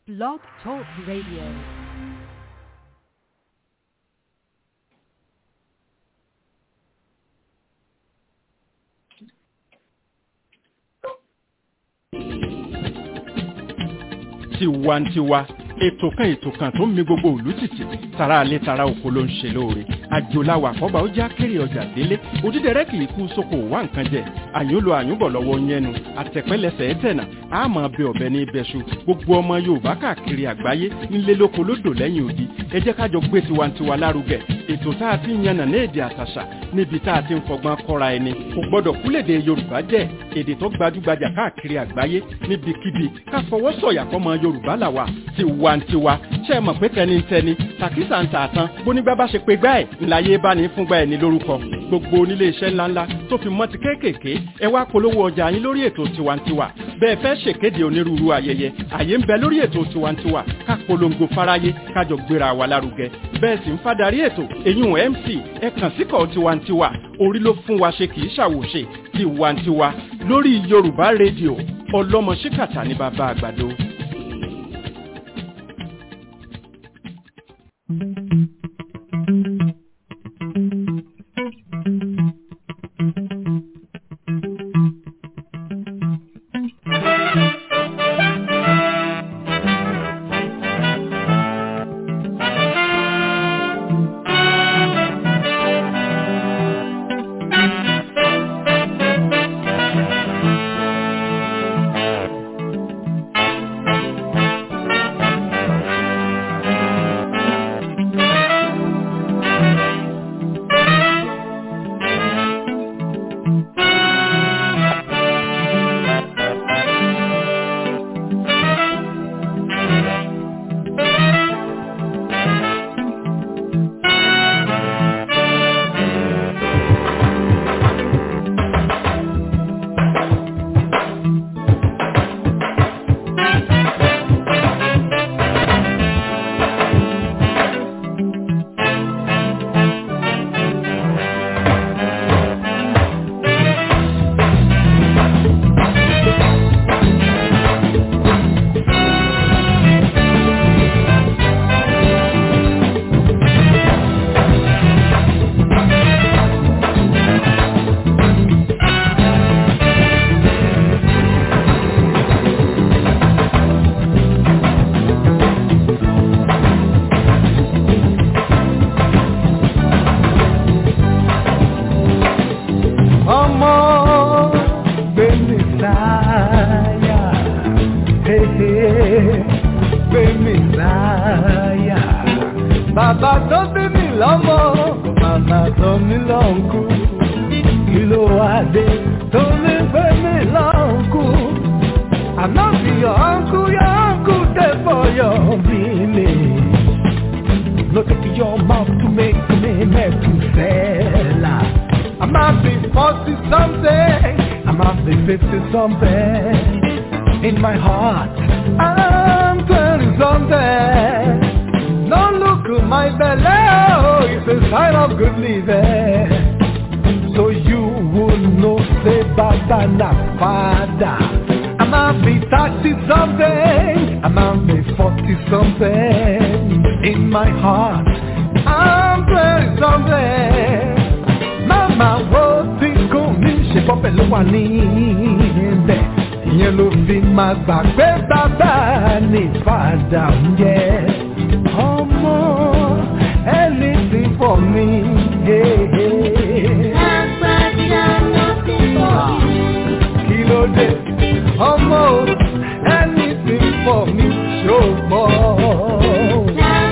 Blog Talk Radio. tiwantiwa ètò kan ètò kan tó ń mi gbogbo òlú tìtì tara alẹ́ tara oko ló ń ṣe lóore àjòláwà àkọ́bà ó já kéré ọjà délé òdídẹrẹ́ kì í kú sóko wá nǹkan jẹ àyúnlò àyúnbọ̀ lọ́wọ́ yẹnu àtẹ̀pẹ́lẹsẹ̀ ẹ̀tẹ̀nà àmọ́ bẹ ọ̀bẹ ní ibẹ̀ṣu gbogbo ọmọ yorùbá káàkiri àgbáyé ńlé lóko lódò lẹ́yìn odi ẹ jẹ́ kájọ gbé tiwantiwa lárugẹ ètò tá a ti ń yànnà ní èdè àtàṣà níbi tá a ti ń fọgbọ́n kọ́ra ẹni kò gbọ́dọ̀ kúlèdè yorùbá jẹ́ èdè tó gbajúgbajà káàkiri àgbáyé níbikíbi ká fọwọ́ sọ̀yà fọmọ yorùbá làwà tiwantiwa ṣe é mọ̀ pé tẹnitẹni tàkísà ń tààtàn bónígbà bá ṣe pé gbá ẹ̀ ńláyé bá ní fúngbà ẹ̀ ní lórúkọ gbogbo onílé iṣẹ́ ńláńlá tó fi mọ́ ti kéékèèké ẹ wá polówó ọjà yín lórí ètò tiwantiwa bẹ́ẹ̀ fẹ́ ṣèkéde onírúurú ayẹyẹ àyè ń bẹ lórí ètò tiwantiwa ká polongo fáráyé kájọ gbéra wa lárugẹ bẹ́ẹ̀ sì ń fadarí ètò eyín mc ẹ kàn síkọ̀ tiwantiwa orí ló fún wa ṣe kì í ṣàwòṣe tiwantiwa lórí yorùbá rédíò ọlọ́mọ ṣíkàtà ní bàbá àgbàdo. ọmọ gbẹmí láyà hehe gbẹmí láyà bàbá tó bí mi lọ́mọ màmá tó mi lọ́nkú kí ló wá dé tó lè gbẹmí lọ́nkú àná bí your uncle your uncle dey for your village. Look at your mouth to make me Methuselah. I might be 40 something, I might be 50 something. In my heart, I'm 20 something. Don't look at my belly, oh, it's a sign of good living. So you would know, say, Baba, not father. I might be 30 something, I might be 40 something. In my heart, I'm 20 something. Mama wo tí kò ní ṣe bọ́bẹ̀ ló wà níbẹ̀. Ìyẹn ló fi máa gbà pé bàbá ní fàdà ń jẹ. Ọmọ ẹni tí fọ̀ mí. Kí ló dé? Ọmọ ẹni tí fọ̀ mí ṣògbọ́n.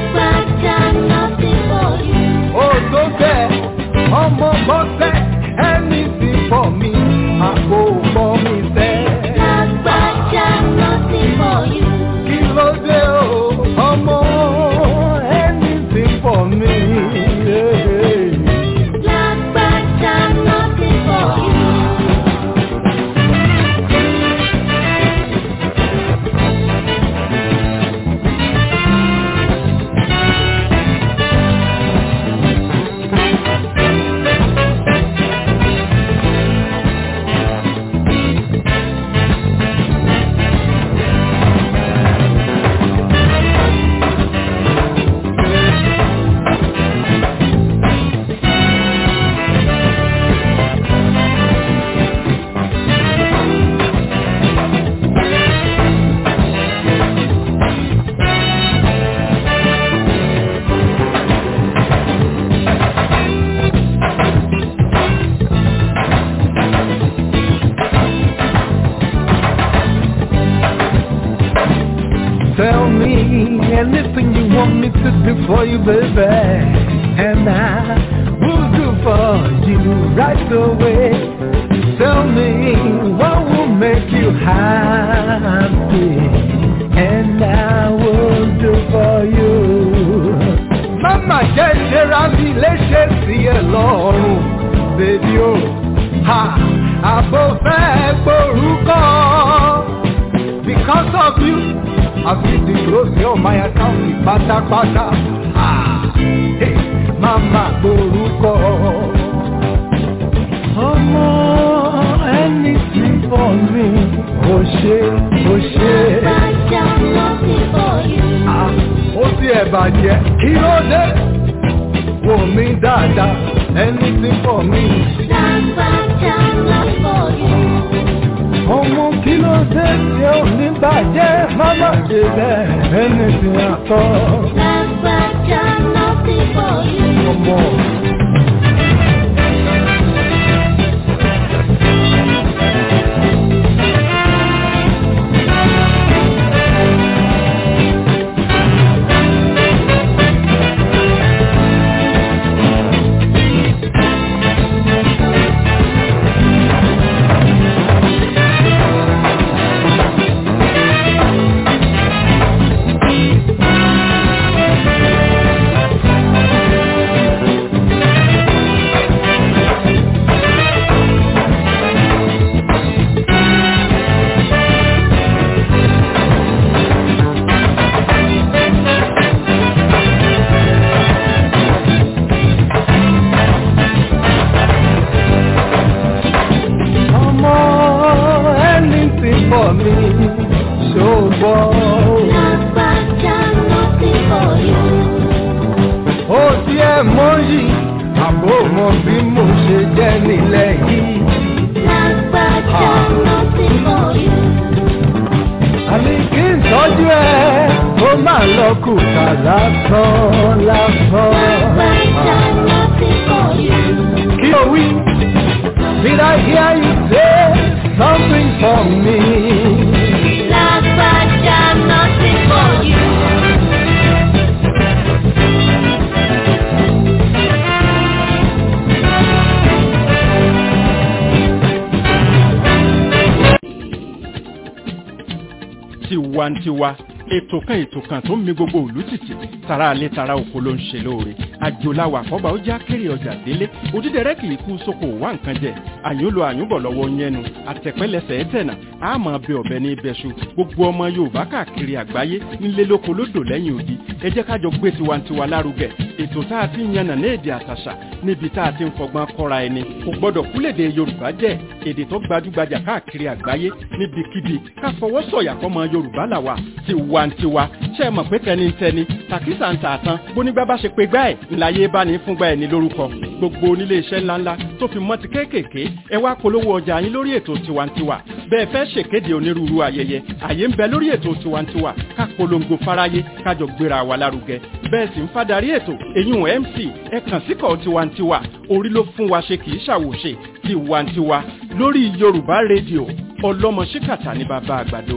Ó tó bẹ́ẹ̀, ọmọ bọ́sẹ̀ ẹni tí fọ̀ mí, àpò pọ̀ mi tẹ́. Kí ló dé o, ọmọ ẹni tí fọ̀ mí. Tell me anything you want me to do for you, baby. And I will do for you right away. Tell me what will make you happy. And I will do for you. Mama jẹ́ ìṣẹ́ra mi léṣe sí ẹ lọ́rùn, bèbí o. Ha! Àbò fẹ́ gborúkọ. Because of you, I feel the close your my account ní pátápátá. Ah! Hey! Mama gborúkọ. Ọmọ ẹni tí bọ̀ mi, kò ṣe, kò ṣe. Ah! Ó ti ẹ̀ bàjẹ́, kí ló dé? Wò mí dáadáa, ẹni tí bọ̀ mi. Ọmọ kí ló dé tí ó ní bàjẹ́? Mama ṣe bẹ́ẹ̀, ẹni tí a tọ́. Ọmọ. Ọmọ ẹni tí bọ̀ mi, ṣògbọ́n. ó ti ẹ̀ mọ́ yìí àbò mọ bí mo ṣe jẹ́ nílẹ̀ yìí. àmì kí n tọ́jú ẹ ó máa lọ kùtà lásán lásán. kí o wí did I hear you say something for me? tiwantiwa ètò kan ètò kan tó ń mi gbogbo òlú tìtì tara alẹ́ tara oko ló ń ṣe lóore àjòláwà àkọ́bà ó já kéré ọjà délé òdídẹrẹ́ kì í kú sóko wá nǹkan jẹ àyùnlò àyùnbọ̀ lọ́wọ́ yẹnu àtẹ̀pẹ́lẹsẹ̀ ẹ̀tẹ̀nà àmọ́ bẹ ọ̀bẹ ní ibẹ̀ṣu gbogbo ọmọ yorùbá káàkiri àgbáyé nílé lóko lódò lẹ́yìn odi ẹ jẹ́ kájọ gbé tiwantiwa lárugẹ ètò tá a ti ń yànnà ní èdè àtàṣà níbi tá a ti ń fọgbọ́n kọ́ra ẹni kò gbọ́dọ̀ kúlèdè yorùbá jẹ́ èdè tó gbajúgbajà káàkiri àgbáyé níbikíbi ká fọwọ́ sọ̀yà fọmọ yorùbá làwà tiwantiwa ṣe é mọ̀ pé tẹnitẹni tàkísà ń tààtàn bónígbà bá ṣe pé gbá ẹ̀ ńláyé bá ní fúngbà ẹ̀ ní lórúkọ gbogbo onílé iṣẹ́ ńláńlá tó fi mọ́ ti kéékèèké ẹ wá polówó ọjà yín lórí ètò tiwantiwa bẹ́ẹ̀ fẹ́ ṣèkéde onírúurú ayẹyẹ àyè ń bẹ lórí ètò tiwantiwa ká polongo fáráyé kájọ gbéra wa lárugẹ bẹ́ẹ̀ sì ń fadarí ètò èyún mc ẹ kàn síkọ̀ tiwantiwa orí ló fún wa ṣe kì í ṣàwòṣe tiwantiwa lórí yorùbá rédíò ọlọ́mọ ṣíkàtà ní bàbá àgbàdo.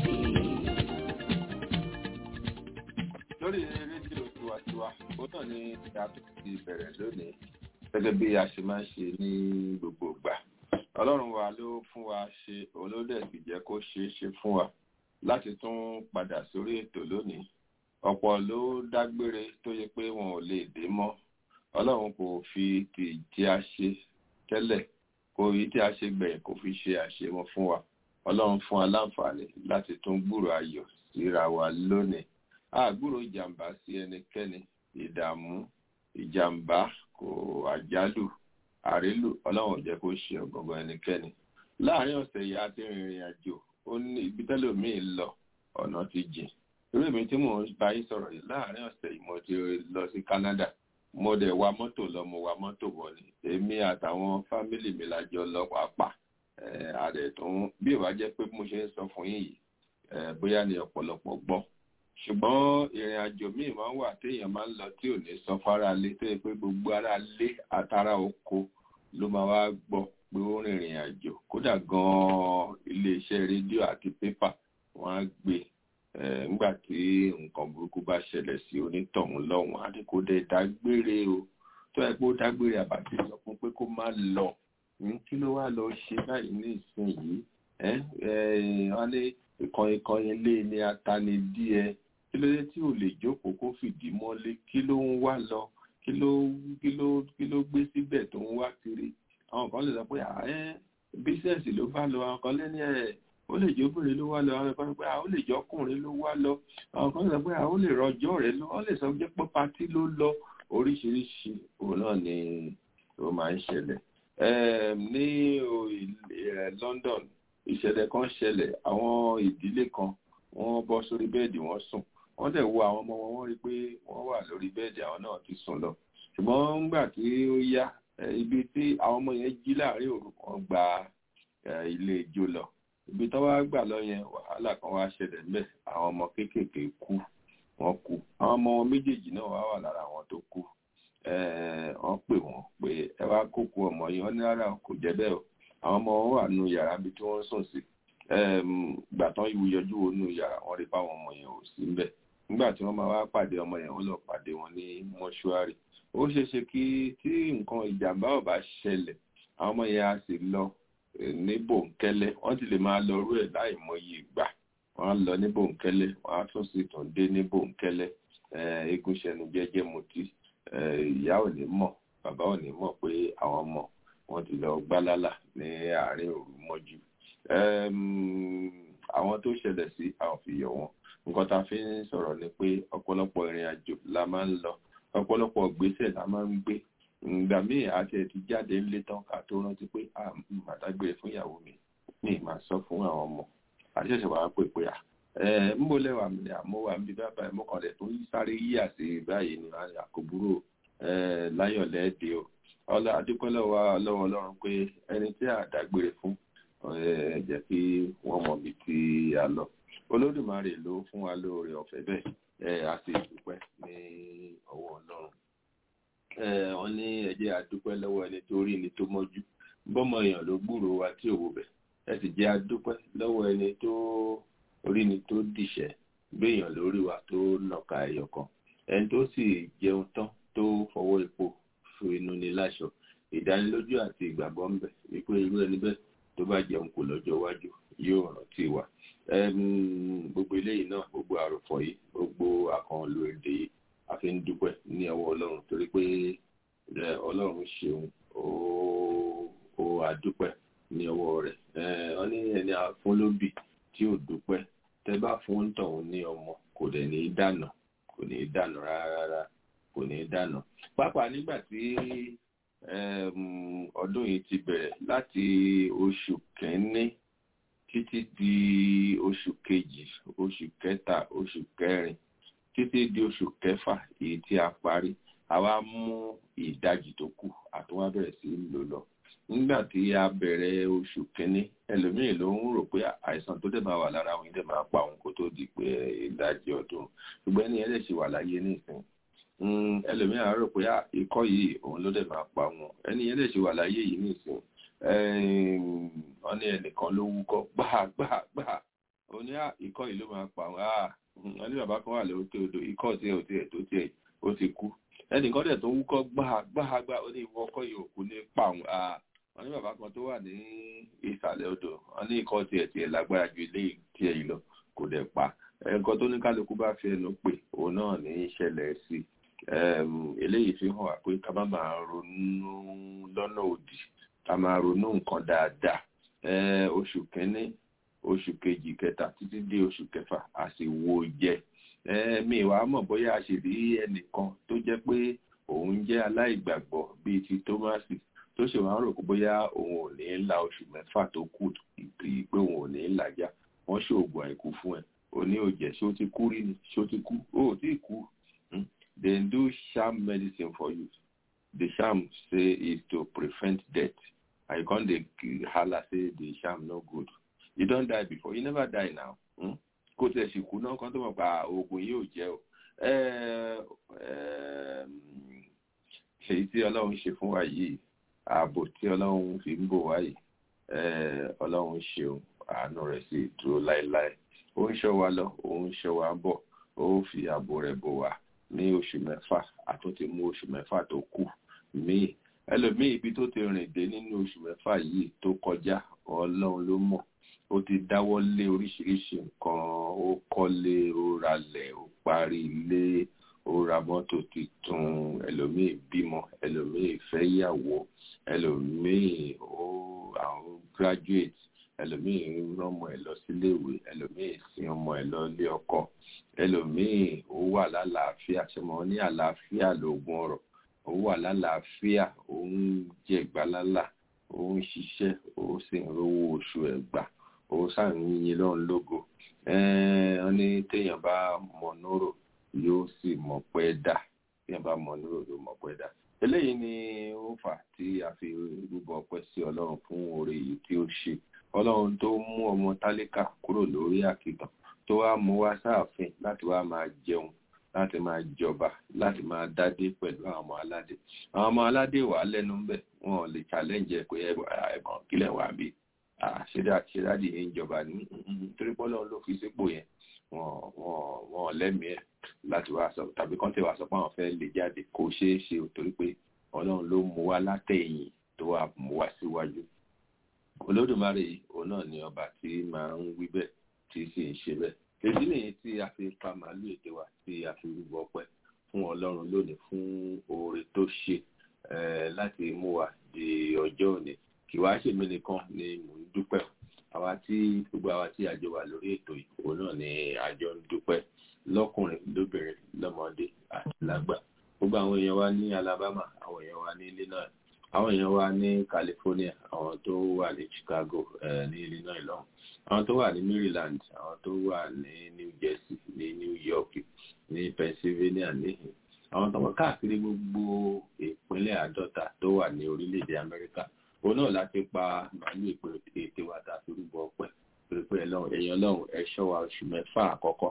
lórí rédíò tiwantiwa ó náà ní ìyá tó ti bẹ̀rẹ̀ lónìí gẹ́gẹ́ bí a ṣe máa ń ṣe ní gbogbo ìgbà ọlọ́run wa ló fún wa ṣe olódẹ̀ sì jẹ́ kó ṣeé ṣe fún wa láti tún padà sórí ètò lónìí ọ̀pọ̀ ló dágbére tó yẹ pé wọn ò lè dé mọ́ ọlọ́run kò fi ti tí a ṣe tẹ́lẹ̀ kò yí tí a ṣe gbẹ̀yìn kò fi ṣe àṣemọ fún wa ọlọ́run fún wa láǹfààní láti tún gbúrò ayọ̀ síra wa lónìí àgbúrò ìjàmbá sí ẹnikẹ́ni ìdààmú ìjàmbá kò àjálù àrélù ọlọ́run ò jẹ́ kó ṣe ọ̀gọ̀ngàn ẹnikẹ́ni láàrin ọ̀sẹ̀ yìí a ti rìnrìn àjò ó ní ibi tẹ́lòmíì lọ ọ̀nà ti jìn irú èmi tí mò ń bá yín sọ̀rọ̀ yìí láàrin ọ̀sẹ̀ yìí mo ti lọ sí Canada mo dẹ̀ wa mọ́tò lọ mo wa mọ́tò bọ̀ ni èmi àtàwọn fámìlì mi la jọ lọ pàápàá àdẹ̀ tó ń bí ìwà jẹ́ pé mo ṣe ń sọ fún yín yìí bóyá ni ọ̀pọ̀lọpọ̀ gbọ́ ṣùgbọ́n ìrìn àjò míì máa ń wà téèyàn máa ń lọ tí ò ní sọ fara lé tó yẹ pé gbogbo ara lé àtàrà oko ló máa wá gbọ́ pé ó rìnrìn àjò kódà gan-an iléeṣẹ́ rédíò àti pépà wọ́n á gbé nígbà tí nǹkan burúkú bá ṣẹlẹ̀ sí onítọ̀hún lọ́hùn á ní kó dé dágbére o tó ẹ pé ó dágbére àbàtì sọ fún pé kó má lọ kí ló wá lọ ṣe báyìí ní ìsinyìí wọ́n ní ìkan ìkan ilé ní atani díẹ̀ kí ló dé tí ò lè jókòó kó fìdí mọ́lé kí ló ń wá lọ kí ló kí ló kí ló gbé síbẹ̀ tó ń wá kiri àwọn kan lè sọ pé bísẹ̀sì ló bá lọ àwọn kan lẹ́ni ẹ̀ ó lè jẹ́ obìnrin ló wá lọ àwọn kan sọ pé ó lè jẹ́ ọkùnrin ló wá lọ àwọn kan sọ pé ó lè rọjọ́ rẹ̀ lọ ó lè sọ pé pátí ló lọ oríṣiríṣi òun náà ni ó máa ń ṣẹlẹ̀ ní London ìṣẹ̀lẹ̀ kan ṣẹlẹ̀ àwọn ìdílé kan wọ́n bọ́ sórí bẹ́ẹ̀dì wọ́n sùn wọ́n dẹ̀ wo àwọn ọmọ wọn wọ́n rí pé wọ́n wà lórí bẹ́ẹ̀dì àwọn náà ti sùn lọ ṣùgbọ́n nígbà tí ó yá ibi tí àwọn ọmọ yẹn jí láàrin òru kan gba ilé ijó lọ ibi tó wá gbà lọ yẹn wàhálà kan wá ṣẹlẹ̀ ńbẹ̀ àwọn ọmọ kéékèèké kú wọ́n kú àwọn ọmọ wọn méjèèjì náà wá wà lára àwọn tó kú wọ́n pè wọ́n pé ẹ wá kókó ọmọ yìí wọ́n ní rárá kò jẹ́ bẹ́ẹ̀ o àwọn ọmọ wọn wà nù yàrá bí tí wọ́n sùn sí gbà tán ìwú yọjú wo nù yàrá wọ́n rí báwọn ọmọ yẹn ò sí ńbẹ̀ nígbà tí wọ́n máa wá pàdé ọmọ yẹn wọ́n lọ pàdé wọn ní mọ́ṣúárì ó ṣeé ṣe kí tí nǹkan ìjàmbá ò bá ṣẹlẹ̀ àwọn ọmọ yẹn á sì lọ ní bòńkẹ́lẹ́ wọ́n ti lè máa lọ rú ẹ̀ láì mọyì ìgbà wọ́n á lọ ní bòńkẹ́lẹ́ wọ́n á tún sì tún dé ní bòńkẹ́lẹ́ eégún ṣẹnu jẹ́jẹ́ mutí ìyá ò ní mọ̀ bàbá ò ní mọ̀ pé àwọn ọmọ wọn ti lọ gbálálà ní àárín òru mọ́jú àwọn tó ṣẹlẹ̀ sí àwọn fi yọ̀ wọ́n nǹkan tá a fi ń sọ̀rọ̀ ni pé ọ̀pọ̀lọpọ̀ ìrìn àjò la máa ń lọ ọ̀pọ̀lọpọ̀ ìgbésẹ̀ la máa ń gbé ìgbà míì àti ẹ̀ ti jáde ńlé tán ká tó rántí pé a màdágbére fún ìyàwó mi ní ìmà sọ fún àwọn ọmọ àṣẹ̀ṣẹ̀ wàá pè pé à ẹ ń bò lẹ́wà mi àmọ́ wà níbi bá báyìí mọ́kànlẹ̀ tó sáré yíyà sí báyìí ní àkóbúrò láyọ̀ lẹ́ẹ̀dẹ́ o ọlá adúpẹ́ lọ́wọ́ lọ́wọ́ ọlọ́run pé ẹni tí a dágbére fún ẹ jẹ́ kí wọ́n mọ̀ bí tí a lọ olódùmarè ló fún wa lóore ọ̀fẹ́ bẹ́ẹ̀ ẹ a sì dúpẹ́ ní ọwọ́ ọlọ́run ẹ wọ́n ní ẹ jẹ́ adúpẹ́ lọ́wọ́ ẹni tó rí ni tó mọ́jú bọ́mọ èèyàn ló gbúrò wa tí òwò bẹ̀ ẹ sì jẹ́ adúpẹ́ lọ́wọ́ ẹni tó rí ni tó dìṣẹ́ béèyàn lórí wa tó nàka ẹyọ kan ẹni tó sì jẹun tán tó fọwọ́ epo fún inú ni láṣọ ìdánilójú àti ìgbàgbọ́ ń bẹ wípé irú ẹni bẹ́ẹ̀ tó bá jẹun kò lọ́jọ́ iwájú yóò rántí wa gbogbo eléyìí náà gbogbo àròfọ̀ yìí gbogbo àkànlò èdè yìí a fi ń dúpẹ́ ní ọwọ́ ọlọ́run torí pé ọlọ́run ṣeun ó àdúpẹ́ ní ọwọ́ rẹ̀ wọ́n ní ẹni àfúnlóbì tí ò dúpẹ́ tẹ́ bá fún tọ̀hún ní ọmọ kò dẹ̀ ní í dànà kò ní í dànà rárá kò ní í dànà pàápàá nígbà tí ọdún yìí ti bẹ̀rẹ̀ láti oṣù kẹ́ni títí di oṣù kejì oṣù kẹta oṣù kẹrin títí di oṣù kẹfà èyí tí a parí àwa mú ìdajì tó kù àtúwá bẹ̀rẹ̀ sí í lò lọ nígbà tí a bẹ̀rẹ̀ oṣù kínní ẹlòmíì ló ń rò pé àìsàn tó dẹ̀ máa wà lára òun dẹ̀ máa pa òun kó tó di pé ìdajì ọdún ṣùgbọ́n ẹni ẹlẹ́sì wà láyé nísìn ẹlòmíì á rò pé ikọ́ yìí òun ló dẹ̀ máa pa òun ẹni ẹlẹ́sì wà láyé yìí nísìn wọ́n ní ẹnìkan ló wúkọ́ gbàgbàgbà ó ní ikọ́ yìí ló máa pa òun wọ́n ní bàbá kan wà lókè odò ikọ́ tiẹ̀ ò tiẹ̀ tó tiẹ̀ ó ti kú ẹnìkan dẹ̀ tó wúkọ́ gbàgbàgbà ó ní ìwọ ọkọ́ yìí ò kú ní pa òun wọ́n ní bàbá kan tó wà ní ìsàlẹ̀ odò wọ́n ní ikọ́ tiẹ̀ tiẹ̀ lágbára ju ilé tiẹ̀ yìí lọ kò dẹ̀ pa nǹkan tó ní kálukú bá fi ẹnu pè òun náà ní ìṣẹ̀lẹ̀ sí eléyìí fi hàn wá pé ká má máa ronú lọ́nà òdì ká máa ronú nǹkan dáadáa oṣù kínní oṣù kejì kẹta títí dé oṣù kẹfà a sì wo jẹ mi wàá mọ̀ bóyá a sì rí ẹnìkan tó jẹ́ pé òun jẹ́ aláìgbàgbọ́ bíi ti Tómásì tó ṣe wàá rò pé bóyá òun ò ní la oṣù mẹ́fà tó kù ìpè pé òun ò ní làjà wọ́n ṣoògùn àìkú fún ẹ òní ò jẹ́ ṣé ó ti kú rí ni ṣé ó ti kú ó ò tí ì kú they do sham medicine for you the sham say is to prevent death and you come dey hala say the sham no good you don die before you never die now kó tẹ̀ sì kú náà kan tó mọ̀ pa oògùn yìí ò jẹ́ o èyí tí ọlọ́run ṣe fún wa yìí ààbò tí ọlọ́run fi ń bò wá yìí ọlọ́run ṣeun àánú rẹ̀ sì dúró láéláé ó ń ṣọ́ wa lọ ó ń ṣọ́ wa bọ̀ ó fi ààbò rẹ̀ bò wá ní oṣù mẹ́fà àtúntì mú oṣù mẹ́fà tó kù míì ẹlòmíì ibi tó ti rìn dé nínú oṣù mẹ́fà yìí tó kọjá ọlọ́run ló mọ̀ ó ti dáwọ́ lé oríṣiríṣi nǹkan ó kọ́lé ó ralẹ̀ ó parí ilé ó ra mọ́tò tuntun ẹlòmíì bímọ ẹlòmíì fẹ́yàwó ẹlòmíì ó àwọn graduate ẹlòmíì rọmọ ẹ lọ síléèwé ẹlòmíì sin ọmọ ẹ lọ ilé ọkọ ẹlòmíì ó wà lálàáfíà ṣọmọ ní àlàáfíà lóògùn ọrọ̀ ó wà lálàáfíà ó ń jẹ ìgbàlálà ó ń ṣiṣẹ́ ó sì ń rówó oṣù ẹ̀ gbà ó ṣàyìn lọ́run lógo wọ́n ní téèyàn bá mọ̀ nóró yóò sì mọ̀ pẹ́ dà téèyàn bá mọ̀ nóró yóò mọ̀ pẹ́ dà eléyìí ni ó fà tí a fi rúbọ ọpẹ́ sí Ọlọ́run fún oore yìí tí ó ṣe Ọlọ́run tó mú ọmọ tálíkà kúrò lórí àkìtàn tó wá mú wá sáàfin láti wá máa jẹun láti máa jọba láti máa dádé pẹ̀lú àwọn ọmọ aládé àwọn ọmọ aládé wà lẹ́nu ń bẹ̀ wọn ò lè challenge pé ẹ̀bọ̀n kílẹ̀ wà bí ṣẹ́dáàdì yẹn ń jọba ní torí pọ́lọ́ ló fi sípò yẹn wọn lẹ́mìí ẹ̀ láti wá sọ tàbí kọ́ńtẹ̀ wá sọ pé àwọn fẹ́ lè jáde kò ṣeé ṣe torí pé ọlọ́run ló mú wá látẹ̀yìn tó wà mú wá síwájú olódùmarè òun náà ni ọba tí máa ń wí bẹ́ẹ̀ tí sì ń ṣe bẹ́ẹ̀ èyí nìyí tí a fi pa màálù èdè wa tí a fi rúbọ ọpẹ́ fún Ọlọ́run lónìí fún oore tó ṣe láti mú wa di ọjọ́ òní kì wá ṣèmi nìkan ni mò ń dúpẹ́ àwa tí gbogbo àwa tí àjọ wà lórí ètò ìkó náà ni àjọ ń dúpẹ́ lọ́kùnrin lóbìnrin lọ́mọdé àti lágbà gbogbo àwọn èèyàn wa ní Alabama àwọn èèyàn wa ní Illinois àwọn èèyàn wa ní California àwọn tó wà ní Chicago ní Illinois lọ́hùn àwọn tó wà ní Maryland àwọn tó wà ní New Jersey ní New York ní Pennsylvania níhìn àwọn tó wà káàkiri gbogbo ìpínlẹ̀ àádọ́ta tó wà ní orílẹ̀-èdè Amẹ́ríkà òun náà láti pa màálù ètè wa tàbí rúbọ ọpẹ́ torí pé èèyàn lọ́hùn ẹ̀ṣọ́ wa oṣù mẹ́fà àkọ́kọ́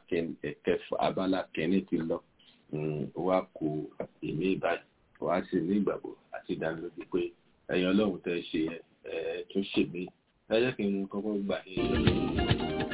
abala kẹ́ni ti lọ wá kó èmi ìbàdàn wá sí ní ìgbàgbọ́ àti ìdánilójú pé èèyàn lọ́hùn tẹ́ ṣe ẹ̀ tún ṣèmí ẹ jẹ́ kí n kọ́kọ́ gbà yín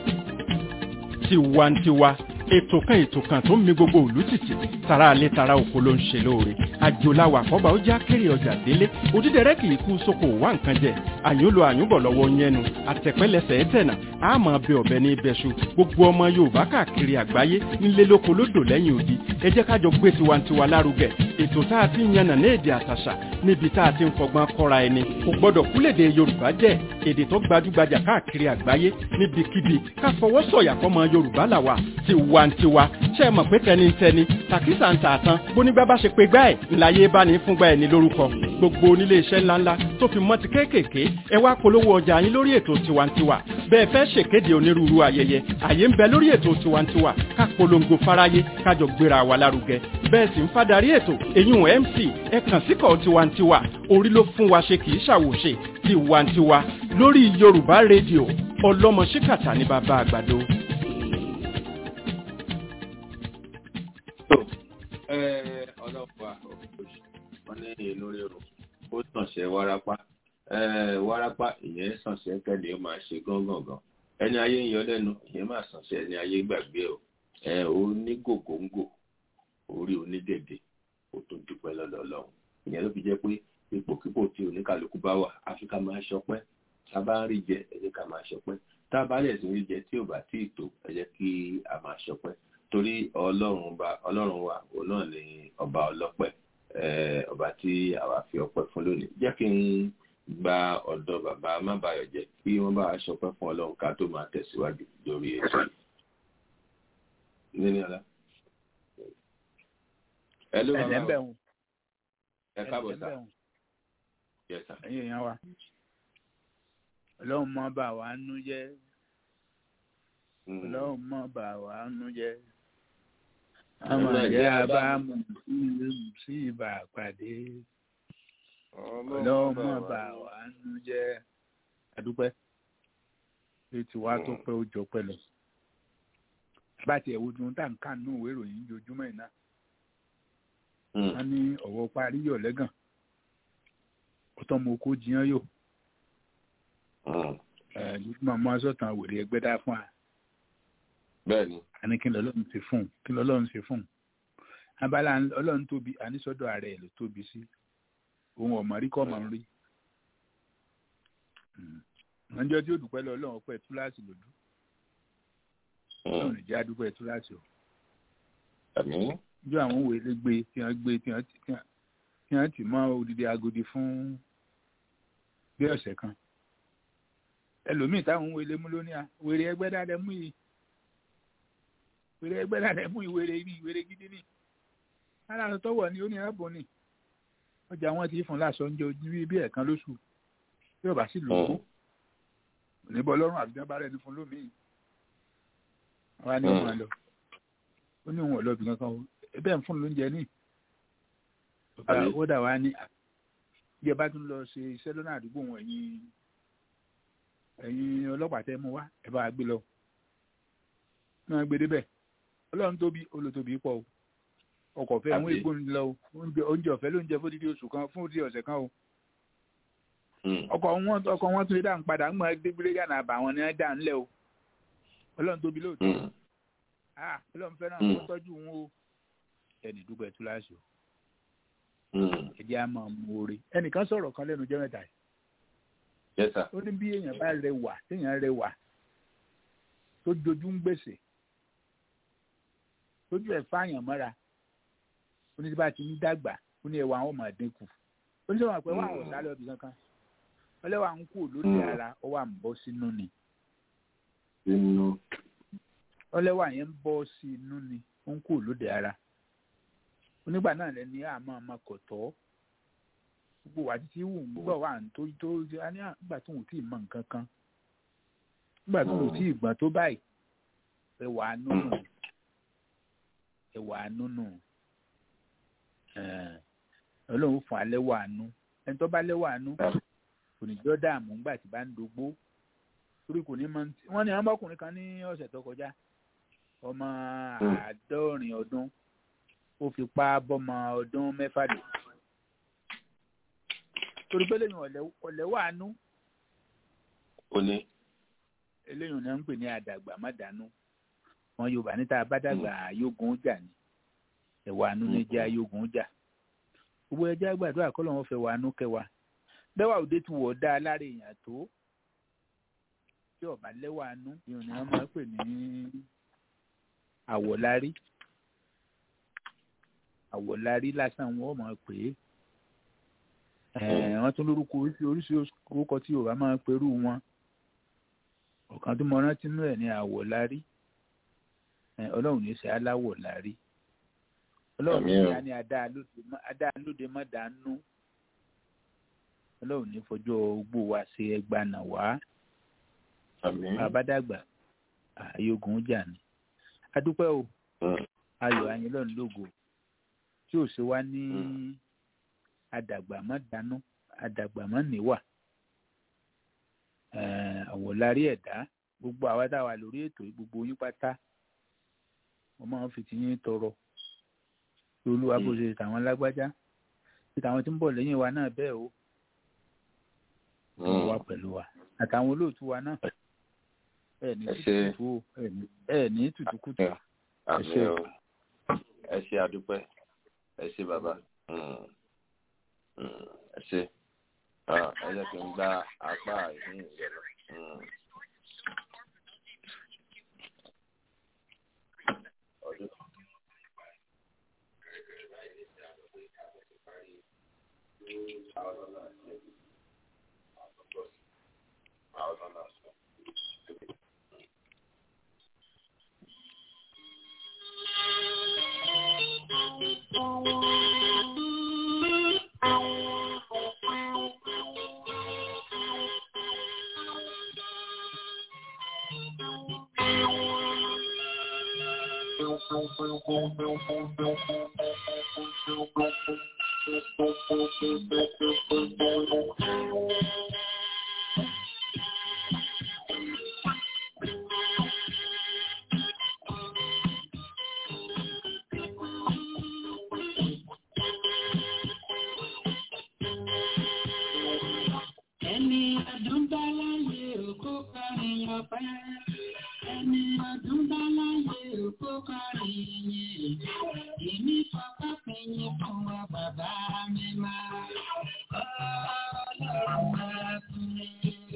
tiwantiwa ètò kan ètò kan tó ń mi gbogbo òlú tìtì tara alẹ́ tara oko ló ń ṣe lóore àjòláwà àkọ́bà ó já kéré ọjà délé òdídẹrẹ́ kì í kú sóko wá nǹkan jẹ àyùn lo àyùnbọ̀ lọ́wọ́ yẹnu àtẹ̀pẹ́lẹsẹ̀ ẹ̀tẹ̀nà àmọ́ bẹ ọ̀bẹ ní ibẹ̀ṣu gbogbo ọmọ yorùbá káàkiri àgbáyé nílé lóko lódò lẹ́yìn odi ẹ jẹ́ kájọ gbé tiwantiwa lárugẹ ètò tá a ti ń yànnà ní èdè àtàṣà níbi tá a ti ń fọgbọ́n kọ́ra ẹni kò gbọ́dọ̀ kúlèdè yorùbá jẹ́ èdè tó gbajúgbajà káàkiri àgbáyé níbikíbi ká fọwọ́ sọ̀yà fọmọ yorùbá làwà tiwantiwa ṣe mọ̀ pé tẹnitẹni tàkísà ń tààtàn bónígbà bá ṣe pé gbá ẹ̀ ńláyé bá ní fúngbà ẹ̀ ní lórúkọ gbogbo onílé iṣẹ́ ńláńlá tó fi mọ́ ti kéékèèké ẹ wá polówó ọjà yín lórí ètò tiwantiwa bẹ́ẹ̀ fẹ́ ṣèkéde onírúurú ayẹyẹ àyè ń bẹ lórí ètò tiwantiwa ká polongo fáráyé kájọ gbéra wa lárugẹ bẹ́ẹ̀ sì ń fadarí ètò èyún mc ẹ kàn síkọ̀ tiwantiwa orí ló fún wa ṣe kì í ṣàwòṣe tiwantiwa lórí yorùbá rédíò ọlọ́mọ ṣíkàtà ní bàbá àgbàdo. ọlọ́pàá wọn ní inú rírun ó sànṣẹ́ wárápá wárápá ìyẹn sànṣẹ́ kẹ́lẹ́ ó máa ṣe gángangan ẹni ayé ń yọ lẹ́nu ìyẹn máa sànṣẹ́ ẹni ayé gbàgbé o ó ní gògóńgò orí onídèdè ó tún dúpẹ́ lọ́lọ́lọ́hún ìyẹn ló fi jẹ́ pé ipòkípò tí oníkàlùkù bá wà àfi ká máa ṣọpẹ́ tá a bá ń rí jẹ ẹ jẹ́ ká máa ṣọpẹ́ tá a bá lẹ̀ sí rí jẹ tí ò bá tí ì tó ẹ jẹ́ kí a máa ṣọpẹ́ torí ọlọ́run wa òun náà ni ọba ọlọ́pẹ́ ọba tí àwa fi ọpẹ́ fún lónìí jẹ́ kí n gba ọ̀dọ̀ bàbá mábàyọ̀jẹ́ kí wọ́n bá aṣọpẹ́ fún ọlọ́run ká tó máa tẹ̀síwájú lórí ètò yìí. nínú ọ̀la. ẹ ló bàbá o ẹ káàbọ̀ sá. ẹ̀yin èèyàn wa ọlọ́run mọ́ bá wa nú jẹ́ ọlọ́run mọ́ bá wa nú jẹ́ àwọn àjẹ́ abámu sí ibà pàdé ọlọ́run mọ́ bá wa nú jẹ́ adúpẹ́ etí wa tó pẹ́ ó jọ pẹ́ lọ bá tiẹ̀ wo tún tá nǹkan nù ìwé ìròyìn ojoojúmọ́ iná wọ́n ní ọ̀wọ́ parí yọ̀ lẹ́gàn ọ̀tọ́ mo kó jiyàn yò màmá sọ̀tàn wèrè ẹgbẹ́ dá fún wa bẹ́ẹ̀ ni àní kí lọ́lọ́run ṣe fún un kí lọ́lọ́run ṣe fún un abala ọlọ́run tóbi àníṣọ́dọ̀ ààrẹ ẹ̀ ló tóbi sí òun ọ̀mọ̀ rí kọ́ mọ̀ ń rí ọjọ́ tí ó dùpẹ́ lọ ọlọ́run ọpẹ́ túláàsì lòdù ọlọ́run ìjà dúpẹ́ túláàsì o àmì ọjọ́ àwọn òwe lè gbé tí wọ́n gbé tí wọ́n tí wọ́n- tí wọ́n tì mọ́ odidi agodi fún bí ọ̀sẹ̀ kan ẹlòmíì táwọn òwe lè mú lónìí à wèrè ẹgbẹ́ dáadẹ́ mú yìí wèrè ẹgbẹ́ dáadẹ́ mú yìí wèrè ibi wèrè gidi ni aláàánú tọwọ́ ni ó ní ẹ̀bùn ni ọjà wọn ti fún lásán oúnjẹ ojú bí bí ẹ̀ẹ̀kan lóṣù bí ọba sì lò ó níbọ̀ lọ́rùn àbíjá bá rẹ̀ ní fún lómìn àwa ni ó máa lọ ó ní òun ọ̀lọ́bì kankan o ẹbẹ̀ ń fún lóúnjẹ ní ọ̀gá Àbí? ó dà wá ní bí ẹ bá tún lọ ṣe iṣẹ́ lọ́nà àdúgbò wọn ẹ̀yin ẹ̀yin ọlọ́pàá tẹ́ mú wá ẹ bá wa gbé lọ náà gbé débẹ̀ ọlọ́run tóbi olótóbi pọ̀ o ọkọ̀ fẹ́ àwọn Àbí? ègbò ń lọ o oúnjẹ oúnjẹ ọ̀fẹ́ ló ń jẹ fódìdí oṣù kan fún òdìdí ọ̀sẹ̀ kan o ọkọ̀ wọn ọkọ̀ wọn tún lè dá ń padà ń mọ ẹgbẹ́ gbéléga náà bà wọn ní ẹ dá ńlẹ̀ o ọlọ́run tóbi lóòótọ́ ah ọlọ́run fẹ́ràn Mm. kó tọ́jú wọn o ẹnì dúpẹ́ túláṣì o ẹ̀jẹ̀ á máa mú oore ẹnìkan sọ̀rọ̀ kan lẹ́nu jẹ́ mẹ́ta yìí yẹ́sà ó ní bí èèyàn bá rẹwà téèyàn rẹwà tó dojú ń gbèsè tójú ẹ̀ fáyàn mọ́ra ó ní tí bá ti ń dàgbà ó ní ẹwà àwọn ọmọ dínkù ó ní sọ̀rọ̀ pé wà àwọn ọ̀sálẹ̀ ọ̀bì kankan ọlẹ́wà ń kú lóde Mm. ara ó wà ń bọ́ sínú ni nínú ọlẹ́wà yẹn ń bọ́ sí inú ni ó ń kú lóde ara onígbà náà lẹni àmọ́ ọmọ kò tọ́ gbogbo wa títí wù ń gbọ́ wà ń tó tó a ní àgbà tó ń tí ì mọ nǹkan kan nígbà tó ń tí ì gbọ́n tó báyìí ẹwà nùnù ẹwà nùnù ẹ̀ẹ́n, ọlọ́run fún alẹ́ wà nù ẹni tó bá lẹ́wà nù kò ní jọ́ dààmú ńgbà tí bá ń dogbó torí kò ní mọ ní tí- wọ́n ní àwọn ọmọkùnrin kan ní ọ̀sẹ̀ tó kọjá ọmọ Mm. àádọ́rin ọdún ó fipá bọ́mọ ọdún mẹ́fà dé torí pé lẹ́yìn ọ̀lẹ́ wà nù ó ní eléyìí náà ń pè ní àdàgbà má dànù wọn yorùbá níta bá dàgbà ayógun jà ní ẹwà àánú ní jẹ ayógun jà gbogbo ẹjẹ àgbàdo àkọlọ wọn fẹ́ wà àánú kẹwàá bẹwà òde tí wọ dá lára èèyàn tó tí ọba lẹ́wà àánú ìhùn ni wọn máa ń pè ní àwọ̀lárí àwọ̀lárí lásán wọn máa pè é ẹ wọn tún lórúkọ oríṣi oríṣi orúkọ tí yorùbá máa ń perú wọn ọ̀kan tó mọ rántí nínú ẹ̀ ní àwọ̀ lárí ẹ, ọlọ́run ní í ṣe aláwọ̀ lárí ọlọ́run ní Àmín o. í ní adá lóde má dánú ọlọ́run ní fọjọ́ ogbó wa ṣe ẹgbàna wá àmì àbádàgbà àyógun jà ní. adúpẹ́ o ayọ̀ ayinlọ́run lógo tí ò ṣe wá ní Mm. adàgbà má dánú adàgbà má níwà Eh, àwòlárí ẹ̀dá gbogbo àwa tá a wà lórí ètò yìí, gbogbo yín pátá wọ́n máa ń fi ti yín tọrọ kí olúwa bó Mm. ṣe tàwọn lágbájá kí tàwọn tí ń bọ̀ lẹ́yìn wa náà bẹ́ẹ̀ o wọ́n wà pẹ̀lú wa àtàwọn olóòtú wa náà ẹ̀ ní Ẹ ṣé. tùtùkùtù o ẹ̀ ní- ẹ̀ ní tùtùkùtù àmì ṣé. o ẹ ṣe àdúpẹ́ ẹ ṣe bàbá Mm. Mm. ẹ ṣe Ah, ẹ jẹ́ kí n gba apá ìhín ìyẹn lọ. Mm. ọdún. Ẹni ọdún bá láyé òkú kọrin ọpẹ́. Ẹni ọdún bá láyé kọrin yìn. Èmi fọpẹ́ fẹ̀yìn fún wa bàbá mi máa. Ọlọ́run máa fún mi.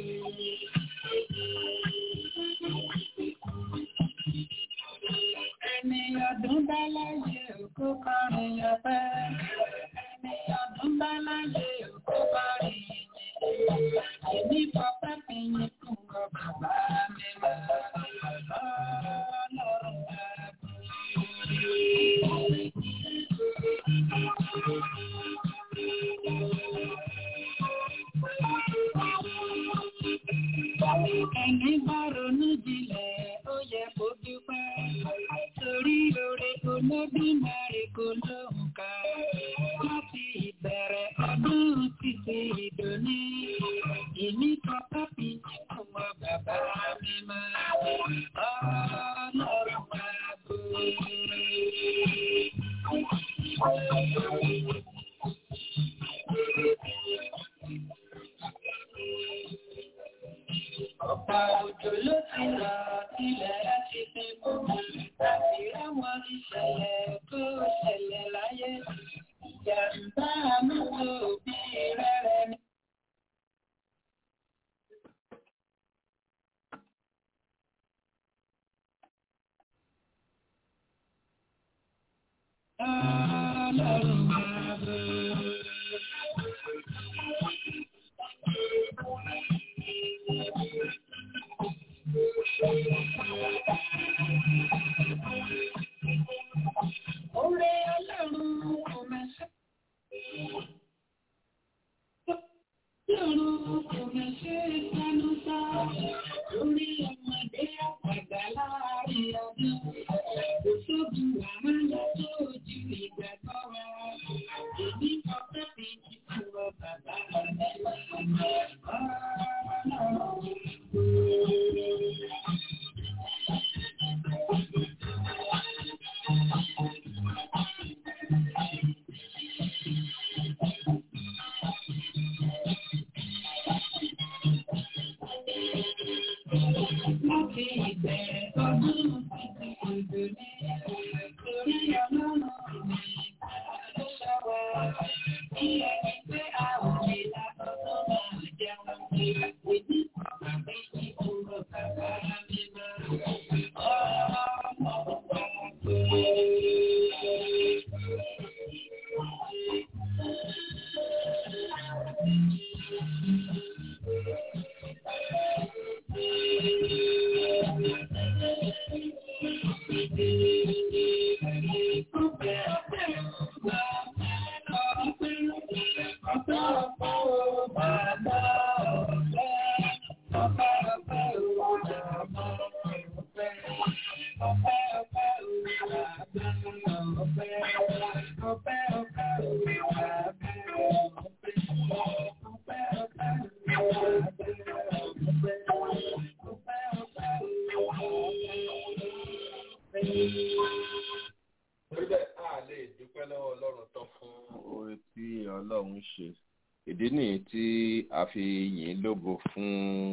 Ẹni ọdún bá láyé òkú kọrin ọpẹ́. Ẹni ọdún bá láyé òkú kọrin yìn. Èmi fọpẹ́ fẹ̀yìn fún wa bàbá mi máa. Ọlọ́run máa fún mi. Ẹni bá ronú jinlẹ̀, ó yẹ kó dúpẹ́. Torí oore Olódùmarè kò lóǹkà. Láti ìbẹ̀rẹ̀ ọdún títí ìdòní. Èmi kan kápí nínú ọmọ bàbá mi máa. Ọlọ́run máa bò Ọ̀pá òjò ló ti rà ilẹ̀ ti fi gbogbo láti ráwọn ìṣẹ̀lẹ̀ tó ṣẹlẹ̀ láyé. Ìjàmbá mọ́tò bí rẹ́rẹ́ ní. Ọlọ́run máa bọ̀. Oore Ọlọ́run kò máa ṣe. Ọlọ́run kò máa ṣe ìpanu sá. Lórí ọmọdé àgbàgbà láàrin ọdún. Kò sóbi wàhálà tó ju ìgbàgbọ́ wa. Èmi kan fẹ́ fi ìtura bàbá mi wá. Láti ìbẹ̀rẹ̀ ọdún títí ìdò ní torí ọlọ́run mi ló ṣọ́wọ́. Bí ẹni pé a ò lè lábọ́dọ́ máa jẹun. Èmi kò gbà pé ìkúrò bàbá mi máa. Ọlọ́run máa Orílẹ̀ a lè dúpẹ́ lọ́wọ́ Ọlọ́run tán fún oore tí Ọlọ́run ṣe. Ìdí nìyí tí a fi yìn ín lógo fún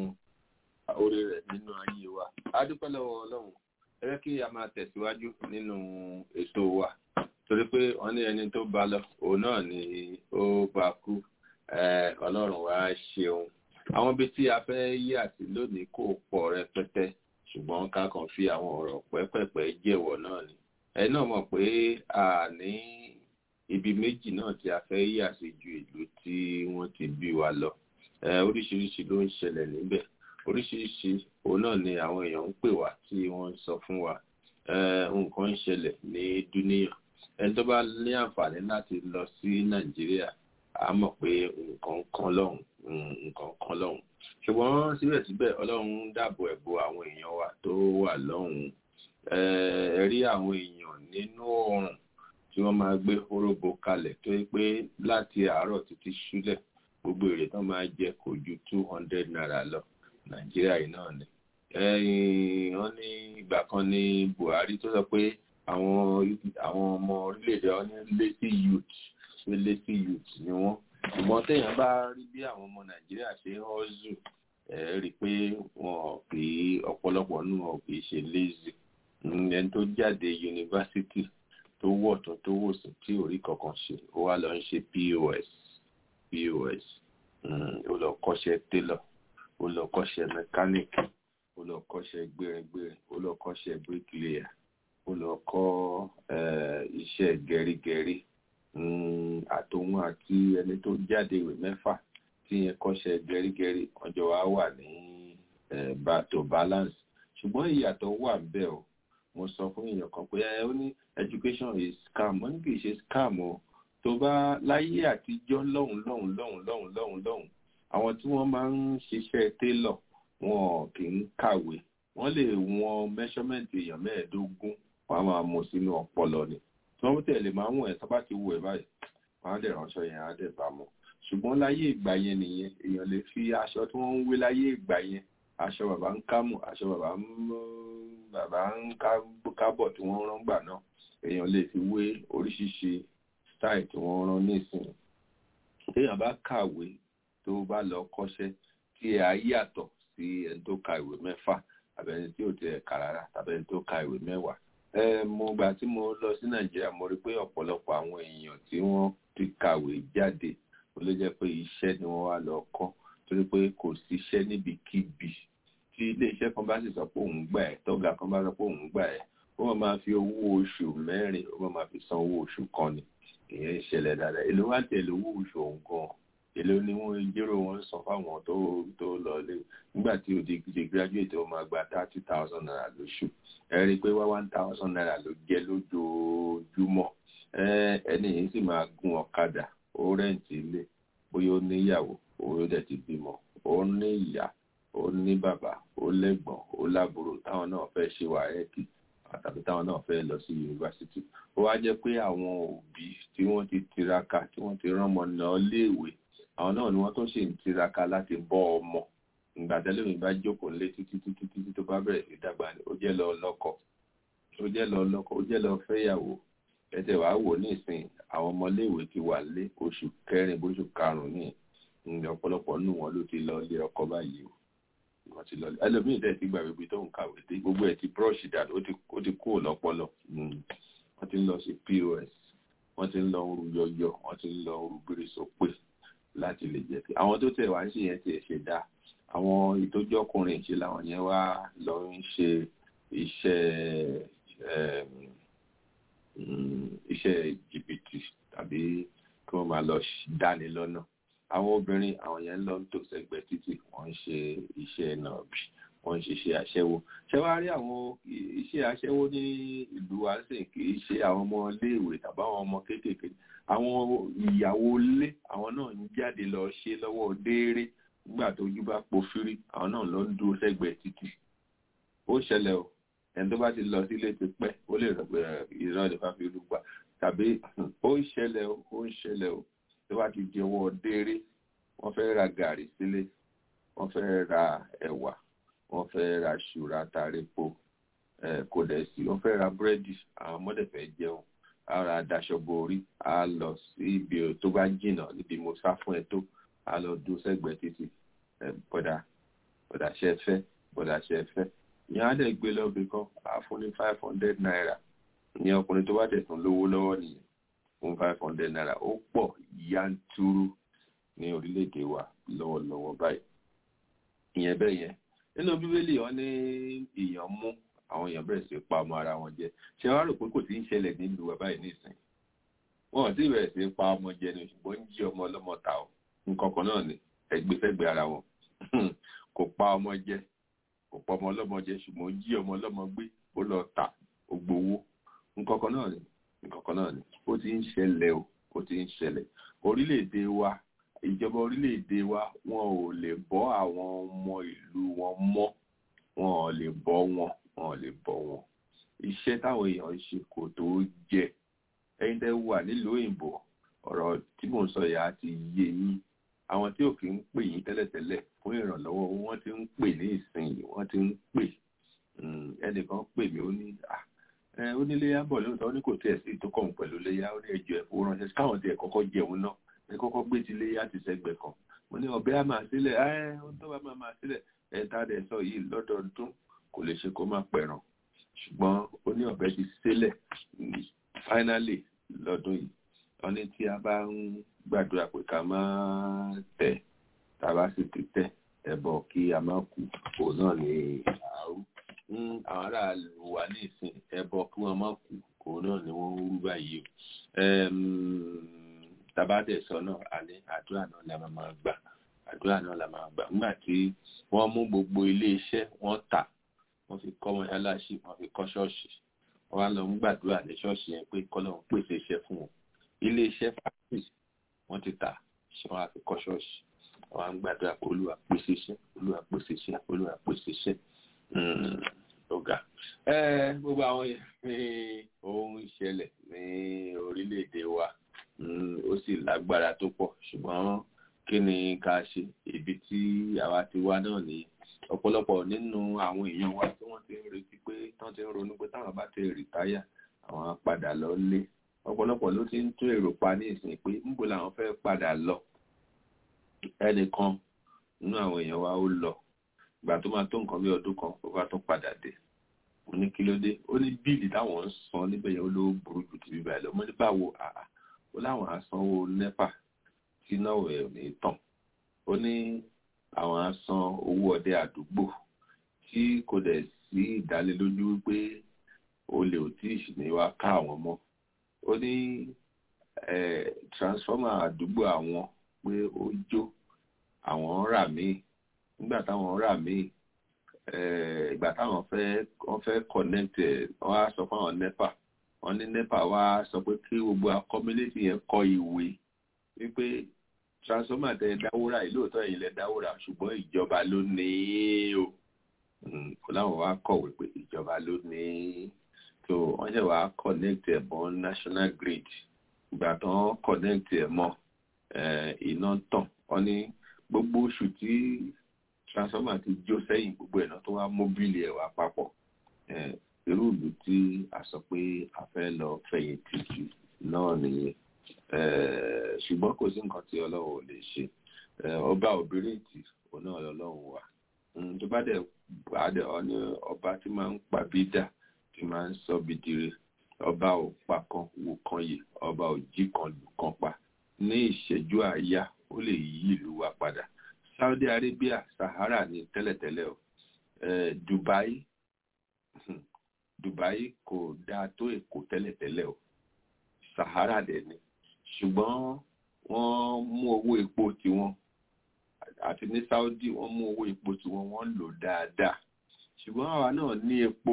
oore rẹ̀ nínú ayé wa. A dúpẹ́ lọ́wọ́ Ọlọ́run. Ẹ jẹ́ kí a máa tẹ̀síwájú nínú ètò wa. Torí pé wọ́n ní ẹni tó bá lọ, òun náà ni ó bá kú. Eh, Ọlọ́run wa ṣeun. Àwọn ibi tí a fẹ́ yí àti lónìí kò pọ̀ rẹpẹtẹ. Ṣùgbọ́n ká kàn fi àwọn ọ̀rọ̀ pẹ́pẹ̀pẹ́ jẹ́wọ̀ náà ni ẹ náà mọ̀ pé a ní ibi méjì náà tí a fẹ́ yà sí ju ìlú tí wọ́n ti bí wa lọ ẹ oríṣiríṣi ló ń ṣẹlẹ̀ níbẹ̀ oríṣiríṣi òun náà ni àwọn èèyàn ń pè wá tí wọ́n ń sọ fún wa ẹ nǹkan ń ṣẹlẹ̀ ní dúníyàn ẹni tó bá ní àǹfààní láti lọ sí nàìjíríà a mọ̀ pé nǹkan kan lọ́hùn nǹkan kan lọ́hùn ṣùgbọ́n síbẹ̀síbẹ̀ ọlọ́run dáàbò ẹ̀bò àwọn èèyàn wa tó wà lọ́hùn ẹ rí àwọn èèyàn nínú oòrùn tí wọ́n máa gbé hóróbo kalẹ̀ tó yẹ pé láti àárọ̀ títí ṣúlẹ̀ gbogbo èrè tán máa jẹ kò ju two hundred naira lọ nàìjíríà yìí náà ni wọ́n ní ìgbà kan ní buhari tó sọ pé àwọn àwọn ọmọ orílẹ̀-èdè wọn ní lazy youth pé lazy youth ni wọ́n ṣùgbọ́n téèyàn bá rí bí àwọn ọmọ nàìjíríà ṣe ń hustle ẹ rí i pé wọn kì í ọ̀pọ̀lọpọ̀ nù wọn kì í ṣe lazy Mm, ẹni tó jáde yunifásitì tó wọ̀ tún tó wò sí tí ò rí kankan ṣe ó wá lọ ń ṣe pos pos Mm, ó lọ kọ́ṣẹ́ tailor ó lọ kọ́ṣẹ́ mẹkáníìkì ó lọ kọ́ṣẹ́ gbéringbérin ó lọ kọ́ṣẹ́ bricklayer ó lọ kọ́ eh, iṣẹ́ gẹrígẹrí Mm, àtòun àti ẹni tó jáde ìwé mẹ́fà tí yẹn kọ́ṣẹ́ gẹrígẹrí ọjọ́ wa wà ní eh, ba- to balance ṣùgbọ́n ìyàtọ̀ wà bẹ́ẹ̀ o mo sọ fún èèyàn kan pé ẹ ó ní education is scam wọ́n ní kì í ṣe scam o tó bá láyé àtijọ́ lọ́hùn lọ́hùn lọ́hùn lọ́hùn lọ́hùn lọ́hùn àwọn tí wọ́n máa ń ṣiṣẹ́ tailor wọn kì í kàwé wọ́n lè wọn measurement èèyàn mẹ́ẹ̀ẹ́dógún wọ́n á máa mú sínú ọpọlọ ni tí wọ́n tẹ̀lé máa ń wọ̀n ẹ̀ sábà ti wù ẹ̀ báyìí wọ́n á dẹ̀ ránṣọ yẹn á dẹ̀ bá mu ṣùgbọ́n láyé ìgbà yẹn nìyẹn èèyàn lè fi aṣọ tí wọ́n ń wé láyé ìgbà yẹn aṣọ bàbá ń kámù aṣọ bàbá ń bàbá ń ká- kábọ̀ tí wọ́n rán gbà náà èèyàn lè fi wé oríṣiríṣi style tí wọ́n rán nísìnyí téèyàn bá kàwé tó bá lọ kọ́ṣẹ́ tí ẹ̀ á yàtọ̀ sí ẹni tó ka ìwé mẹ́fà tàbí ẹni tí ò tiẹ̀ kà rárá tàbí ẹni tó ka ìwé mẹ́wàá ẹ mo gbà tí mo lọ sí nàìjíríà mo rí pé ọ̀pọ̀lọpọ̀ àwọn èèyàn tí wọ́n ti kàwé jáde ó ló jẹ́ pé iṣẹ́ ni wọ́n wá lọ kọ́ torí pé kò síṣẹ́ níbikíbi tí iléeṣẹ́ kan bá sì sọ pé òun gbà ẹ́ tọ́gà kan bá sọ pé òun gbà ẹ́ ó máa máa fi owó oṣù mẹ́rin ó máa máa fi san owó oṣù kan ni ìyẹn ń ṣẹlẹ̀ dáadáa èló wá tẹ̀lé owó oṣù òun gan èló ni wọ́n jérò wọn san fáwọn tó tó lọ lé nígbà tí o di di graduate ó máa gba thirty thousand naira lóṣù ẹ rí i pé wá one thousand naira ló jẹ́ lójoojúmọ́ ẹ ẹni yìí sì máa gun ọ̀kadà ó rẹ́ǹtì ilé bóyá ó níyàwó ó dẹ̀ ti bímọ ó ní ìyá ó ní bàbá ó lẹ́gbọ̀n ó lábúrò táwọn náà fẹ́ ṣe wàhẹ́ẹ̀kì tàbí táwọn náà fẹ́ lọ sí yunifásitì ó wá jẹ́ pé àwọn òbí tí wọ́n ti tiraka tí wọ́n ti rán ọmọ náà léèwé àwọn náà ni wọ́n tó ṣì ń tiraka láti bọ́ ọmọ ìgbà tẹ́lẹ̀ mi bá jókòó lé títí títí títí tó bá bẹ̀rẹ̀ sí dàgbà ni ó jẹ́ lọ lọ́kọ ó jẹ́ lọ lọ́kọ ó jẹ́ lọ fẹ́yàwó ẹsẹ̀ wàá wò ní ìsìn àwọn ọmọléèwé ti wà lé oṣù kẹrin bóṣù karùn-ún ní ìgbà ọ̀pọ̀lọpọ̀ nù wọn ló ti lọ ilé ọkọ báyìí o wọ́n ti lọ ẹlòmíì tẹ̀ ti gbàgbé ibi tó ń kàwé dé gbogbo ẹ̀ ti búrọ́ọ̀ṣì dàdú ó ti ó ti kúrò lọ́pọlọ wọ́n ti ń lọ sí pos wọ́n ti ń lọ oru yọyọ wọ́n ti ń lọ oru gbére sópè láti lè jẹ́ pé àwọn tó tẹ̀ wá ń ṣe yẹn tiẹ̀ ṣe dáa àwọn ìtọ́jú ọkùnrin ṣe làwọn yẹn wá lọ ń ṣe iṣẹ́ ẹm, mm, iṣẹ́ jìbìtì tàbí kí wọ́n máa lọ dáni lọ́nà àwọn obìnrin àwọn yẹn ń lọ ń tò sẹ́gbẹ̀ẹ́ títì wọ́n ń ṣe iṣẹ́ nàbì wọ́n ń ṣiṣẹ́ aṣẹ́wó ṣé wàá rí àwọn iṣẹ́ aṣẹ́wó ní ìlú wa sì kì í ṣe àwọn ọmọ iléèwé tàbí àwọn ọmọ kéékèèké àwọn ìyàwó ilé àwọn náà ń jáde lọ ṣe lọ́wọ́ dééré nígbà tó ojú bá pòfírí àwọn náà lọ ń dúró sẹ́gbẹ̀ẹ́ títì ó ṣẹlẹ̀ o ẹni tó bá ti lọ sílé ti pẹ́ ó lè rọ̀ pé ìran ìfà fi rú gbà tàbí ó ń ṣẹlẹ̀ o ó ń ṣẹlẹ̀ o tó bá ti di ọwọ́ dééré wọ́n fẹ́ ra gàrí sílé wọ́n fẹ́ ra ẹ̀wà wọ́n fẹ́ ra ṣùrà tàrépo kò dẹ̀ sí wọ́n fẹ́ ra búrẹ́dì àwọn ọmọdé fẹ́ jẹun ara daṣọ borí a lọ sí ibi tó bá jìnnà níbi mo sá fún ẹ tó a lọ dún sẹ́gbẹ̀ẹ́ títì bọ̀dà bọ̀dà ṣe fẹ́ bọ̀dà ṣe fẹ́ ìyẹn á dẹ̀ gbé lọ́bì kan á fún ní five hundred naira ìyẹn ọkùnrin tó bá tẹ̀ tún lówó lọ́wọ́ nìyẹn fún five hundred naira ó pọ̀ yanturu ní orílẹ̀-èdè wa lọ́wọ́lọ́wọ́ báyìí ìyẹn bẹ́ẹ̀ yẹn nínú bíbélì wọn ní ìyàn mú àwọn èèyàn bẹ̀rẹ̀ sí pa ọmọ ara wọn jẹ ṣé wàá rò pé kò sí ń ṣẹlẹ̀ nílùú wa báyìí nísìnyí wọn ò tí ì bẹ̀rẹ̀ sí pa ọmọ jẹ ni ṣùgbọ́n ń jí ọmọ ọlọ́mọ ta ọ nǹkan kan náà ni ẹgbẹ́fẹ́gbẹ́ ara wọn kò pa ọmọ jẹ kò pa ọmọ ọlọ́mọ jẹ ṣùgbọ́n jí ọmọ ọlọ́mọ gbé ó lọ ta ó gbowó nǹkan kan náà ni nǹkan kan náà ni ó ti ń ṣẹlẹ̀ o ó ti ń ṣẹlẹ̀ orílẹ̀-èdè wa ìjọba orílẹ̀-èdè wa wọn ò lè bọ́ àwọn ọmọ ìlú wọn mọ́ wọn ò lè bọ́ wọn wọn ò lè bọ́ wọn iṣẹ́ táwọn èèyàn ń ṣe kò tó jẹ ẹ̀yin tẹ́ wà nílùú òyìnbó ọ̀rọ̀ tí mò ń sọ yà á ti yé yín àwọn tí ò kì ń pè yín tẹ́lẹ̀tẹ́lẹ̀ fún ìrànlọ́wọ́ wọ́n ti ń pè ní ìsinyìí wọ́n ti ń pè ẹnìkan pè mí ó ní ó ní léyà bọ̀ lóòótọ́ ó ní kò tiẹ̀ sí tó kàn pẹ̀lú léyà ó ní ẹjọ́ ẹ̀fọ́ ránṣẹ́ káwọn tiẹ̀ kọ́kọ́ jẹun náà ẹ kọ́kọ́ gbé ti léyà ti sẹ́gbẹ̀ kan mo ní ọbẹ̀ á máa sílẹ̀ ẹ ó tó bá máa máa sílẹ̀ ẹ tá a dẹ̀ sọ yìí lọ́dọọdún kò lè ṣe kó má pẹ̀ràn ṣùgbọ́n ó ní ọ̀bẹ ti sílẹ̀ finally lọ́dún yìí wọ́n ní tí a bá ń gbàdúrà pé ká má tẹ̀ tá a bá sì ti tẹ̀ ẹbọ kí a má kú òun náà ní àárú àwọn aráàlú wa ní ìsìn ẹbọ kí wọ́n má kú òun náà ni wọ́n ń rú báyìí o tabadẹ sọ náà alẹ́ àdúrà náà la máa máa gbà àdúrà náà la máa gbà nígbà tí wọ́n mú gbogbo ilé iṣẹ́ wọ́n tà wọ́n fi kọ́ mọ́ṣáláṣí wọ́n fi kọ́ ṣọ́ọ̀ṣì wọ́n wá lọ ń gbàdúrà ní ṣọ́ọ̀ṣì yẹn pé kọ́lọ́run pèsè iṣẹ́ fún wọn ilé iṣẹ́ fàájì wọ́n ti tà ṣé wọ́n á fi kọ́ ṣọ́ọ̀ṣì wọ́n á ń gbàdúrà pé olúwa pèsè iṣẹ́ olúwa pèsè iṣẹ́ olúwa pèsè iṣẹ́ ọ̀gá gbogbo àwọn yẹn ní ohun ìṣẹ̀lẹ̀ ní orílẹ̀-èdè wa ó sì lágbára tó pọ̀ ṣùgbọ́n kí ni ká ṣe ibi tí àwa ti wá náà ní ọ̀pọ̀lọpọ̀ nínú àwọn èèyàn wa tí wọ́n ti ń retí pé tán ti ń ronú pé táwọn bá ti rìtáyà àwọn á padà lọ lé ọ̀pọ̀lọpọ̀ ló ti ń tún èrò pa ní ìsìn pé níbo làwọn fẹ́ padà lọ ẹnìkan nínú àwọn èèyàn wa ó lọ ìgbà tó máa tó nǹkan bí ọdún kan ó bá tún padà dé mo ní kí ló dé ó ní bíìlì táwọn ń san níbẹ̀ yẹn ó ló burú jù ti bíbẹ̀ lọ mo ní báwo àà ó láwọn asanwó nepa tí náà ẹ̀ ní tàn ó ní àwọn asan owó ọdẹ àdúgbò tí kò dẹ̀ sí ìdánilójú wípé olè ò tí ì ní wá ká àwọn mọ́ ó ní transformer àdúgbò àwọn pé ó jó àwọn rà míì nígbà táwọn rà míì ìgbà táwọn fẹ́ wọ́n fẹ́ connect ẹ̀ wọ́n á sọ fún àwọn nepa wọ́n ní nepa wá sọ pé kí gbogbo community yẹn kọ ìwé wípé transformer tẹ dáwóra yìí lóòótọ́ ẹ̀yin lẹ dáwóra ṣùgbọ́n ìjọba ló ní í o kò láwọn wá kọ̀wé pé ìjọba ló ní í so wọ́n ṣe wá connect ẹ̀ mọ́ national grid ìgbà tó ń connect ẹ̀ mọ́ iná tàn wọ́n ní gbogbo oṣù tí transformer ti jó sẹ́yìn gbogbo ẹ̀ náà tó wá móbìlì ẹ̀ wá papọ̀ irú ìlú tí a sọ pé a fẹ́ lọ fẹ̀yìntì jù náà nìyẹn ṣùgbọ́n kò sí nǹkan tí ọlọ́run ò lè ṣe ọba òbírèǹtì òun náà lọ́lọ́run wà tó bá dẹ̀ àdẹ ọ̀ní ọba tí máa ń pa bídà tí máa ń sọ bìdìrì ọba ò pa kan wò kan yìí ọba ò jí kan lù kan pa ní ìṣẹ́jú àáyá ó lè yí ìlú wa padà Saudi Arabia Sahara ní tẹ́lẹ̀tẹ́lẹ̀ o Dubai Dubai kò dáa tó Èkó tẹ́lẹ̀tẹ́lẹ̀ o Sahara dẹ̀ ni ṣùgbọ́n wọ́n mú owó epo tiwọn àti ní Saudi wọ́n mú owó epo tiwọn wọ́n lò dáadáa ṣùgbọ́n àwa náà ní epo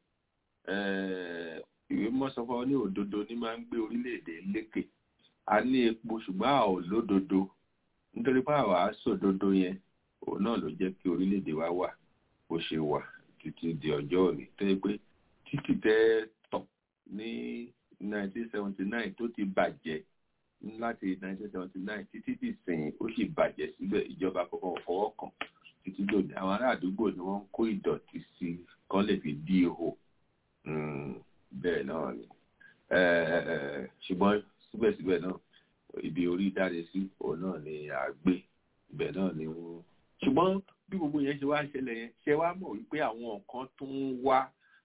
ìwé mọ́sọ́fọ́ ní òdodo ní máa ń gbé orílẹ̀-èdè lékè a ní epo ṣùgbọ́n a ò lódodo nítorí pé àwa sòdodo yẹn òun náà ló jẹ́ kí orílẹ̀-èdè wa wà bó ṣe wà títí di ọjọ́ òní tó yẹ pé títí tẹ́ tọ̀ ní 1979 tó ti bàjẹ́ láti 1979 títí di sìn ó sì bàjẹ́ síbẹ̀ ìjọba kọ̀ọ̀kan fọwọ́ kàn títí lòdì àwọn ará àdúgbò ni wọ́n ń kó ìdọ̀tí sí kán lè fi dí ihò bẹ́ẹ̀ náà ni ṣùgbọ́n síbẹ̀síbẹ̀ náà ibi orí dáre sí òun náà ni à gbé ibẹ̀ náà ni wọ́n ṣùgbọ́n bí gbogbo yẹn ṣe wá ṣẹlẹ̀ yẹn ṣe wá mọ̀ wípé àwọn nǹkan tó ń wá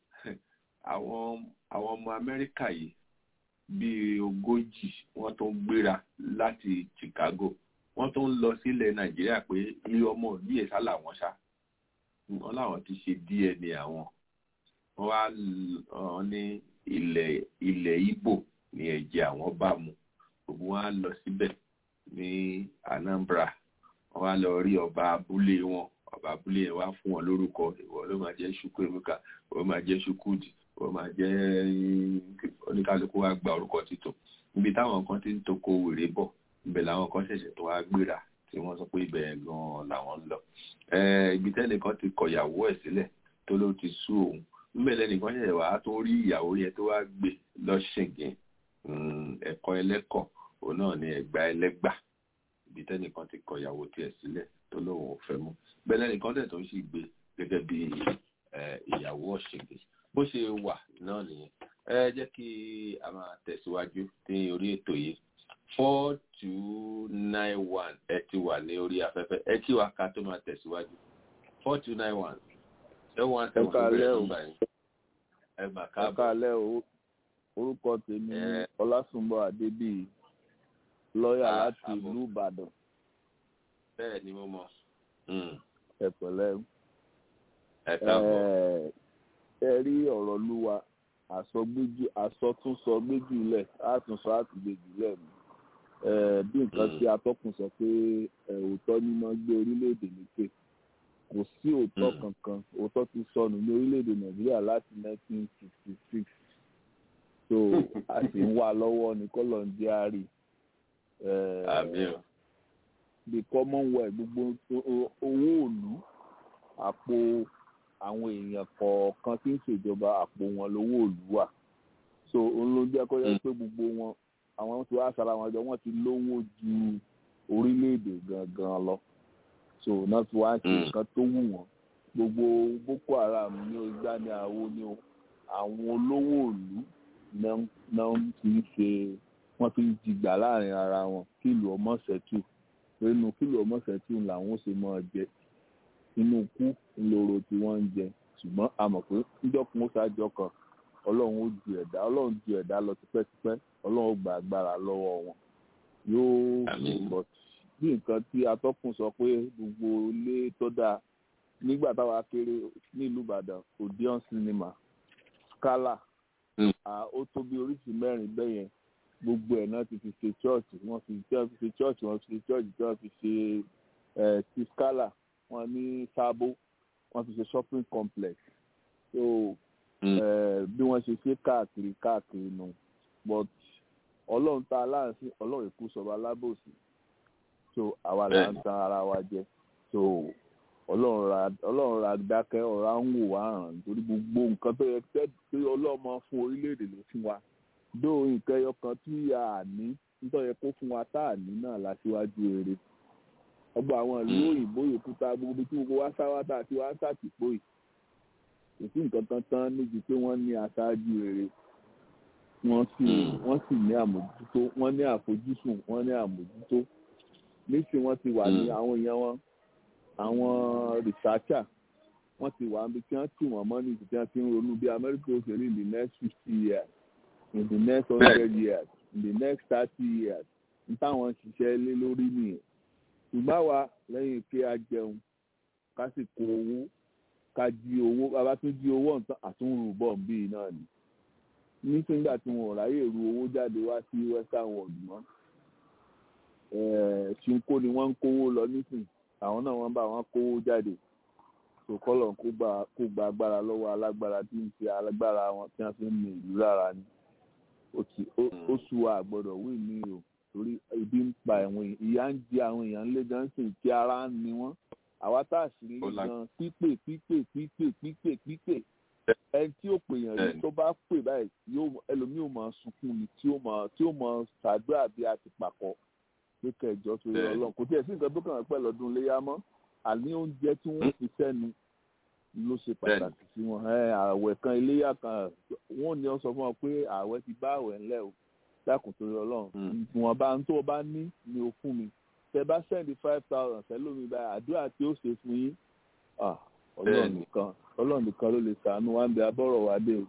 àwọn àwọn ọmọ Amẹ́ríkà yìí bíi ogójì wọ́n tó ń gbéra láti Chicago wọ́n tó ń lọ sílẹ̀ Nàìjíríà pé ilé ọmọ ìlú yẹn sá làwọn ṣá wọ́n láwọn ti ṣe DNA àwọn wọ́n wá ọ ní ilẹ̀ ilẹ̀ Ìgbò ní ẹ̀jẹ̀ àwọn bá mu gbogbo wọn á lọ síbẹ̀ ní Anambra wọ́n wá lọ rí ọba abúlé wọn ọba abúlé yẹn wá fún wọn lórúkọ ìwọ ló máa jẹ́ Chukwuemeka ìwọ máa jẹ́ Chukwudi ìwọ máa jẹ́ oníkálukú wá gba orúkọ títún níbi táwọn kan ti ń toko wèrè bọ̀ ibẹ̀ làwọn kan ṣẹ̀ṣẹ̀ tó wá gbéra tí wọ́n sọ pé ibẹ̀ gan-an làwọn ń lọ ibi tẹ́nìkan ti kọ̀yàwó ẹ̀ sílẹ̀ tó ló ti sú òun níbẹ̀ lẹ́nìkan ṣẹ̀ṣẹ̀ wá tó rí ìyàwó yẹn tó wá gbé lọ́ṣẹ̀gẹ̀ ẹ̀kọ́ ẹlẹ́kọ̀ òun náà ni ẹ̀gbá ẹlẹ́gbà ibi tẹ́nìkan ti kọ̀yàwó tiẹ̀ sílẹ̀ tó lóun ò fẹ́ mú bẹ́ẹ̀ lẹ́nìkan tẹ̀ tó ń sì gbé gẹ́gẹ́ bí ìyàwó ọ̀ṣẹ̀gẹ̀ bó ṣe wà náà nìyẹn ẹ jẹ́ kí a máa tẹ̀síwájú ní orí ètò yìí four two nine one ẹ ti wà ní orí afẹ́fẹ́ ẹ kí wa ká tó máa tẹ̀síwájú four two nine one seven one seven two bẹ̀rẹ̀ nígbà yẹn. ẹ mà ẹ káàbọ̀ káalẹ́ o orúkọ tèmi Ẹ. ọlásùnbọ̀ adébíyì lọ́ọ̀yà Ah, láti àbọ̀. ìlú ìbàdàn bẹ́ẹ̀ ni mo mọ̀ Mm, ẹ pẹ̀lẹ́ ẹ káàbọ̀ Ẹ- ẹ rí ọ̀rọ̀ lúwa àsọgbéjì àsọtúnsọ méjìlẹ̀ àtúnsọ àtìgbèjìlẹ̀ mi Ẹ, bí nǹkan Mm. tí atọ́kùn sọ pé ẹ, òótọ́ níná gbé orílẹ̀-èdè lékè kò sí òótọ́ Mm. kankan òótọ́ ti sọnù ní orílẹ̀-èdè nàìjíríà láti 1966 so a sì ń wá lọ́wọ́ ní kọ́lọ̀ ń jẹ́ àárí àmì o the commonwealth gbogbo o- o- owó òlú àpò àwọn èèyàn kọ̀ọ̀kan tí ń ṣèjọba àpò wọn lówó òlú wà so òun ló jẹ́ kó yẹ Mm. pé gbogbo wọn àwọn tí wàá sara wọn jọ wọ́n ti lówó ju orílẹ̀-èdè gangan lọ so náà tí wàá ṣe Mm. nǹkan tó wù wọ́n gbogbo boko haram ní o igbá ní àwo ní o àwọn olówó òlú náà náà fi ń ṣe wọ́n fi ń jìgbà láàrin ara wọn kí ìlú ọmọ ṣẹ́tù nínú kílò ọmọọ̀sẹ̀tù làwọn ó ṣe máa jẹ inú kú ńlọrọ tí wọ́n ń jẹ ṣùgbọ́n a mọ̀ pé níjọ́kun ó ṣáájọ́ kan ọlọ́run ó ju ẹ̀dá ọlọ́run ju ẹ̀dá lọ tipẹ́tipẹ́ ọlọ́run ó gba agbára lọ́wọ́ wọn yóò Àmín. bọ̀ bí nǹkan tí atọ́kùn sọ pé gbogbo ilé tó dáa nígbà táwa kéré nílùú ìbàdàn odeon cinema scala Mm. à, ó tó bí oríṣi mẹ́rin bẹ́yẹn gbogbo ẹ̀ náà ti fi ṣe chọ́ọ̀chì wọ́n fi tí wọ́n fi ṣe chọ́ọ̀chì wọ́n fi ṣe chọ́ọ̀chì tí wọ́n fi ṣe ẹ̀ ti scala wọ́n ní sábó wọ́n fi ṣe shopping complex so Mm. ẹ̀ bí wọ́n ṣe ṣe káàkiri káàkiri nù but ọlọ́run tá a láàrin ọlọ́run èkó sọ̀rọ̀ alábòsí so àwa là ń Bẹ́ẹ̀ni. tan ara wa jẹ so ọlọ́run ra ọlọ́run ra dákẹ́ ọ̀rá ń wò wá hàn nítorí gbogbo nǹkan tó yẹ tẹ́ pé ọlọ́mọ fún orílẹ̀-èdè ló fún wa dó nǹkan ẹyọ kan tí a ní nítorí yẹ kó fún wa tá a ní náà láṣíwájú eré ọgbà àwọn ìlú Mm. òyìnbó yòókù tá gbogbo ibi tí gbogbo wa sáwá tá àti wá sàtìpó yìí kò sí nǹkan kan tán níbi pé wọ́n ní aṣáájú eré wọ́n sì Mm. wọ́n sì ní àmójútó wọ́n ní àfojúsùn wọ́n ní àmójútó nísìnyí wọ́n ti wà ní Mm. àwọn èèyàn wọn àwọn researcher wọ́n ti wà níbi tí wọ́n tì wọ́n mọ́ ní ìdí tí wọ́n ti ń ronú bí Amẹ́ríkà ó ṣe rí in the next fifty years in the next hundred years in the next thirty years n táwọn ṣiṣẹ́ lé lórí nìyẹn ṣùgbọ́n àwa lẹ́yìn pé a jẹun ká sì kó owó ká jí owó bàbá tún jí owó ọ̀tán àtúnrù bọ̀ bíi náà ni nígbà tí wọn ò ráyè ru owó jáde wá sí western world mọ́ ṣinko ni wọ́n ń kówó lọ nísìn àwọn náà wọ́n bá wọn kówó jáde sòkòlò kó gba kó gba agbára lọ́wọ́ alágbára tí ń ṣe alágbára wọn tí wọ́n fi ń mi ìlú lára ni ó ti ó- ó sú wa àgbọ́dọ̀ wí ní o torí ebi ń pa àwọn èèyàn ìyà ń jẹ àwọn èèyàn ńlé gan sì kí ara ń ni wọ́n àwa tá a sì rí Ó la- gan pípè pípè pípè pípè pípè ẹni tí ó pè yàn rí Bẹ́ẹ̀ni. tó bá pè báyìí yóò ẹlòmíì ò máa sunkún ni tí ó máa tí ó máa ṣàdúrà bí a ti pàkọ́ pé kẹjọ tó yọ Bẹ́ẹ̀ni. Ọlọ́run kò tiẹ̀ sí nǹkan tó kàn án pẹ́ lọ́dún léyà mọ́ àní oúnjẹ tí wọ́n fi sẹ́nu ló ṣe pàtàkì sí wọn ẹ ààwẹ̀ kan iléyà kan wọ́n ní ọ sọ fún ọ pé ààwẹ̀ ti bá ààwẹ̀ ńlẹ̀ o dákun tó yọ Ọlọ́run Mm. ìwọ̀n bá ń tó o bá ní ni o fún mi tẹ bá sẹ́ndì five thousand sẹ́lómi báyìí àdúrà tí ó ṣe fún yín ah, Ọlọ́run Bẹ́ẹ̀ni. nìkan Ọlọ́run nìkan ló lè ṣàánú wa ń bẹ abọ́rọ̀ wa dé o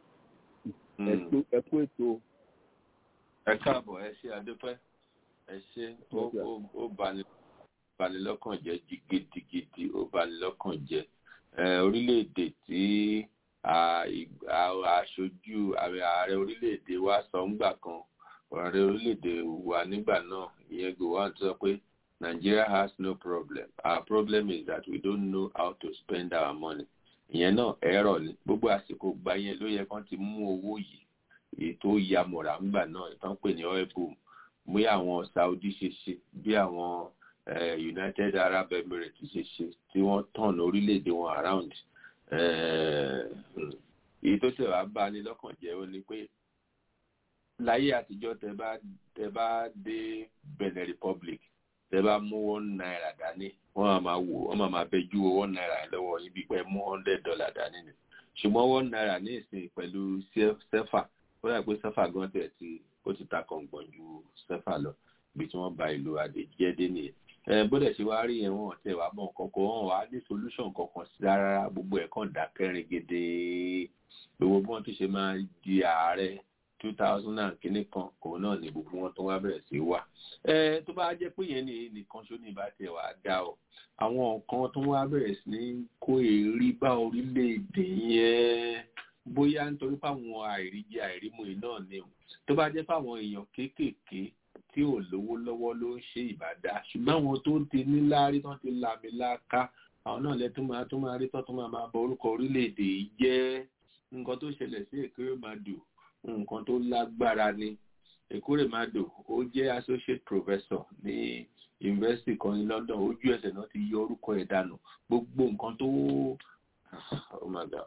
ẹ Mm. tó- ẹ kú ètò o. ẹ káàbọ̀ ẹ ṣe adúpẹ́ ẹ ṣe ó Yes, sir. ó ó bani bani lọ́kàn jẹ́ jí- gidigidi ó bani lọ́kàn jẹ́ ẹ orílẹ̀-èdè tí a- ì- a- aṣojú ààrẹ ààrẹ orílẹ̀-èdè wa sọ ńgbà kan ààrẹ orílẹ̀-èdè wa nígbà náà ìyẹn Gowon sọ pé Nigeria has no problem our problem is that we don't know how to spend our money ìyẹn náà ẹ̀rọ ni gbogbo àsìkò gbà yẹn ló yẹ kán ti mú owó yìí èyí tó ya mọ̀ra ńgbà náà ìtàn pè ní oil boom bí àwọn Saudi ṣe ṣe bí àwọn eh, United Arab Emirates ṣe ṣe tí wọ́n tàn orílẹ̀-èdè wọn around eh, hmm. èyí tó ṣe wàá bá ní lọ́kàn jẹ́ ó ní pé láyé àtijọ́ tẹ bá tẹ bá dé Benin Republic tẹ bá mú one naira dání wọ́n á máa wò wọ́n máa máa bẹjú one naira lọ́wọ́ yín bí pé mú hundred dollar dání ni ṣùgbọ́n one naira ní ìsìn pẹ̀lú sefa ó dà pé sefa gan tẹ̀ ti ó ti ta kọ̀ǹgbọ̀n ju sefa lọ bí tí wọ́n ba ìlú àdèjẹ́dé nìyẹn bódẹ̀ ṣe wá rí yẹn wọn tẹ̀ wá mọ̀ kankan wọn wá ní solution kankan sí rárá gbogbo ẹ̀ kàn dákẹ́rin gèdè gbogbo bí wọ́n ti ṣe máa di ààrẹ two thousand and kìíní kan òun náà ni gbogbo wọn tó wá bẹ̀rẹ̀ sí wà. ẹ tó bá jẹ́ pé yẹn ní nìkan ṣó ní ìbá tiẹ̀ wá dá o àwọn nǹkan tó wá bẹ̀rẹ̀ sí ní kó èrí bá orílẹ̀-èdè yẹn bóyá nítorí fáwọn àìríjẹ àìrímu yìí náà ni o tó bá jẹ́ fáwọn èèyàn kéékèèké tí ò lówó lọ́wọ́ ló ń ṣe ìbàdá ṣùgbọ́n àwọn tó ń ti níláárí tán ti lami láká àwọn náà lẹ́tọ́ máa tó máa rí tán tó máa máa bọ orúkọ orílẹ̀-èdè yìí jẹ́ nǹkan tó ṣẹlẹ̀ sí Ekweremadu nǹkan tó lágbára ni Ekweremadu ó jẹ́ associate professor ní university kan ní London ojú ẹsẹ̀ náà ti yọ orúkọ ẹ̀ dànù gbogbo nǹkan tó oh my God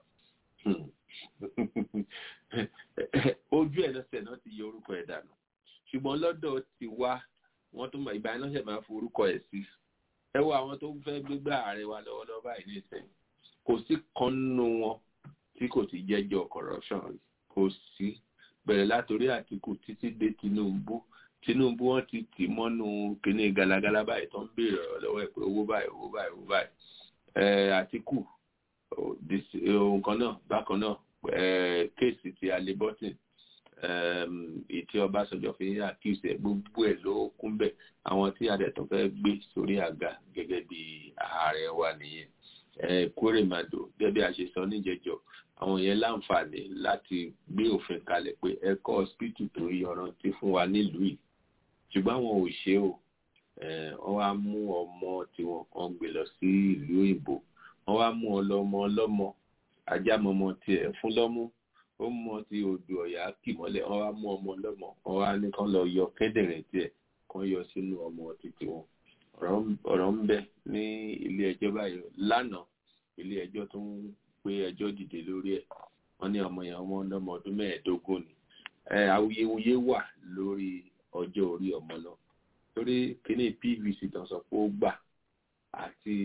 ojú ẹsẹ̀ náà ti yọ orúkọ ẹ̀ dànù ṣùgbọ́n lọ́dọ̀ ti wá wọ́n tó mọ̀ ìgbà iná ṣẹ̀ máa forúkọ ẹ̀ sí ẹ wo àwọn tó fẹ́ gbégbá ààrẹ wa lọ́wọ́lọ́wọ́ báyìí ní ìsẹ̀yìn kò sí kan nínú wọn tí kò ti jẹ́jọ́ corruption rí kò sí bẹ̀rẹ̀ látòrí Àtìkù títí dé Tinubu Tinubu wọn ti tì mọ́nú kíní galagala báyìí tó ń béèrè ọ̀rọ̀ lọ́wọ́ ẹ̀ pé owó báyìí owó báyìí owó báyìí Àtìkù nǹkan náà bákan náà kéèsì ti alebọ́tìn ìtí Ọbásanjọ́ fi ń àkíyèsí ẹ̀ gbogbo ẹ̀ ló kún bẹ̀ àwọn tí adẹ̀tọ̀ fẹ́ gbé sórí àga gẹ́gẹ́ bí ààrẹ wa nìyẹn Ekweremadu gẹ́gẹ́ bí a ṣe sọ níjẹjọ àwọn yẹn láǹfààní láti gbé òfin kalẹ̀ pé ẹ̀kọ́ hospital tó yọrantí fún wa nílùú yìí ṣùgbọ́n àwọn ò ṣe o wọ́n wá mú ọmọ tiwọn kan gbé lọ sí ìlú òyìnbó wọ́n wá mú ọlọ́mọ ọlọ́mọ ajámọmọ tiẹ̀ fún lọ́mú ó mọ ti odò ọ̀yà kì mọ́lẹ̀ wọ́n wá mú ọmọ ọlọ́mọ wọ́n wá ní kán lọ yọ kíndìnrín tiẹ̀ kán yọ sínú ọmọ títí wọn ọ̀rọ̀ ń bẹ ní ilé ẹjọ́ báyìí lánàá ilé ẹjọ́ tó ń gbé ẹjọ́ dìde lórí ẹ̀ wọ́n ní ọmọ yẹn ọmọ ọlọ́mọ ọdún mẹ́ẹ̀ẹ́dógún ni awuyewuye wà lórí ọjọ́ orí ọmọ náà torí kíní pvc tán sọ pé ó gbà àti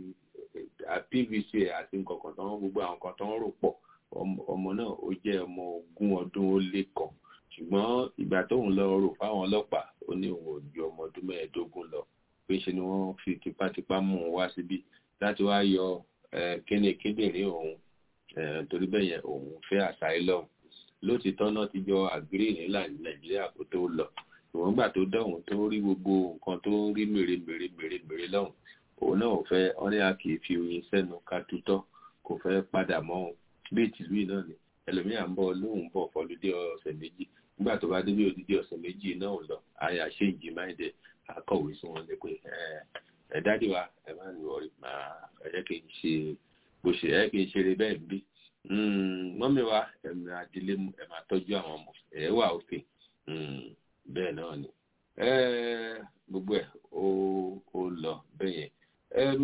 pvc àti nǹkan kan tán gbogbo àwọn kan tán rò pọ̀ ọmọ náà ó jẹ́ ọmọ ogún ọdún ó lé kan ṣùgbọ́n ìgbà tóun lọ rò fáwọn ọlọ́pàá ó ní òun ò ju ọmọ ọdún mẹ́ẹ̀ẹ́dógún lọ pé ṣe ni wọ́n fi tipátipá mú un wá síbí láti wá yọ kíni kíndìnrín òun torí bẹ́ẹ̀ yẹn òun fẹ́ asylum lótìtọ́ náà ti jọ àgírí nílà ní nàìjíríà kó tó lọ ìwọ̀n gbà tó dọ̀hún tó rí gbogbo nǹkan tó rí mèremère mèremère lọ́hùn òun náà ò fẹ́ wọ́n ní a kì í fi oyin sẹ́nu ká tutọ́ kò fẹ́ padà mọ́ òun bí ìtìlú yìí náà ni ẹlòmíà ń bọ̀ lóhùn bọ̀ fọlùdé ọ̀sẹ̀ méjì nígbà tó bá débi òdìdí ọ̀sẹ̀ méjì náà lọ àyà ṣe ìjì máìdẹ akọ̀wé sí wọn lé pé ẹ dáàdì wa ẹ má ní wọrí máa ẹ jẹ́ kí n ṣe bó ṣe ẹ kí n ṣeré bẹ́ẹ̀ bí mọ́mí wa ẹ máa dilé mu ẹ máa tọ́jú àwọn ọmọ ẹ wà òkè bẹ́ẹ̀ náà ni gbogbo ẹ̀ ó lọ bẹ́ẹ̀ yẹn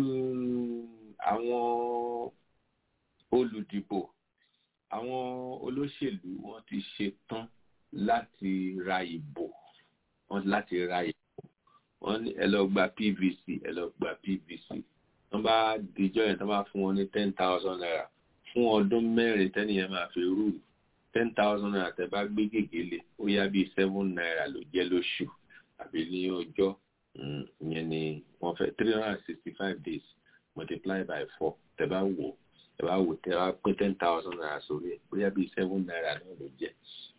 àwọn olùdìbò àwọn olóṣèlú wọn ti ṣe tán láti ra ìbò wọn láti ra ìbò wọn ní ẹ lọ gba pvc ẹ lọ gba pvc wọn bá dijọ yẹn tó bá fún wọn ní ten thousand naira fún ọdún mẹ́rin tẹ́nìyẹn máa fi rú ten thousand naira tẹ́ bá gbé gègéle ó yá bíi seven naira ló jẹ́ lóṣù àbí ní ọjọ́ ìyẹn ni wọ́n fẹ́ three hundred and sixty five days multiply by four tẹ́ bá wò ẹ bá wò tẹ́ bá pín ten thousand naira sórí ẹ̀ bóyá bíi seven naira náà ló jẹ́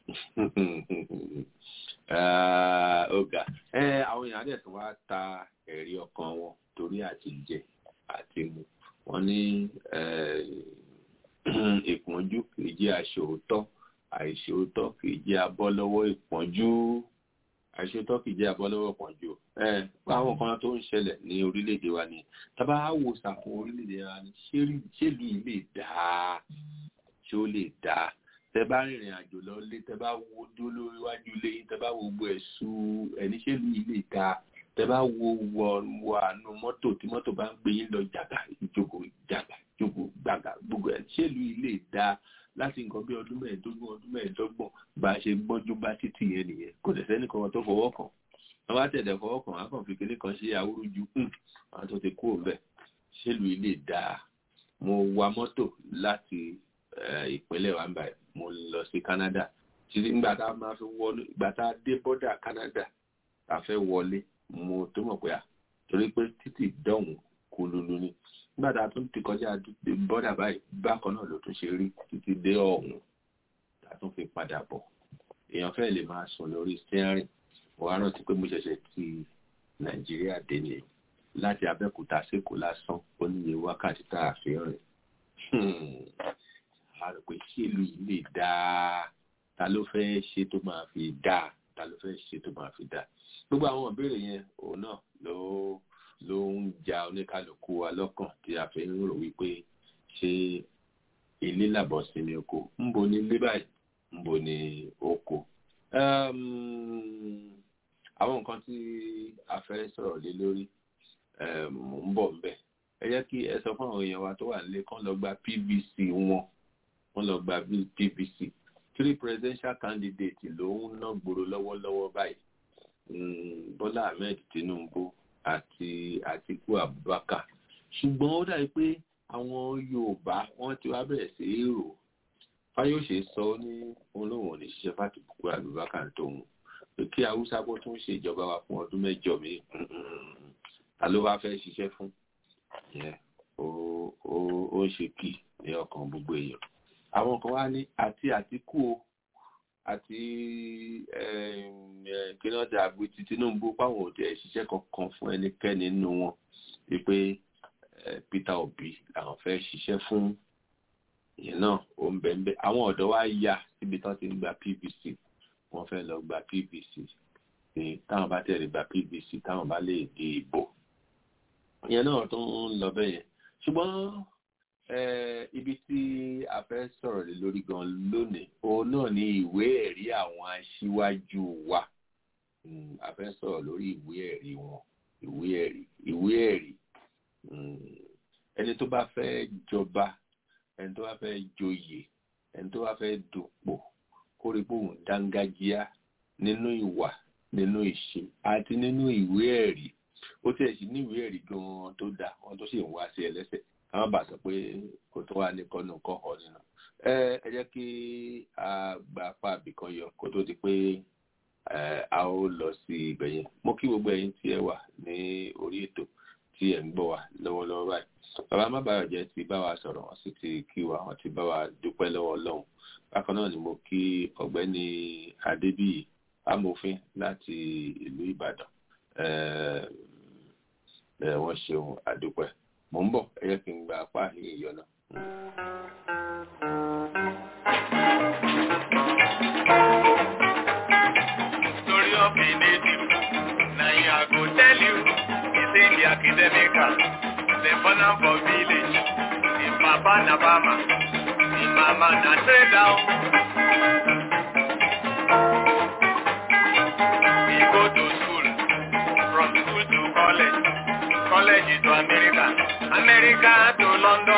ọgá ẹ àwọn èèyàn dẹ̀ tún wá ta ẹ̀rí ọkàn wọn torí àti jẹ àti mu wọn ní ìpọ́njú kìí jẹ́ aṣòótọ́ àìṣòótọ́ kìí jẹ́ abọ́ lọ́wọ́ ìpọ́njú àìṣòótọ́ kìí jẹ́ abọ́ lọ́wọ́ ìpọ́njú ẹ àwọn kan tó ń ṣẹlẹ̀ ní orílẹ̀-èdè wa ni tábà wò sàkún orílẹ̀-èdè wa ni ṣèlú yìí lè dáa ṣé ó lè dáa tẹ bá rìnrìn àjò lọ lé tẹ bá wo dó lórí iwájú ilé yín tẹ bá wo gbogbo ẹ̀sùn ẹni ṣèlú yìí lè dáa tẹ bá wo wọ wọ àánú mọ́tò tí mọ́tò bá ń gbé yín lọ jàgà ìjókòó jàgà ìjókòó gbàgà gbogbo ẹ̀ ṣèlú yìí lè dáa láti nǹkan bí ọdún mẹ́ẹ̀ẹ́dógún ọdún mẹ́ẹ̀ẹ́dọ́gbọ̀n bá a ṣe gbọ́njú bá títì yẹn nìyẹn kò dẹ̀ sẹ́ni kan tó fọwọ́ kàn wọ́n bá tẹ̀lé fọwọ́ kàn á kàn fi kékeré kan ṣe awúrúju àwọn tó ti kú òun bẹ́ẹ̀ ṣèlú yìí lè dáa mo wa mọ́tò láti ìpínlẹ̀ wa báyìí mo lọ sí Canada títí nígbà tá a máa fi wọlé ìgbà tá a dé bọ́dà Canada a fẹ́ wọlé mo tó mọ̀ pé torí pé títì dọ̀hún kò lulu ni nígbà tá a tún ti kọjá bọ́dà báyìí bákan náà ló tún ṣe rí títí dé ọ̀hún tá a tún fi padà bọ̀ èèyàn fẹ́ lè máa sùn lórí steering mo wá rántí pé mo ṣẹ̀ṣẹ̀ ti nàìjíríà dé ni láti abẹ́òkúta sékòó lásán ó níye wákàtí tá a fi rìn a rò pé ṣé ìlú yìí lè dáa ta ló fẹ́ ṣe tó máa fi dáa ta ló fẹ́ ṣe tó máa fi dáa gbogbo àwọn ìbéèrè yẹn òun náà ló ló ń ja oníkálukú wa lọ́kàn tí a fi ń rò wípé ṣé ilé làbọ̀ sí ní oko ń bo ní ilé báyìí ń bo ní oko àwọn nǹkan tí a fẹ́ sọ̀rọ̀ lé lórí ń bọ̀ ń bẹ̀ ẹ jẹ́ kí ẹ sọ fún àwọn èèyàn wa tó wà nílé kán lọ gba pvc wọn wọ́n lọ gba pvc three presidential candidate ló ń ná gbòòrò lọ́wọ́lọ́wọ́ báyìí bọ́lá ahmed tinubu àti àtiku abubakar ṣùgbọ́n ó dàbí pé àwọn yorùbá wọ́n ti wá bẹ̀rẹ̀ sí í rò fáyọ̀ṣe sọ ní olóhùn òní ṣiṣẹ́ fàtìkù abubakar tóun pé kí haúsá bó tún ṣe ìjọba wa fún ọdún mẹ́jọ mi ta ló wá fẹ́ ṣiṣẹ́ fún ó ń ṣe kì ní ọkàn gbogbo èèyàn àwọn kan wá ní àti àtìkù o àti kínọ́dà àgbètì tinubu páwọn òde ìṣiṣẹ́ kankan fún ẹnikẹ́ni nínú wọn wípé peter obi làwọn fẹ́ ṣiṣẹ́ fún ìyẹn náà ó ń bẹ̀ ń bẹ̀ àwọn ọ̀dọ́ wa ya síbi tán ti ń gba pvc wọ́n fẹ́ lọ gba pvc táwọn bá tẹ̀lé gba pvc táwọn bá lè di ìbò ìyẹn náà tó ń lọ bẹ́ẹ̀ yẹn ṣùgbọ́n ibi tí a fẹ́ sọ̀rọ̀ lé lórí gan lónìí òun náà ni ìwé ẹ̀rí àwọn aṣíwájú wa a fẹ́ sọ̀rọ̀ lórí ìwé ẹ̀rí wọn ìwé ẹ̀rí ìwé ẹ̀rí ẹni tó bá fẹ́ jọba ẹni tó bá fẹ́ joyè ẹni tó bá fẹ́ dupò kó rí bóun dángájíá nínú ìwà nínú ìṣe àti nínú ìwé ẹ̀rí ó tiẹ̀ sì ní ìwé ẹ̀rí gan-an tó dáa wọn tó sì ń wá sí ẹlẹ́sẹ̀ àwọn bá sọ pé kò tó wà ní kọ́nù kọ́ ọ nínú. ẹ ẹ jẹ́ kí a gba apá àbìkan yọ kó tó di pé a ó lọ sí ibẹ̀ yẹn. mo kí gbogbo ẹ̀yin tí ẹ wà ní orí ètò tí ẹ̀ ń gbọ́ wa lọ́wọ́lọ́wọ́ báyìí. bàbá má bàa jẹ́ ti bá wa sọ̀rọ̀ wọ́n sì ti kí wa wọ́n ti bá wa dúpẹ́ lọ́wọ́ ọlọ́run. bákan náà ni mo kí ọ̀gbẹ́ni adébíyì amòfin láti ìlú ìbàdàn. wọ́n ṣeun àdúpẹ́ mo ń bọ̀ ẹ jẹ́ kí n gba apá yìí yọ náà. Story of a native, na him I go tell you. He say the academical, dem born am for village. Him papa na farmer, him mama na trader. He go to school, from school to college. college to America, America to London.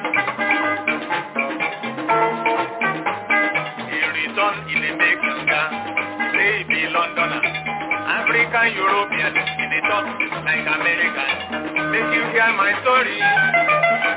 He return in a make younger, say he be Londoner. African European, in the talk like American. Make you hear my story.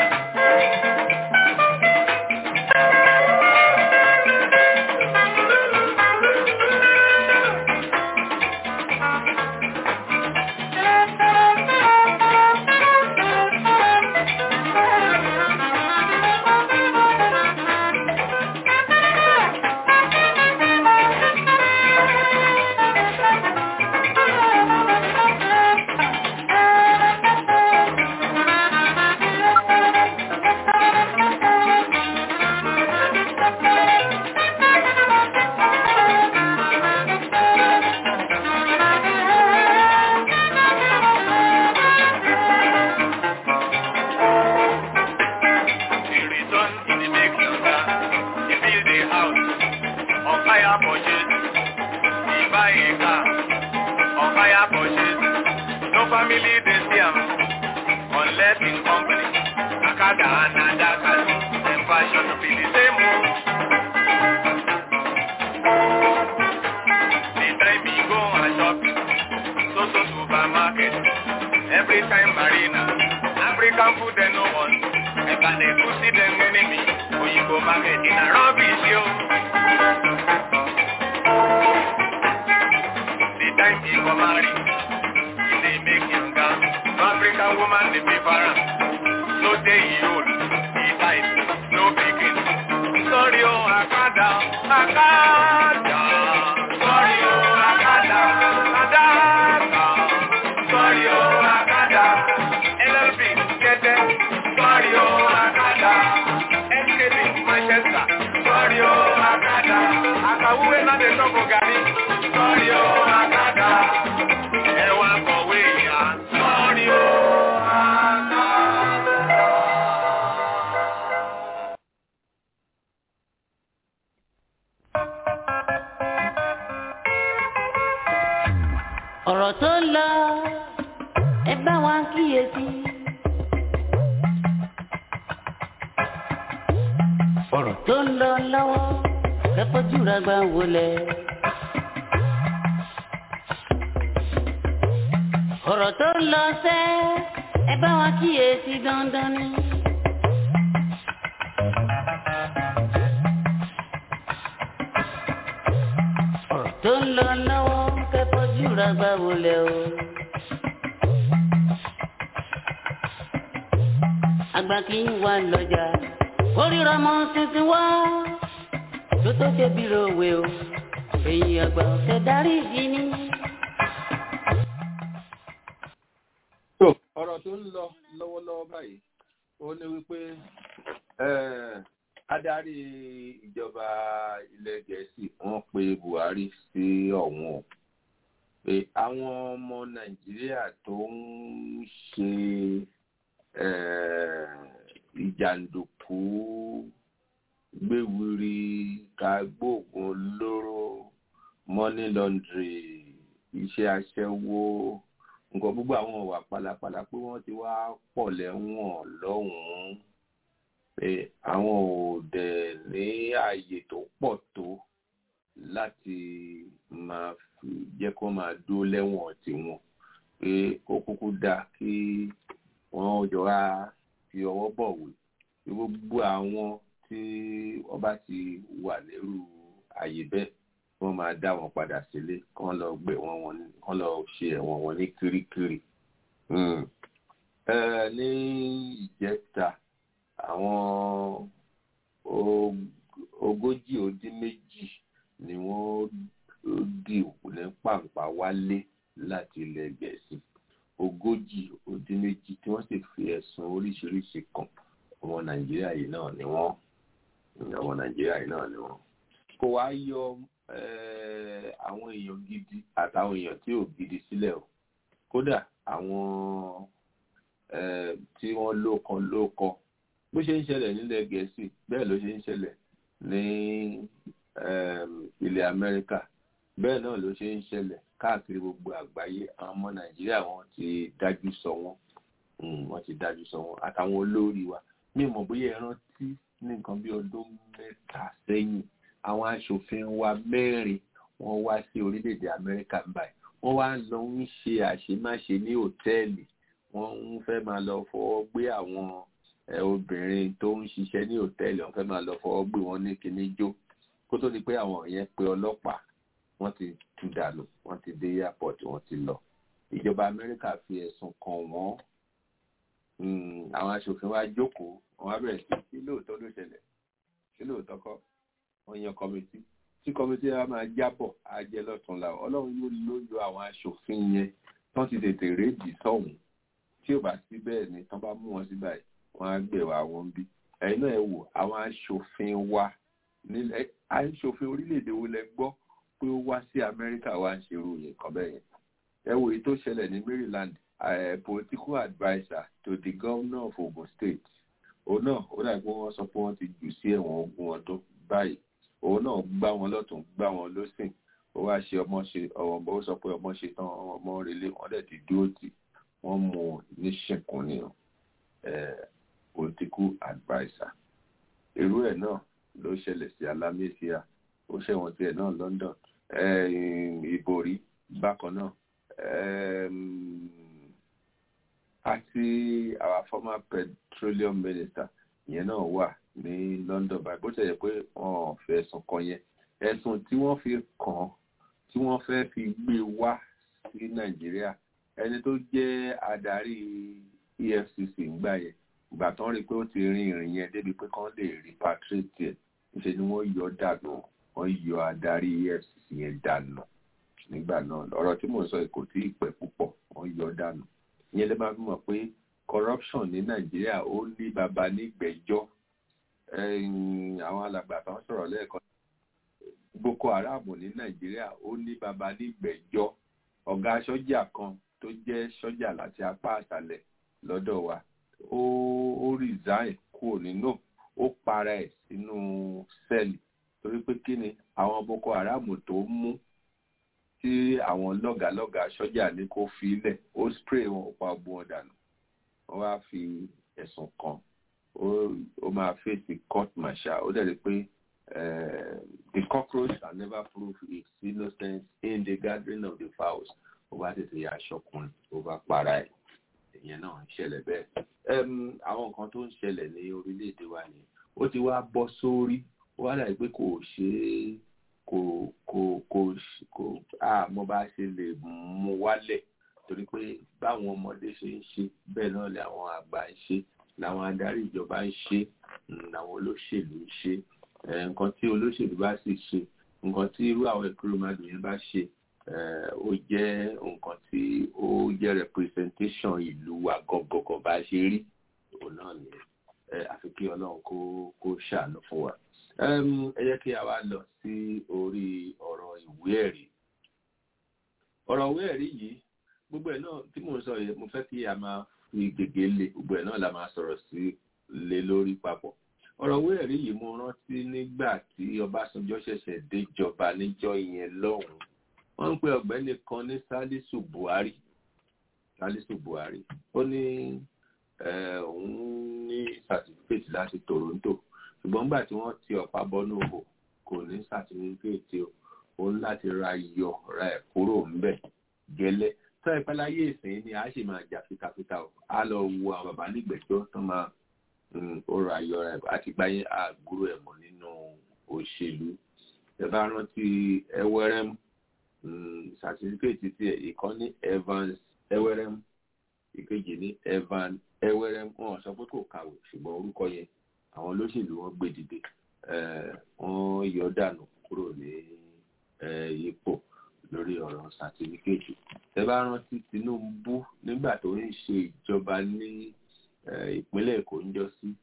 He return in the make younger. He build a house on fire purchase. He buy a car on fire purchase. No family dey see am unless in company. Akada and Adaka, dem fashion be the same o. The time he go and shop, so so supermarket. Every time marina, African food dem no want. Ẹ̀ka dey go see dem enemy, oyinbo market na rubbish yo. The time he go marry, he dey make younger. lè tọ́kọ̀ gàrí. Sọ́ọ̀rì o, àkàdá. Ẹ̀wà kọ̀wé ìyá. Sọ́ọ̀rì o, àkàdá. ọ̀rọ̀ tó ń lọ ẹ bá wa kíyèsí. ọ̀rọ̀ tó ń lọ lọ́wọ́ kẹ́kọ̀ọ́jú ra gbà wọlé. ọ̀rọ̀ tó ń lọ sẹ́ ẹ bá wa kíyèsí dandan ni. ọ̀rọ̀ tó ń lọ lọ́wọ́ kẹ́kọ̀ọ́jú ra gbà wọlé o. àgbà kì í wà lọ́jà oríra mọ́ tuntun wá tó tó ṣe bí lówe o èyí àgbà ọ̀sẹ̀ darí ìdí ni. So, ọ̀rọ̀ tó ń lọ lọ́wọ́lọ́wọ́ báyìí ó ní wípé eh, adarí ìjọba ilẹ̀ gẹ̀ẹ́sì wọ́n pe buhari sí ọ̀hún o pé àwọn ọmọ nàìjíríà tó ń ṣe eh, ìjàǹdùkú gbéwìrì kagbóògùn olóró money laundry iṣẹ́ aṣẹ́wó nǹkan gbogbo àwọn ọ̀wà pálapàla pé wọ́n ti wá pọ̀ lẹ́wọ̀n lọ́hùn-ún pé àwọn ò dẹ̀ ní ààyè tó pọ̀ tó láti máa fi jẹ́ kó máa dó lẹ́wọ̀n tiwọn pé ó kúkú dáa kí wọ́n jọ wá fi ọwọ́ bọ̀wé pé gbogbo àwọn tí wọ́n bá ti wà lérú ààyè bẹ́ẹ̀ wọ́n máa dá wọn padà sílé kán lọ gbé wọn wọn ní kán lọ ṣe ẹ̀wọ̀n wọn ní kirikiri. Mm. Eh, ní ìjẹta àwọn og- ogójì ó dín méjì ni wọ́n dì ní pàǹpá wálé láti ilẹ̀ gẹ̀ẹ́sì ogójì ó dín méjì tí wọ́n sì fi ẹ̀sùn oríṣiríṣi kàn ọmọ nàìjíríà yìí náà ni wọ́n ọmọ nàìjíríà yìí náà ni wọ́n kò wá yọ eh, àwọn èèyàn gidi àtàwọn èèyàn tí ò gidi sílẹ̀ o kódà àwọn eh, tí wọ́n lókan lókan bó ṣe ń ṣẹlẹ̀ nílẹ̀ gẹ̀ẹ́sì bẹ́ẹ̀ ló ṣe ń ṣẹlẹ̀ ní eh, ilẹ̀ amẹ́ríkà bẹ́ẹ̀ náà ló ṣe ń ṣẹlẹ̀ káàkiri gbogbo àgbáyé àwọn ọmọ nàìjíríà wọ́n ti dájú sọ wọ́n Mm, wọ́n ti dájú sọ wọ́n àtàwọn olórí wa mi ò mọ̀ bóyá ẹ rántí ní nǹkan bí ọdún mẹ́ta sẹ́yìn àwọn aṣòfin wa mẹ́rin wọ́n wá sí orílẹ̀-èdè amẹ́ríkà báyìí wọ́n wá lọ ń ṣe àṣemáṣe ní òtẹ́ẹ̀lì wọ́n ń fẹ́ máa lọ fọwọ́ gbé àwọn ẹ, obìnrin tó ń ṣiṣẹ́ ní òtẹ́ẹ̀lì wọ́n fẹ́ máa lọ fọwọ́ gbé wọn ní kinní jó kó tó di pé àwọn yẹn pe ọlọ́pàá wọ́n ti tú dànù wọ́n ti dé airport wọ́n ti lọ ìjọba amẹ́ríkà fi ẹ̀sùn kàn wọ́n Mm, àwọn aṣòfin wa jókòó wọn á bẹ̀rẹ̀ sí sí lóòótọ́ ló ṣẹlẹ̀ sí lóòótọ́ kọ́ wọ́n yan kọ́mítì tí kọ́mítì wa máa jábọ̀ á jẹ́ lọ́tún la ọlọ́run yóò ló yọ àwọn aṣòfin yẹn tán ti tètè rédì sọ̀hún tí ò bá sí bẹ́ẹ̀ ni tán bá mú wọn sí báyìí wọ́n á gbẹ̀wà wọn bí ẹ̀yin náà ẹ wò àwọn aṣòfin wa nílẹ̀ aṣòfin orílẹ̀-èdè wo lẹ gbọ́ pé ó wá sí amẹ́ríkà wá ń ṣerú nǹkan bẹ́ẹ̀ yẹn ẹ wò èyí tó ṣẹlẹ̀ ní maryland uh, political adviser to the governor of Ogun State òun náà ó dà pé wọ́n sọ pé wọ́n ti jù sí ẹ̀wọ̀n ogún ọdún báyìí òun náà gbá wọn lọ́tún gbá wọn lọ́sìn ó wá ṣe ọmọ ṣe ọmọ ó sọ pé ọmọ ṣe tán ọmọ relé wọ́n dẹ̀ ti dúró tì wọ́n mú un ní ṣìnkún ní political adviser irú ẹ̀ náà ló ṣẹlẹ̀ sí alámẹ́síà ó ṣẹ̀wọ̀n tiẹ̀ náà London ìbòrí bákan náà um, àti our former petroleum minister yẹn náà wà ní London báyìí bó ṣe yẹ pé wọn ò fẹ́ ẹ̀sùn kan yẹn ẹ̀sùn tí wọ́n fi kàn án tí wọ́n fẹ́ fi gbé wá sí Nàìjíríà ẹni tó jẹ́ adarí EFCC ńgbà yẹn ìgbà tán rí i pé ó ti rin ìrìn yẹn débi pé kán lè repatriate ẹ̀ níṣẹ́ ni wọ́n yọ dànù wọ́n yọ adarí EFCC yẹn dànù nígbà náà ọ̀rọ̀ tí mò ń sọ kò tí ì pẹ́ púpọ̀ wọ́n yọ dànù ìyẹn lè máa fi mọ̀ pé corruption ní nàìjíríà ó ní baba nígbẹ̀jọ́ àwọn alàgbà kan sọ̀rọ̀ lẹ́ẹ̀kan boko haram ní nàìjíríà ó ní baba nígbẹ̀jọ́ ọ̀gá sọ́jà kan tó jẹ́ sọ́jà láti apá àṣálẹ̀ lọ́dọ̀ wa ó ó resign kúrò nínú ó para ẹ̀ sínú sẹ́ẹ̀lì torí pé kí ni àwọn boko haram tó mú tí àwọn lọ́gàlọ́gà sọ́jà ní kó fi ilẹ̀ ó spray wọn ó pa ọgbọ́n wọn dànù wọ́n wá fi ẹ̀sùn kan ó ó máa fèsì court martial ó dẹ̀ rí pé uh, the cockroach can never prove its innocence in the gathering of the fowls ó bá tètè yà aṣọkùnrin ó bá para ẹ̀ ìyẹn náà ń ṣẹlẹ̀ bẹ́ẹ̀. Em, àwọn nǹkan tó ń ṣẹlẹ̀ ní orílẹ̀-èdè wa ni ó ti wá bọ́ sórí ó wá dàbí pé kò ṣeé kò kò kò ṣ- kò àmọ́ bá ṣe lè mú wálẹ̀ torí pé báwọn ọmọdé ṣe ń ṣe bẹ́ẹ̀ náà ni àwọn àgbà ń ṣe làwọn adarí ìjọba ń ṣe mm, làwọn olóṣèlú ń ṣe Eh, nǹkan tí olóṣèlú bá sì ṣe nǹkan tí irú àwọn ìkúròmọdé yẹn bá ṣe eh, ó jẹ́ nǹkan tí ó jẹ́ representation ìlú wa gangan bá ṣe rí òun náà ni eh, àfi kí ọlọ́run kó kó ṣàánú fún wa. Em, ẹ jẹ́ kí a wá lọ sí orí ọ̀rọ̀ ìwé ẹ̀rí. ọ̀rọ̀ ìwé ẹ̀rí yìí gbogbo ẹ̀ náà tí mò ń sọ yẹn mo fẹ́ kí a máa fi gègé lé gbogbo ẹ̀ náà la máa sọ̀rọ̀ sí lé lórí papọ̀. ọ̀rọ̀ ìwé ẹ̀rí yìí mo rántí nígbà tí Ọbásanjọ́ ṣẹ̀ṣẹ̀ déjọba níjọ́ yẹn lọ́hùn-ún wọ́n ń pe ọ̀gbẹ́ni kan ní Salisu Buhari Salisu Buhari ó ní eh, òun ní certificate láti Toronto ṣùgbọ́n nígbà tí wọ́n ti ọ̀pá bọ́nú òhò kò ní certificate o òun láti ra iyọ̀ ra ẹ̀ kúrò ńbẹ̀ gẹ́lẹ́ tó ẹ pẹ́ láyé ìsìn ni a ṣì máa jà fitafita o a lọ wo àwọn bàbá nígbẹ̀jọ́ tó máa mm, ó ra iyọ̀ ra ẹ̀ àti gbáyé àgúrò ẹ̀ mọ̀ nínú òṣèlú ẹ bá rántí ẹwẹ́rẹ́m certificate tí ìkan ní Evans ẹwẹ́rẹ́m ìkejì ní Evan ẹwẹ́rẹ́m wọn sọ pé kò kàwé ṣùgbọ́n orúkọ yẹn àwọn olóṣèlú wọn gbé dìde eh, wọn yọ dànù kúrò ní eh, ipò lórí ọ̀rọ̀ sàtífíkẹ́ẹ̀tì ẹ bá rántí Tinubu nígbà tó ń ṣe ìjọba ní eh, ìpínlẹ̀ Èkó ń jọ sí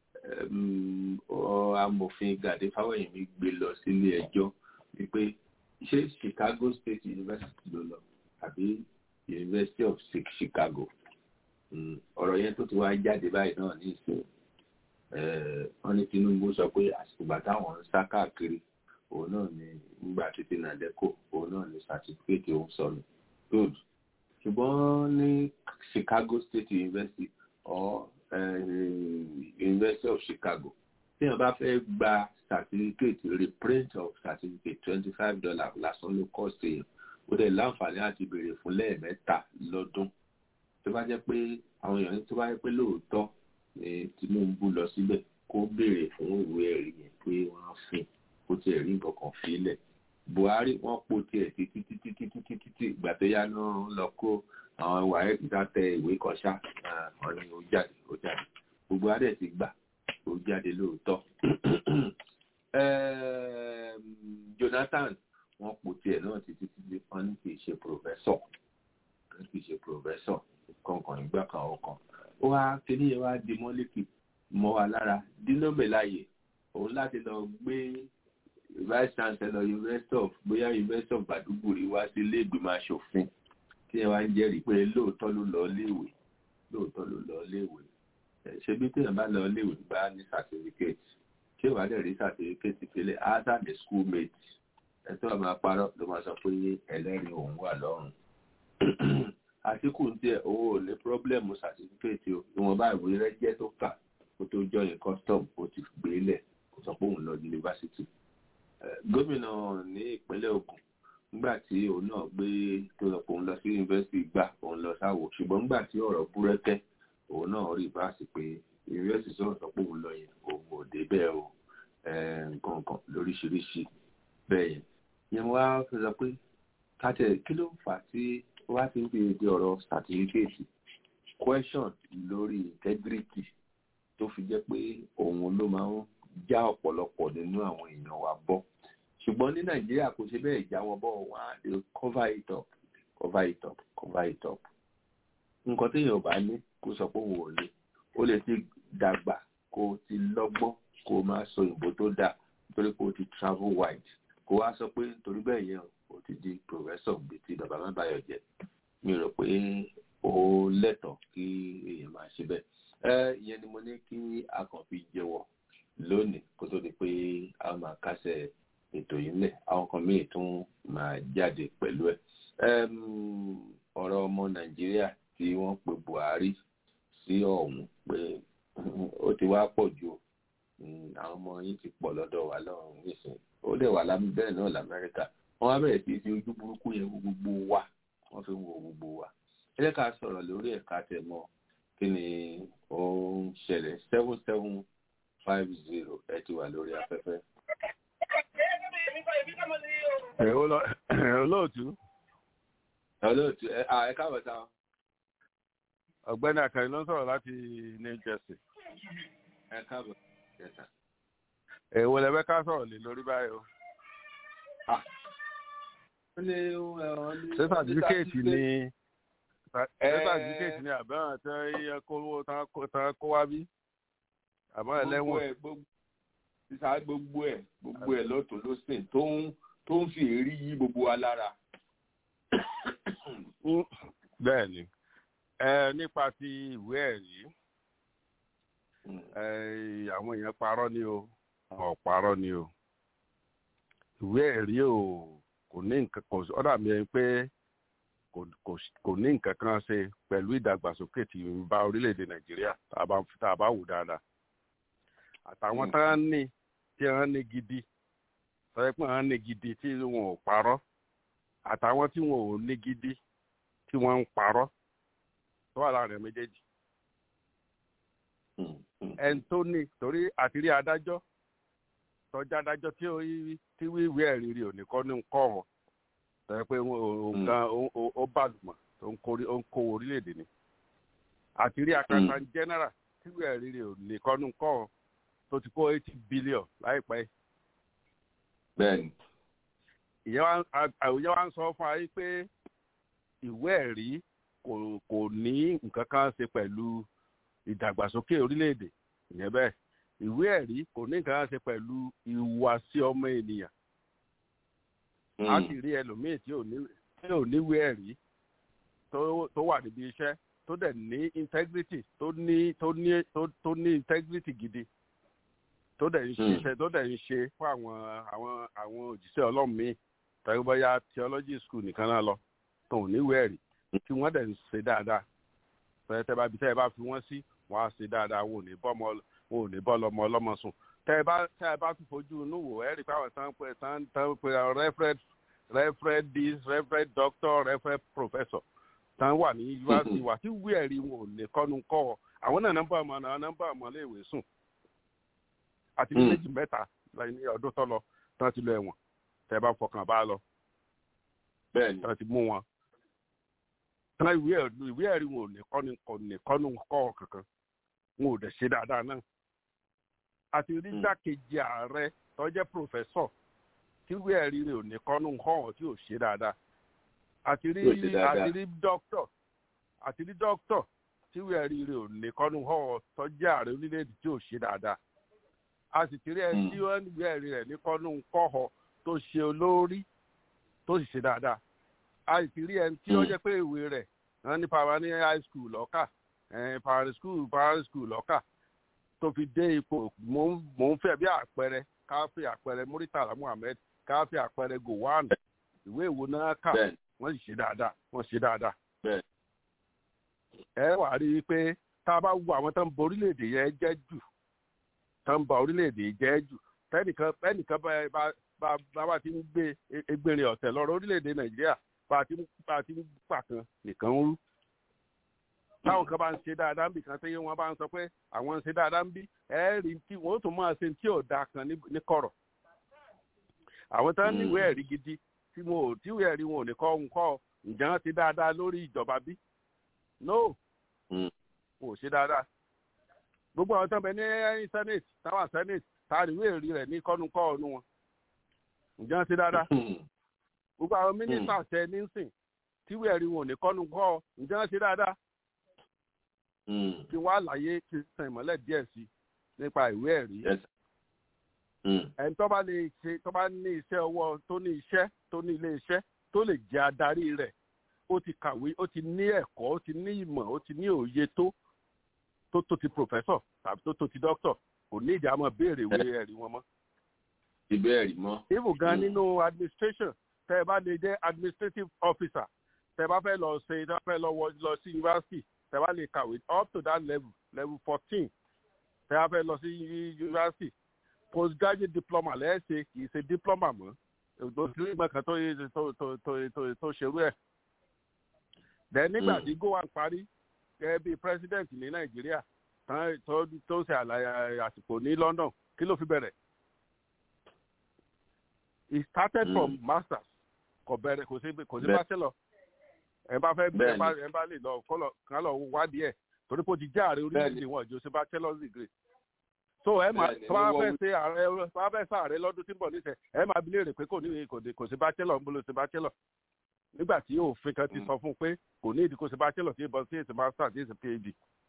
em, ọ- amòfin Gàdé Fáwẹ̀yìnmí gbé lọ sílé ẹjọ́ wípé ṣé Chicago State University ló lọ àbí University of Chi- Chicago Mm, ọ̀rọ̀ yẹn tó ti wá jáde báyìí náà ní ìsìn eh, wọ́n ní Tinubu sọ pé àsìkò bàtà àwọn ń sá káàkiri òun náà ni nígbà títí nàdẹ́kò òun náà ni certificate òun sọnù good ṣùgbọ́n ní Chicago State University or uh, University of Chicago tí wọ́n bá fẹ́ gba certificate reprint of certificate twenty five dollars lásán ló cost èèyàn ó dẹ̀ láǹfààní àti béèrè fún lẹ́ẹ̀mẹ́ta lọ́dún tó bá jẹ́ pé àwọn èèyàn tó bá jẹ́ pé lóòótọ́ ni Tinubu lọ síbẹ̀ kó béèrè fún ìwé ẹ̀rí yẹn pé wọ́n á fún kó tiẹ̀ rí nǹkan kan fílẹ̀ Buhari wọ́n po tiẹ̀ títí títí títí títí tí ìgbà tó yá náà lọ kó àwọn wàhálà kíkà tẹ ìwé kan ṣá wọn ni ó jáde ó jáde gbogbo adé ti gbà ó jáde lóòótọ́ Em, Jonathan wọ́n po tiẹ̀ náà títí títí wọ́n ní kì í ṣe pòfẹ́sọ̀ kì í ṣe pòfẹ́sọ̀ kankan ìgbà kan ọkàn ó wá kíní yẹn wá di mọ́lẹ́kì mọ́ wa lára dínlọ́mẹ̀láyè òun láti lọ gbé vice chancellor university of bóyá university of Baduguri wá sí ilé ìgbìmọ̀ asòfin tí ẹ wá ń jẹ́rìí pé lóòótọ́ ló lọ léèwé lóòótọ́ ló lọ léèwé ẹ̀ ṣe bí téèyàn bá lọ léèwé bá ní certificate ṣé wàá dẹ̀ rí certificate ìpínlẹ̀ asa the schoolmate ẹ tó wà máa parọ́ ló máa sọ pé ẹlẹ́rìí òun wà lọ́rùn àtìkù ń tiẹ̀ owó ò ní pírọ́blẹ́mù certificate o ìwọ̀nba ìwé rẹ jẹ́ tó kà kó tó join custom ó ti gbé lẹ̀ kó sọ pé òun lọ yunifásitì gómìnà ní ìpínlẹ̀ Ògùn nígbà tí òun náà gbé tó lọ pé òun lọ sí yunifásitì gbà òun lọ sáwò ṣùgbọ́n nígbà tí ọ̀rọ̀ búrẹ́kẹ́ òun náà rí báàsì pé yunifásitì sọ̀rọ̀ sọ pé òun lọ yẹn òun ò dé bẹ́ẹ̀ o nǹkan kan lóríṣiríṣi bẹ́ẹ̀ yẹn yẹn wá fi sọ pé kátẹ kí ló fà á tí wá ti ń fi èdè ọ̀rọ̀ certificate question lórí integrity tó fi jẹ́ pé òun ló máa ń já ọ̀pọ̀lọpọ̀ nínú àwọn èèyàn wa bọ́ ṣùgbọ́n ní nàìjíríà kò ṣe bẹ́ẹ̀ já wọn bọ́ wọn á lè cover it up cover it up cover it up nǹkan téèyàn ò bá ní kó sọ pé òun ò ní ó lè ti dàgbà kó o ti lọ́gbọ́n kó o máa sọ òyìnbó tó dáa nítorí pé o ti travel wide kó wá sọ pé torí bẹ́ẹ̀ yẹn o ti di pòfẹ́sọ̀ bíi ti bàbá má bàyọ̀ jẹ́ mi rò pé ó lẹ́tọ̀ọ́ kí èèyàn máa ṣe bẹ́ẹ̀ ẹ ìyẹn ni mo ní kí a kàn fi jẹ́wọ́ lónìí kó tó di pé a máa kásẹ̀ ètò yìí lẹ̀ àwọn kan míì tún máa jáde pẹ̀lú ẹ̀ ọ̀rọ̀ ọmọ nàìjíríà tí wọ́n pe buhari sí ọ̀hún pé ó ti wá pọ̀ ju àwọn ọmọ yín ti pọ̀ lọ́dọ̀ wa lọ́rùn nísìnyí ó dẹ̀ wà bẹ́ẹ̀ náà lamẹ́ríkà wọ́n wá bẹ̀rẹ̀ sí fi ojú burúkú yẹn wo gbogbo wa wọ́n fi ń wo gbogbo wa ẹ jẹ́ ká sọ̀rọ̀ lórí ẹ̀ka tẹ̀ mọ́ kí ni ó ń ṣẹlẹ̀ seven seven five zero ẹ ti wà lórí afẹ́fẹ́. olóòtú. olóòtú ẹ ẹ káàbọ̀ sáwọn ọ̀gbẹ́ni àkàrí ló ń sọ̀rọ̀ láti new jersey. ẹ káàbọ̀ yẹta. èwo lẹ fẹ́ ká sọ̀rọ̀ lé lórí báyìí o. ṣé sàtífíkèètì ni ṣé sàtífíkèètì ni àbẹ̀wọ̀n tí yẹ kó tán kó wá bí àmọ́ ẹlẹ́wọ̀n. sísá gbogbo ẹ̀ gbogbo ẹ̀ lọ́tún lọ́sìn tó ń tó ń fi èrí yí gbogbo wa lára. bẹ́ẹ̀ ni ẹ nípa ti ìwé ẹ̀rí àwọn èèyàn parọ́ ni o ọ̀ parọ́ ni o ìwé ẹ̀rí o kò ní nǹkan kò ọ̀dà mi ẹni pé kò ní nǹkan kan ṣe pẹ̀lú ìdàgbàsókè tí ń bá orílẹ̀-èdè nàìjíríà tá a bá wò dáadáa àtàwọn tá ń ní tí wọ́n ní gidi sọ pé wọ́n ní gidi tí wọn ò parọ́ àtàwọn tí wọn ò ní gidi tí wọ́n ń parọ́ tó wà láàrin méjèèjì. ẹni tó ní torí àtìrí adájọ́ tọ́jú adájọ́ tí ó tí wíwí ẹ̀rí rí òní kọ́ ní kọ́ ọ̀ tẹ́ pé nǹkan ó bàlùmọ̀ tó ń kó orílẹ̀-èdè ni. àtìrí akata general tí wíwí ẹ̀rí rí òní kọ́ ní kọ́ ọ̀ tó ti kó eighty billion láìpẹ́. bẹ́ẹ̀ni. ìyẹn wa ń sọ fún wa yìí pé ìwé ẹ̀rí kò kò ní nǹkan kan ṣe pẹ̀lú ìdàgbàsókè orílẹ̀-èdè ìyẹn bẹ́ẹ̀ ìwé ẹ̀rí kò ní nǹkan kan ṣe pẹ̀lú ìhùwàsí ọmọ ènìyàn a sì rí ẹlòmíì tí ò níwé ẹ̀rí tó wà níbi iṣẹ́ tó dẹ̀ ní integrity tó ní tó ní tó ní integrity gidi tó dẹ̀ ń ṣiṣẹ́ tó dẹ̀ ń ṣe fún àwọn àwọn àwọn òjíṣẹ́ ọlọ́run míì tàbí bóyá theology school nìkan náà lọ tó ò níwé ẹ̀rí tí wọ́n dẹ̀ ń ṣe dáadáa tẹ́ bá bí tẹ́ ẹ bá fi wọ́n sí wọ́n á ṣe dáadáa wọn ò ní bọ́ ọmọ wọn ò ní bọ́ lọ́mọ ọlọ́mọ sùn tẹ́ ẹ bá tẹ́ ẹ bá tún fojú inú wò ẹ rí i pé àwọn tán pé tán tán pé referred referred this referred doctor referred professor tán wà ní yunifásitì wà tí wí ẹ̀rí wọn ò lè kọ́nu kọ́ ọ àwọn náà nọ́mbà ọmọ náà nọ́mbà ọmọ léèwé sùn àti ní méjì mẹ́ta ní ọdún tó lọ tán ti lọ ẹ̀wọ̀n tẹ́ ẹ bá fọkàn bá lọ bẹ́ẹ̀ni tán ti mú wọn tán ìwé ìwé ẹ̀rí wọn ò ní kọ́ni kọ́ ní kọ́nu kọ́ kankan wọn ò dẹ̀ ṣe dáadáa náà àti rí dákejì ààrẹ tó jẹ́ pòfẹ́sọ̀ tí ìwé ẹ̀rí rẹ̀ ò ní kọ́nu kọ́ tí ò ṣe dáadáa àti rí àti rí dókítọ̀ àti rí dókítọ̀ tí ìwé ẹ̀rí rẹ̀ ò ní kọ́nu kọ́ tó jẹ́ ààrẹ orílẹ̀-èdè tí ò ṣe dáadáa a sì ti rí ẹni tí wọ́n ìwé ẹ̀rí rẹ̀ ní kọ́nu kọ́ tó ṣe olórí tó sì ṣe dáadáa a sì rí ẹni tí ó jẹ́ pé ìwé rẹ̀ wọ́n ní pàrọ̀ ní high school lọ́kà primary school primary school lọ́kà tó fi dé ipò mò ń fẹ́ bí àpẹẹrẹ káfí àpẹẹrẹ muritala muhammed káfí àpẹẹrẹ gowon ìwé ìwo náà kà wọ́n sì ṣe dáadáa wọ́n ṣe dáadáa. ẹ wà á rí i pé tá a bá wo àwọn tó ń ba orílẹ̀-èdè yẹn jẹ́ jù tó ń ba orílẹ̀-èdè jẹ́ jù tẹ́nìkan tẹ́nìkan bá bá ti ń gbé egbèrè ọ̀tẹ̀ lọ́rọ̀ orílẹ̀-èdè nàìjíríà bá a ti ń pàkan nìkan ń rú táwọn kan bá ń ṣe dáadáa ń bì kan tẹ́yẹ wọn bá ń sọ pé àwọn ń ṣe dáadáa ń bí ẹ rí tí wọn ó tún máa ṣe tí ò da kan ní kọ̀rọ̀ àwọn tó ń níwèé ẹ̀rí gidi tí wọn ò tíwèé ẹ̀rí wọn ò ní kọ́ ń kọ́ ǹjẹ́ wọn ti dáadáa lórí ìjọba bí no wọn ò ṣe dáadáa gbogbo àwọn tó ń bẹ ní senate táwọn senate táwọn ìwé ẹ̀rí rẹ̀ ní kọ́nu kọ́ ọ̀nù wọn ǹjẹ́ wọn ti dáadáa gbogbo àwọn mínísítà tẹ nísìn tíwèé ẹ̀rí wọn ò ní kọ́nu kọ́ ǹjẹ́ wọn ti dáadáa kí wọ́n àlàyé kí n sàn ìmọ́lẹ̀ díẹ̀ sí nípa ìwé ẹ̀rí. ẹni tó bá lè ṣe tó bá ní iṣẹ́ ọwọ́ tó ní iṣẹ́ tó ní ilé iṣẹ́ tó lè jẹ́ adarí rẹ̀ ó ti kàwé ó ti ní ẹ̀kọ́ ó ti ní ìmọ̀ ó ti ní òye tó tó tó ti professor tàbí tó tó ti doctor kò ní ìdí àmọ́ béèrè ìwé ẹ̀rí wọn mọ́. ìbéèrè mọ́. even gan nínú administration tẹ́ ẹ bá lè jẹ́ administrative officer tẹ́ ẹ bá fẹ́ lọ ṣe tẹ́ ẹ bá fẹ́ lọ wọ lọ sí university tẹ́ ẹ bá lè kàwé up to that level level fourteen tẹ́ ẹ bá fẹ́ lọ sí university postgraduate diploma lẹ́ẹ̀ṣẹ̀ kì í ṣe diploma mọ́ òṣèlú ìgbà kan tó tó tó tó tó ṣerú ẹ̀. then nígbà tí gowan parí gẹ́gẹ́ bí president ní nàìjíríà tó tó ṣe àlàyé àsìkò ní london kí ló fi bẹ̀rẹ̀. he started mm. from masters kò bẹ̀rẹ̀ kò sí kò sí bachelor ẹ bá fẹ́ ẹ bá ẹ bá lè lọ kọ́lọ̀ kán lọ wádìí ẹ̀ torí pé ó ti jẹ́ ààrẹ orílẹ̀-èdè wọn ìjọ sí bachelor's degree so ẹ máa tó bá fẹ́ ṣe ààrẹ tó bá fẹ́ ṣe ààrẹ lọ́dún tí ń bọ̀ níṣẹ́ ẹ máa bi léèrè pé kò ní kò sí bachelor ń bolo sí bachelor nígbà tí òfin kan ti sọ fún un pé kò ní ìdí kò sí bachelor tí ìbọn sí èsì master tí èsì phd.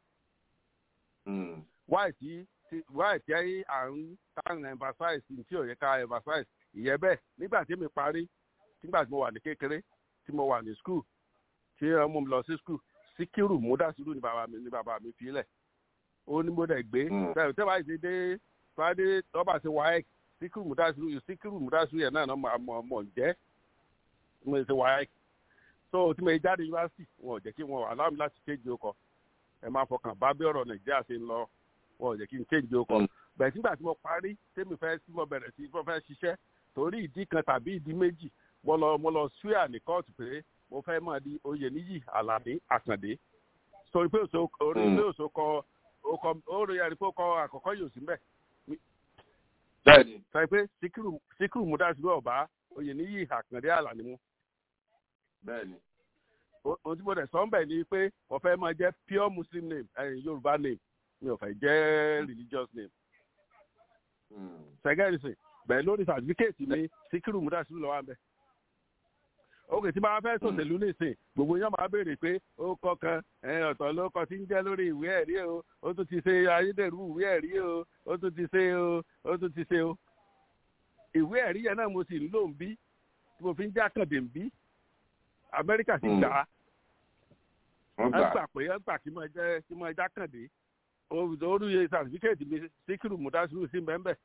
wáì tí wáì tí à ń tàn emphasize tí ò yẹ ká emphasize ìyẹn bẹ́ẹ̀ nígbà tí mi parí nígbà tí mo wà ní kékeré tí mo wà ní school tí wọ́n mú mi lọ sí school síkírù múdàsírù ni bàbá mi ni bàbá mi fi lẹ̀ ó ní mo dẹ̀ gbé tẹ́ bá yìí dé fàdé tọ́ba ti wáyé síkírù múdàsírù síkírù múdàsírù yẹn náà mọ̀ mọ̀ jẹ́ mo ṣe wáyé so tí mo jáde yunifásitì wọn ò jẹ́ kí wọn allow mi láti change okọ̀ ẹ máa fọkàn bá bí ọ̀rọ̀ nàìjíríà ṣe ń lọ wọn ò jẹ́ kí n change okọ̀ bẹ̀rẹ̀ nígbà tí mo parí tèmi fẹ́ tí mo bẹ̀rẹ̀ sí mo fẹ́ ṣiṣẹ́ torí ìdí kan tàbí ìdí méjì mo lọ mo lọ swear ní kóòtù pé mo fẹ́ mọ̀ di oyè níyì àlàní àkàndé sori pé òṣò orí pé òṣò kọ ọkọ orí ẹni pé ó kọ àkọ́kọ́ yóò sí mbẹ́. bẹ́ẹ̀ni. sọ pé síkírù síkírù múdàsílẹ̀ ọ̀bá oyè níyì àkàndé àlàní mu. bẹ́ẹ̀ni. ohun tí mo dẹ̀ sọ ń bẹ̀ ni pé mo fẹ́ máa jẹ́ pure muslim name ẹ̀yìn yorùbá name mi ò fẹ́ jẹ́ religious name. sẹ́gẹ́rì sìn bẹ́ẹ̀ lórí certificate mi síkírù múdàsílẹ̀ lọ́wọ́ àbẹ́ òkè tí máa fẹ́ sòṣèlú nìsín gbogbo yẹn máa béèrè pé ó kọ kan ọ̀tọ̀ ló kọ tí ń jẹ́ lórí ìwé ẹ̀rí o ó tún ti ṣe ayédèrú ìwé ẹ̀rí o ó tún ti ṣe o ó tún ti ṣe o. ìwé ẹ̀rí yẹn náà mo sì ń lò ń bí tí mo fi ń jákàndé ń bí amẹ́ríkà sì gbà á. wọ́n gbà pé wọ́n gbà kí mo jẹ́ kí mo jákàndé orúyè sàtífíkẹ́ẹ̀tì mi síkírù mùdásírù sí mbẹ́mbẹ́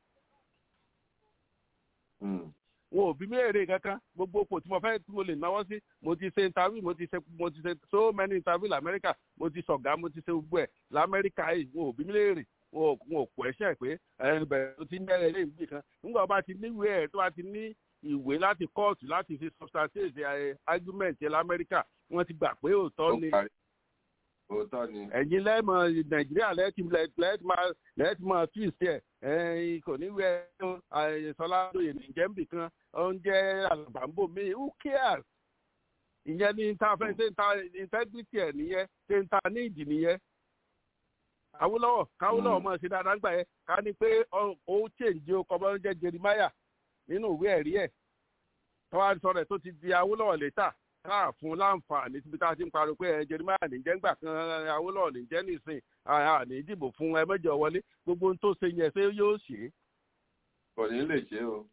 wọn ò bí mi èrè kankan gbogbo òpò tí mo fẹ́ tí mo lè náwó sí mo ti ṣe interview mo ti ṣe mo ti ṣe so many interview lamẹ́ríkà mo ti sọ̀gá mo ti ṣe gbogbo ẹ̀ lamẹ́ríkà yìí wọn ò bí mi léèrè wọn ò kọ ẹ̀ṣẹ̀ pé ẹni bẹ̀rẹ̀ tó ti ń bẹ̀rẹ̀ lé ìgbì kan nígbà bá ti níwèé ẹ̀ tó bá ti ní ìwé láti kóòtù láti fi substantiate argument ẹ̀ lamẹ́ríkà wọ́n ti gbà pé òótọ́ ni òótọ́ ni. ẹ̀yin lẹ́mọ̀ nàìjíríà lẹ́tì lẹ́tì máa lẹ́tì máa twist ẹ̀ ẹ̀yin kò ní wẹ́ sọlá lóye nìjẹ́ ń bì kan oúnjẹ àlàbàǹbò mi who cares ìyẹn ní ta fẹ́ ṣe ta integrity ẹ̀ nìyẹn ṣe ta ní ìdì nìyẹn. awúlọ́wọ̀ káwúlọ́wọ̀ máa ṣe dáadáa gbà yẹn ká ní pé ó change o kọ́ bá ń jẹ́ jeremiah nínú ìwé ẹ̀rí ẹ̀ tọ́wá sọ rẹ̀ tó ti di awúlọ́wọ̀ létà káà fún láǹfààní síbi tá a ti ń pariwo pé ẹ jeremiah nìjẹ́ ńgbà kan awúlọ́wọ̀ nìjẹ́ nìsín àní ìdìbò fún ẹ mẹ́jọ wọlé gbogbo ohun tó ṣe yẹn ṣé yóò ṣe é. kò ní lè ṣe o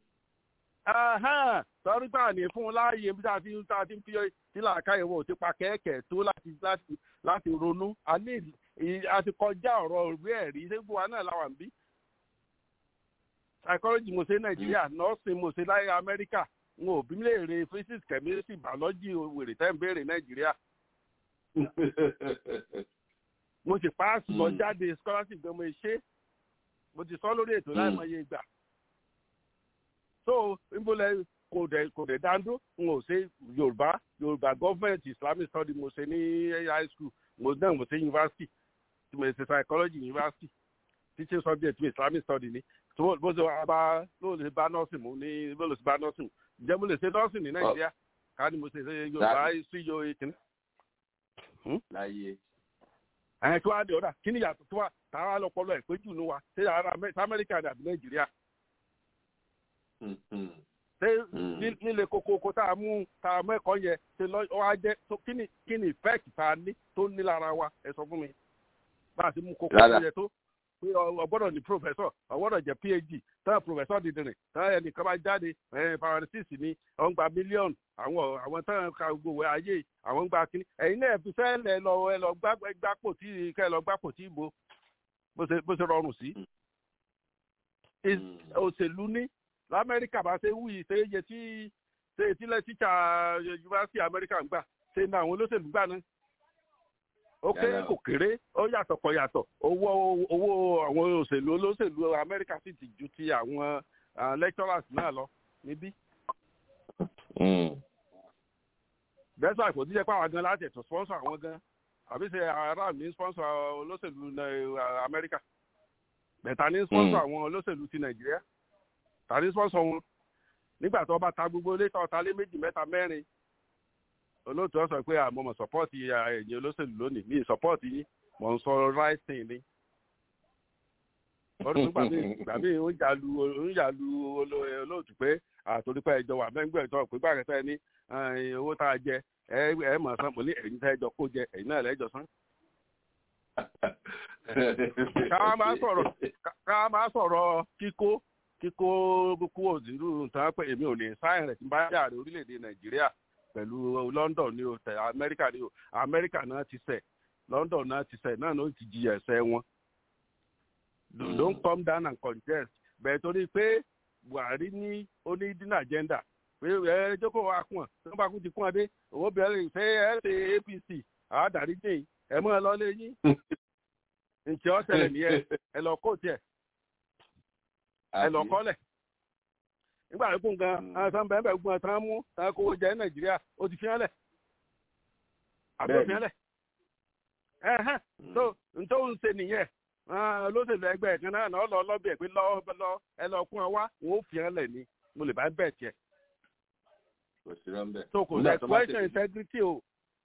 sọrí gbà ní fún un láàyè bí tá a ti ń tá a ti ń fi tí làákà ìwọ ò ti pa kẹ́ẹ̀kẹ́ tó láti láti láti ronú a ní a ti kọjá ọ̀rọ̀ ìwé ẹ̀rí ṣégbó wa náà làwọn bí. psychology mo ṣe nàìjíríà nursing mo ṣe láyé amẹ́ríkà n ò bí léèrè physics chemistry biology wèrè tẹ́ ń béèrè nàìjíríà. mo sì paasi lọ jáde scholarship gan mo ṣe mo ti sọ lórí ètò láìmọye ìgbà so nbọlẹ kò dẹ kò dẹ dáńdó n ò ṣe yorùbá yorùbá government islamic study mo ṣe ní high school mo náà mo ṣe university tí mo ṣe psychology university teaching subject mi islamic study ni tó bó ṣe wà bá ló lè bá nursing mu ní bó lè ṣe bá nursing ǹjẹ́ mo lè ṣe nursing ní nàìjíríà ká ní mo ṣe ṣe yorùbá sí yo ìkíní. láyé. ẹ̀ kí wàá di ọ̀dà kí ni yàtọ̀ tó wà táwa lọ́pọ̀lọ́ ẹ̀ pé jù ní wa ṣé ara amẹ́ríkà àbí nàìjíríà ṣé nílé kokoko tá a mú tá a mú ẹ̀kọ́ yẹn ṣe lọ wá jẹ́ kí ni kí ni effect tá a ní tó ní lára wa ẹ sọ fún mi bá a ti mú kokoko yẹn tó pé ọ gbọ́dọ̀ ní professor ọ gbọ́dọ̀ jẹ́ phd tán professor dìdìrín tán ẹnìkan bá jáde paransis ní ọ̀n gba mílíọ̀nù àwọn àwọn tán ka gbogbo ayé àwọn ń gba kínní ẹ̀yin náà fi fẹ́ẹ́ lọ ẹ lọ gbápò tí kẹ́ ẹ lọ gbápò tí ìbò bó ṣe rọrùn sí. òṣèlú ní lamẹ́ríkà bá ṣe wúyì ṣe iye tí ṣe ìtílẹ̀ tíṣà yunifásitì amẹ́ríkà ń gbà ṣe ní àwọn olóṣèlú gbà náà ó kéré kò kéré ó yàtọ̀ kò yàtọ̀ owó owó àwọn òṣèlú olóṣèlú amẹ́ríkà sì ti ju ti àwọn lecturers náà lọ níbí. bẹ́ẹ̀ sọ àìkò díjẹ́ pé àwọn gan láti ẹ̀tọ́ sponsor àwọn gan àbí ṣe ará mi sponsor olóṣèlú amẹ́ríkà bẹ̀ẹ̀ta ní sponsor àwọn olóṣèlú ti nàìjíríà ta ní sponsor wọn nígbà tó bá ta gbogbo ilé tó ta lé méjì mẹ́ta mẹ́rin olóòtú ọ sọ pé àmọ́ mọ̀ sọ́pọ́ọ̀tì ẹ̀yìn olóṣèlú lónìí mi sọ́pọ́ọ̀tì yín mọ̀ ń sọ right thing ni. ọdún tó gbàgbé ń yàlu ń yàlu olóòtú pé àtòrípẹ́ ẹjọ́ wà mẹ́ngbẹ́ ìtọ́ pé bá kẹta ní owó tá a jẹ ẹ ẹ mọ̀ sán mo ní ẹ̀yin tá ẹjọ́ kó jẹ ẹ̀yin náà lẹ́jọ́ sán. ká máa sọ̀rọ̀ ká máa sọ̀rọ̀ kíkó kíkó kúrò nínú tán pé èmi ò lè sáyẹn rẹ̀ tí n bá yàrá orílẹ̀-èdè nàìjíríà pẹ̀lú london ní o tẹ̀ amẹ́ríkà ní o amẹ́ríkà náà ti sẹ̀ london náà ti sẹ̀ náà ló ti jìyà ẹ̀sẹ̀ wọn. don't come down and contest bẹ́ẹ̀ torí pé buhari ní onídìní agenda pé ẹ jókòó wa kún ọ tí wọ́n bá kún ti kún ọ dé owó bẹ̀rẹ̀ ṣé ẹ ṣe apc àádárí dé ẹ mọ́ ẹ lọ lé yín ǹjẹ́ ọ tẹ̀lé nìyẹn ẹ lọ kó tiẹ̀ ẹ lọ kọ́lẹ̀ nígbà tó kún gan àwọn sàn bẹ́ẹ̀ bẹ́ẹ̀ gbọ́n tán mú tán kówó jẹ nàìjíríà ó ti fi hàn lẹ̀ àbí ó fi hàn lẹ̀ ẹ̀hẹ́n tó ntọ́ ń ṣe nìyẹn olóṣèlú ẹgbẹ́ kan náà lọ́ lọ lọ́bẹ̀ pé lọ́ lọ ẹ lọ kún ọ wá wọn ó fi hàn lẹ̀ ni mo lè bá bẹ̀ tiẹ̀. kò sí rọ́ńbẹ́. so kò sí question integrity o.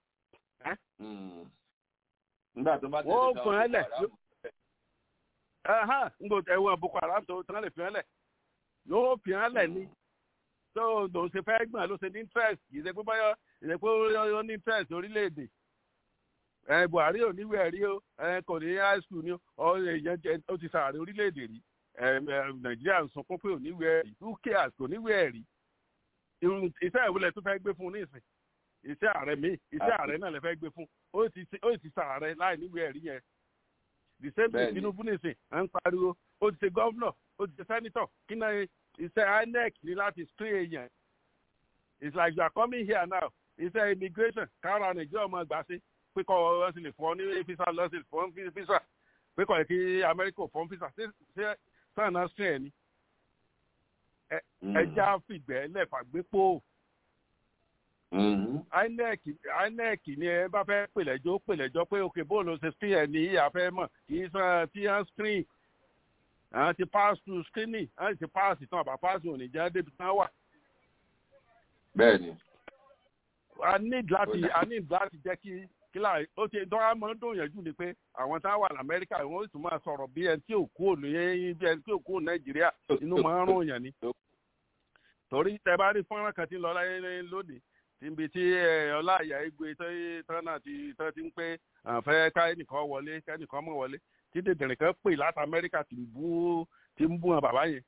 nígbà tó bá tẹ̀lé wọ́n ó fi hàn lẹ̀ ẹ̀hẹ́n ń gbọ́ ẹ̀wọ̀n boko haram tó tán lè fi hàn lẹ̀ yóò fi hàn lẹ̀ ni tó lòun ṣe fẹ́ gbọ̀n ló ṣe ní interest kì í ṣe pé báyọ̀ ìṣe pé ó ní interest orílẹ̀-èdè ẹ buhari ò níwèé ẹ̀rí o ẹ kò ní high school ni ọ èèyàn jẹ ó ti sàárẹ̀ orílẹ̀-èdè rí ẹ nàìjíríà ń sunkún pé ò níwèé ẹ̀rí who cares kò níwèé ẹ̀rí iṣẹ́ ìwúlẹ̀ tó fẹ́ gbé fún nísìn iṣẹ́ ààrẹ mi iṣẹ́ ààrẹ náà lè fẹ́ gbé fún ó ti sàárẹ̀ láì níwèé ẹ̀rí yẹn the same thing tinubu nísìn à ń pariwo ó ti ṣe gọ́vnọ̀ ó ti ṣe sẹ́nitọ̀ kí náà iṣẹ́ inec ní láti screen èèyàn it's like you are coming here now iṣẹ́ immigration kára nàìjíríà ọmọ ìgbà sí pé kọ́ ọ sì lè fún ọ ní visa lọ sí fún visa pé kọ́ ẹ̀ kí amẹ́ríkà fún visa ṣé sáà náà screen ẹ̀ ni ẹja fìgbẹ́ lẹ́fàgbépò inec inec ni ẹ bá fẹ́ pèlẹ́jọ́ pèlẹ́jọ́ pé òkè bóòlù ṣe screen ẹ̀ ní ìyá fẹ́ mọ̀ kì í sàn tí wọ́n screen àwọn ti pass through screening àwọn ti pass ìtàn àbá pass òní jẹ́ débi tán wà. bẹ́ẹ̀ni. a need láti a need láti jẹ́ kí kílà ó ti dọ́ra mọ́ dòyànjú ni pé àwọn tá a wà lamẹ́ríkà wọ́n sì máa sọ̀rọ̀ bí ẹni tí ò kú òní bí ẹni tí ò kú òní nàìjíríà inú máa ń rún yàn ni. torí tẹ bá rí fọ́nrán kan tí ń lọ láyé lónìí níbi tí ọláìyá igbe tán náà ti tán ti ń pé àfẹ́ káyẹnìkan wọlé káyẹnìkan mọ̀ wọlé tí dèdèrè kan pè láti amẹ́ríkà ti ń bú ti ń bú wọn bàbá yẹn.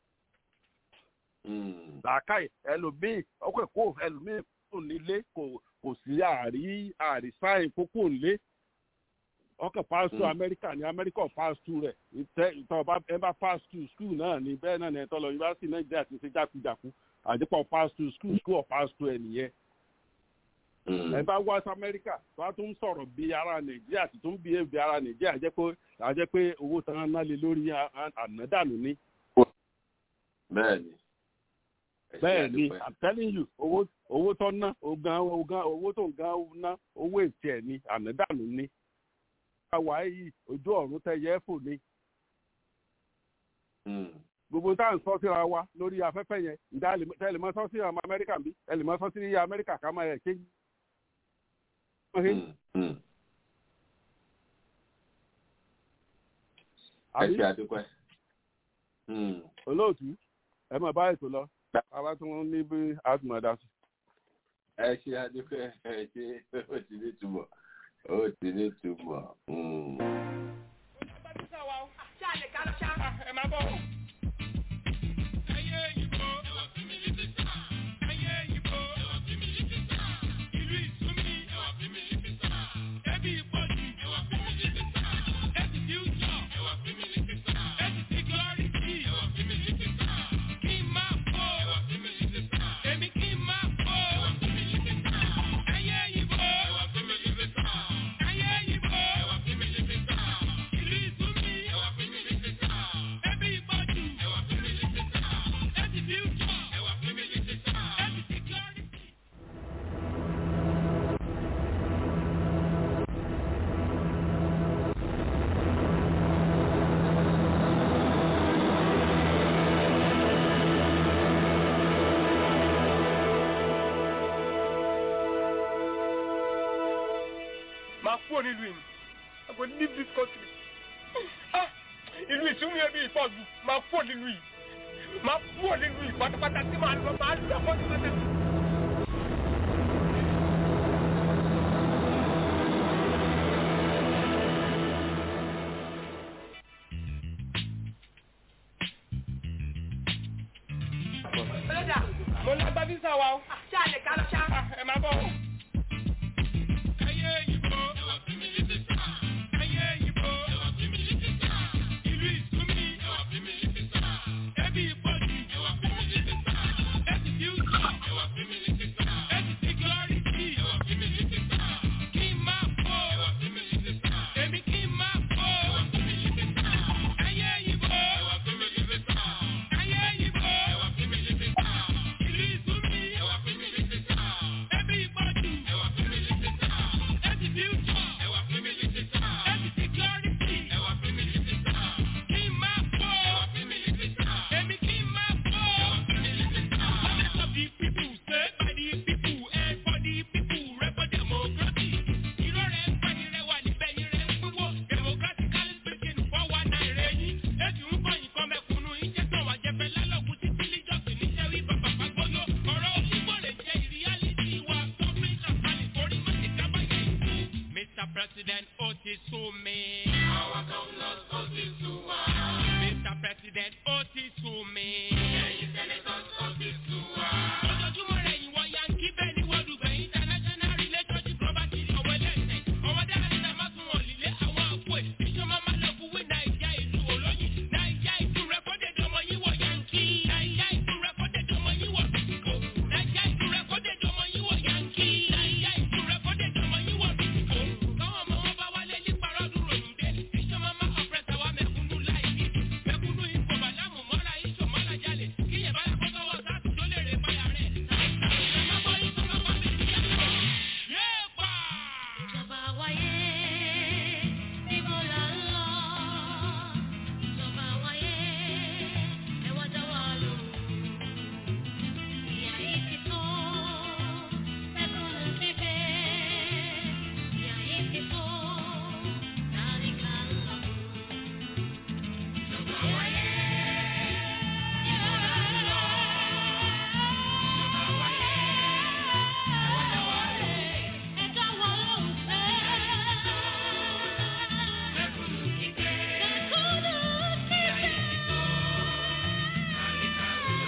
làákàyè ẹlòmíì ọkọ̀ kó ẹlòmíì kò nílé kò kò sí àrí àrísáyìn kókó nílé ọkọ̀ pass through amẹ́ríkà ní amẹ́ríkà pass through rẹ̀ ìtọ́ ẹ bá pass through school náà ní bẹ́ẹ̀ náà ní ẹ̀tọ́ lọ yunifásitì nàìjíríà ti ṣe jákujàku àdìpọ̀ pass through school school of pass through ẹ̀ nìyẹn ẹ bá wá sí amẹ́ríkà tó a tún sọ̀rọ̀ bí ara nàìjíríà tó tún bí ebi ara nàìjíríà jẹ́ pé àjẹ́ pé owó tán ná lé lórí ànádànù ni. bẹ́ẹ̀ni. bẹ́ẹ̀ni i'm telling you owó owó tó ná ogan ogan owó tó ń gan ná owó ètí ẹ̀ ni ànádànù ni. àwa yìí ojú ọ̀run tẹ yẹ fò ni. gbogbo tá à ń sọ síra wa lórí afẹ́fẹ́ yẹn ǹjẹ́ ẹ lè mọ sọ sí ọmọ amẹ́ríkà bí ẹ lè mọ sọ sí amẹ́ríkà ká máa yẹ kéjì ẹ ṣe àdúpẹ́. olóòtú ẹ máa bá ètò lọ àwa tí wọn ní bí àtúmọ̀dá sí. ẹ ṣe àdúpẹ́ ẹ ṣe ó ti ní túbọ̀ ó ti ní túbọ̀. ẹ máa bọ̀. ẹyẹ ìbò ẹwà fún mi ní sísá. ẹyẹ ìbò ẹwà fún mi ní sísá. ìlú ìsúnmi ẹwà fún mi ní sísá. ẹbí ìpọ́jù ẹwà fún mi ní sísá. ẹbí fíútsọ̀ ẹwà fún mi ní sísá. ẹbí síkírọ́rìtì ẹwà fún mi ní sísá. kí n máa bọ̀ ẹwà fún mi ní sísá. èmi kí n máa bọ̀ ẹwà fún mi ní sísá. ẹyẹ ìbò ẹwà fún mi ní sísá. ẹyẹ ìbò ẹwà fún mi ní sísá. ìlú ìsúnmi ẹwà fún mi ní sísá. ẹbí ìpọ́jù ẹwà fún mi ní sísá. ẹbí fíútsọ̀ ẹwà fún mi ní sísá. ẹbí síkírọ́rìtì. máa kúrò nílùú yìí I go leave this country ah ìlú ìsúnmí ẹbí ìpọ̀jù máa kúrò nílùú yìí máa kúrò nílùú yìí pátápátá tí màá lọ máa lọ pátápátá. ọlọ́jà mo lágbá físà wa o. ṣé a lè ká lọ ṣá. ẹ máa bọ̀. ẹyẹ ìbò ẹwà fún mi ní sísá. ẹyẹ ìbò ẹwà fún mi ní sísá. ìlú ìsúnmi ẹwà fún mi ní sísá. ẹbí ìpọ́jù ẹwà fún mi ní sísá. ẹbí fíútsọ̀ ẹwà fún mi ní sísá. ẹbí síkírọ́rìtì ẹwà fún mi ní sísá. kí n máa bọ̀ ẹwà fún mi ní sísá. èmi kí n máa bọ̀ ẹwà fún mi ní sísá. ẹyẹ ìbò ẹwà fún mi ní sísá. ẹyẹ ìbò ẹwà fún mi ní sísá. ìlú ìsúnmi ẹwà fún mi ní sísá. ẹbí ìpọ́jù ẹwà fún mi ní sísá. ẹbí fíútsọ̀ ẹwà fún mi ní sísá. ẹbí síkírọ́rìtì ẹwà fún mi ní sísá. kí n máa bọ̀ ẹwà fún mi ní sísá. èmi kí n máa bọ̀ ẹwà fún mi ní sísá. Let of the people say by the people and for the people rep for democracy. Irọ́ rẹ̀ ń pẹ́ irẹ́ wà níbẹ̀ irẹ́ ń pínwó. Democratically speaking fọ́ wa náà rẹ̀ yín. Ètò ń kọ́ nǹkan mẹ́kúnnú iṣẹ́ tán wà jẹ́fẹ́ lálọ́kùn títí líjọ́sìn níṣẹ́ rí bàbá fagbóyó. Ọ̀rọ̀ òṣìgbò lè jẹ́ ìríyálítì wa. Suffering àpálẹ̀ orí má ti kábàyà ìlú. Mr. President, ó ti sú mi. Àwọn governors ó ti sú wa. Mr. President, ó ti sú mi. Ẹ̀yin senators ó ti sú wa. Ojoojúmọ́ rẹ̀ ìwọ yankí bẹ́ẹ̀ ni wọ́n dùgbẹ̀ international relationship property ọ̀wọ́ ẹlẹ́sẹ̀. Ọwọ́ dára ní ẹ̀ má tún wọ̀n lílé àwọn àpò ẹ̀. Iṣẹ́ máa máa lọ fún wí Nàìjíríà ìlú olóyin. Nàìjíríà ìlú rẹ́kọ́dẹ̀ dọmọ yín wọ̀ yankí. Nàìjíríà ìlú rẹ́kọ́dẹ̀ dọmọ yín wọ̀ Bìtìkò. Nàìjíríà ìlú rẹ́kọ́dẹ̀ dọmọ yín wọ̀ yankí. Nàìjíríà ìlú rẹ́kọ́dẹ̀ dọmọ yín wọ̀ Bìtìkò. Káwọn ọmọ wọn bá wálé ní parọ́ dúró nùdé. Iṣẹ́ máa máa ọ̀pẹ̀sẹ̀ wa mẹ̀kúnnú láì ní. Mẹ̀kúnnú ikọ̀ bàlámù mọ́ra iṣọ̀ mọ́ra jalè. Kíyẹ̀ bá yàgbọ́ sọ́wọ́ sáàtì tó lè rè báyà rẹ̀. Ìjọba wáyé, níbo là ń lọ? Ìjọba wáyé, ẹ wá dá wa lóhùn. Ìyà yìí ti tó, mẹ́kúnnù ti fẹ́. Ìyà yìí ti tó, tálíkà ń lọ. Ìjọba wáyé, níbo là ń lọ? Ìjọba wáyé, ẹ wá dá wa lóhùn. Ẹ dá wa lóhùn sẹ́. Mẹ́kúnnù ti fẹ́. Mẹ́kúnnù ti fẹ́. Ìyà yìí ti tó, tálíkà ń lọ.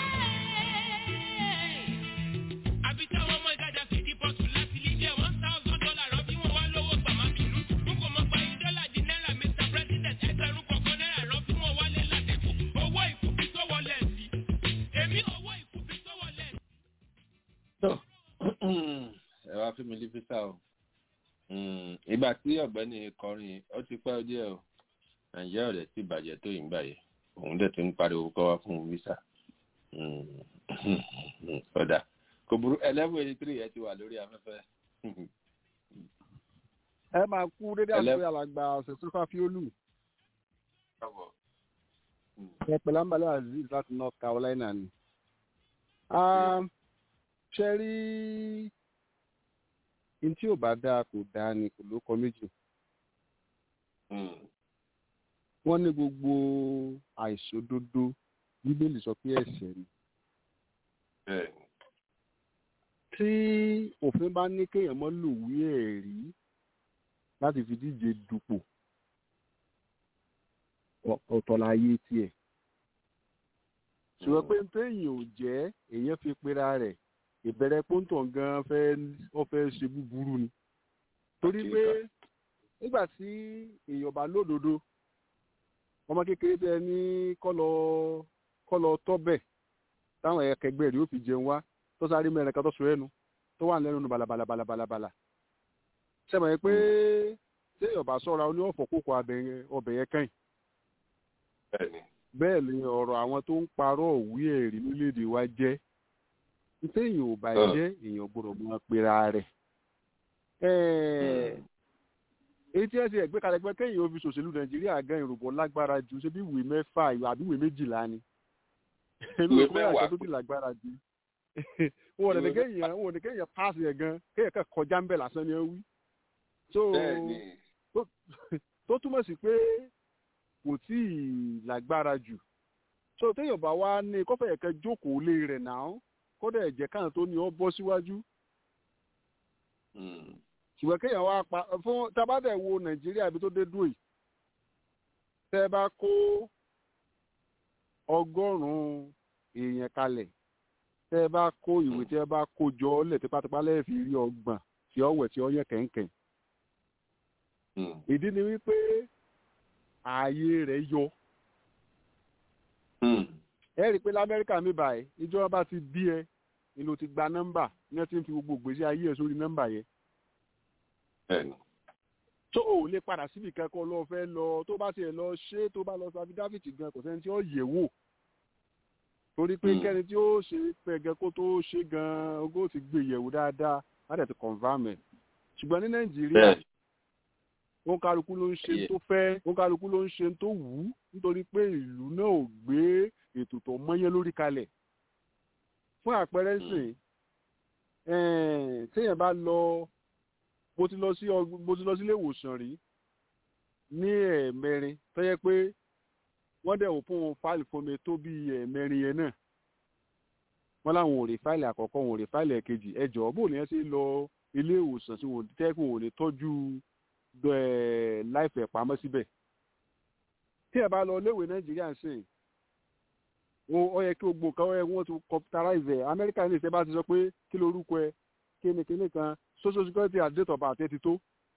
àbí tí àwọn ọmọ ìtajà fi di bọ́ọ̀tù láti lè jẹ́ one thousand dollar rọ bí wọ́n wá lówó gbàmá bínú. n kò mọ gba yín dọ́là di náírà mr president ẹgbẹ̀rún kọ̀ọ̀kan náírà rọ bí wọ́n wálé látẹ̀kọ̀. owó ìkùbí tó wọlé sí. èmi owó ìkùbí tó wọlé sí. tó ẹ wá fún mi ní físà o Mm, ìgbà tí ọ̀gbẹ́ni kọrin ó ti pẹ́ díẹ̀ o nàìjíríà rẹ̀ sì bàjẹ́ tó yìí ń báyìí òun dẹ̀ ti ń pariwo kọ́ wá fún físà Mm, ọ̀dà kò burú eleven eighty three ẹ ti wà lórí afẹ́fẹ́ ẹ máa kú dédé Ẹlẹ́- àti alàgbà ṣètúfà fíólù ẹ pẹ̀lú àǹbálẹ̀ azeez láti north carolina ni. Ah, ṣe rí n tí ò bá dáa kò dáa ni kò ló kọ méjì. wọ́n ní gbogbo àìṣòdodo bíbélì sọ pé ẹ̀ṣẹ̀ ni. tí òfin bá ní kéèyàn mọ́ lòwí ẹ̀rí láti fi díje dupò ọ̀tọ̀ láyé tiẹ̀ ṣùgbọ́n pé téèyàn ò jẹ́ èèyàn fi pera rẹ̀ ìbẹ̀rẹ̀ pọ́ńtọ̀ gan fẹ́ ọ fẹ́ ṣe búburú ni torí pé nígbà tí èèyàn bá lódodo ọmọ kékeré tẹ ní kọ́lọ kọ́lọ tọ́bẹ̀ táwọn ẹ̀kẹgbẹ́ rẹ̀ ó fi jẹun wá tó sáré mẹ́rin kan tó sọ ẹnu tó wà lẹ́nu balabalabalabalabala sẹ́mi ẹ̀ pé téèyàn bá sọ́ra ó ní ọ̀fọ̀ kókó ọbẹ̀ yẹn kẹ́yìn bẹ́ẹ̀ ni ọ̀rọ̀ àwọn tó ń parọ́ òwú ẹ̀rí nílẹ̀-èdè wa jẹ́ téèyàn ò bá jẹ́ èèyàn gbọ́dọ̀ mọ pera rẹ̀ èyí tí ẹ ti ẹgbẹ́ kalẹ̀ pé kéèyàn ó fi ṣòṣèlú nàìjíríà gan ìrùbọ̀ lágbára ju ṣé bí ìwé mẹ́fà àbí ìwé méjìlá ni ìwé mẹ́wàá tó ti lágbára ju wọn ò ní kéèyàn wọn ò ní kéèyàn pass yẹn gan kéèyàn kàn kọjá ń bẹ̀ lásán ni ẹ wí tó túmọ̀ sí pé kò tí ì lágbára jù so téèyàn bá wá ní kọfẹ yẹn kẹ jókòó lé rẹ̀ náà kódà ẹ̀jẹ̀ kan tó ní ọ bọ́ síwájú ṣùgbọ́n kéèyàn wá pa fún tabadẹ wo nàìjíríà ibi tó dé dùn yìí tẹ́ bá kó ọgọ́rùn-ún èèyàn kalẹ̀ tẹ́ bá kó ìwé tẹ́ bá kó jọ lẹ̀ tipátipá lẹ́yìn fi rí ọgbọ̀n tí ọ wẹ̀ tí ọ yẹ kẹ̀kẹ́ ìdí ni wípé ààyè rẹ̀ yọ. ẹ rí i pé lamẹ́ríkà mi báyìí ìjọba bá ti bí ẹ ni ló ti gba nọ́mbà ní ẹ ti ń fi gbogbo ìgbésí ayé ẹ sórí nọ́mbà yẹn. tó o lè padà síbi kẹ́kọ̀ọ́ lọ fẹ́ lọ tó bá tiẹ̀ lọ ṣe tó bá lọ sábì dáfídì gan kò sẹ́ni tí ó yẹ̀ wò torí pé kẹ́ni tí ó ṣe pẹ̀gẹ́ kó tó ṣe gan ogó ti gbé yẹ̀wò dáadáa á dẹ̀ ti confam ẹ̀ ṣùgbọ́n ní nàìjíríà wọn kálukú ló ń ṣe tó fẹ́ wọn kálukú ló ń ṣe tó wù ú nítorí pé ìlú náà ò gbé ètò tó mọ́yẹ́ lórí kalẹ̀ fún àpẹẹrẹ sìn téèyàn bá lọ mo ti lọ sí mo ti lọ sí ilé ìwòsàn rí ní ẹ̀ẹ̀mẹrin tó yẹ pé wọ́n dẹ̀ wò fún wọn fáìlì fún mi tó bí ẹ̀ẹ̀mẹrin yẹn náà wọ́n láwọn ò rí fáìlì àkọ́kọ́ wọn ò rí fáìlì ẹ̀kejì ẹ̀jọ̀ bó ni ẹ ṣe lọ ilé ìwòsàn tí wọ́n tẹ́kùn ò ní tọ́jú láìfẹ̀ pamọ́ síbẹ̀. tí ẹ bá lọ léwé nàìjíríà ṣe ó yẹ kí gbogbo kan wọ́n ti computerize ẹ̀ amẹ́ríkà ní ìṣẹ́ bá ti sọ pé kí lorúkọ ẹ kíni kíni kan social security and date of birth ẹ ti tó.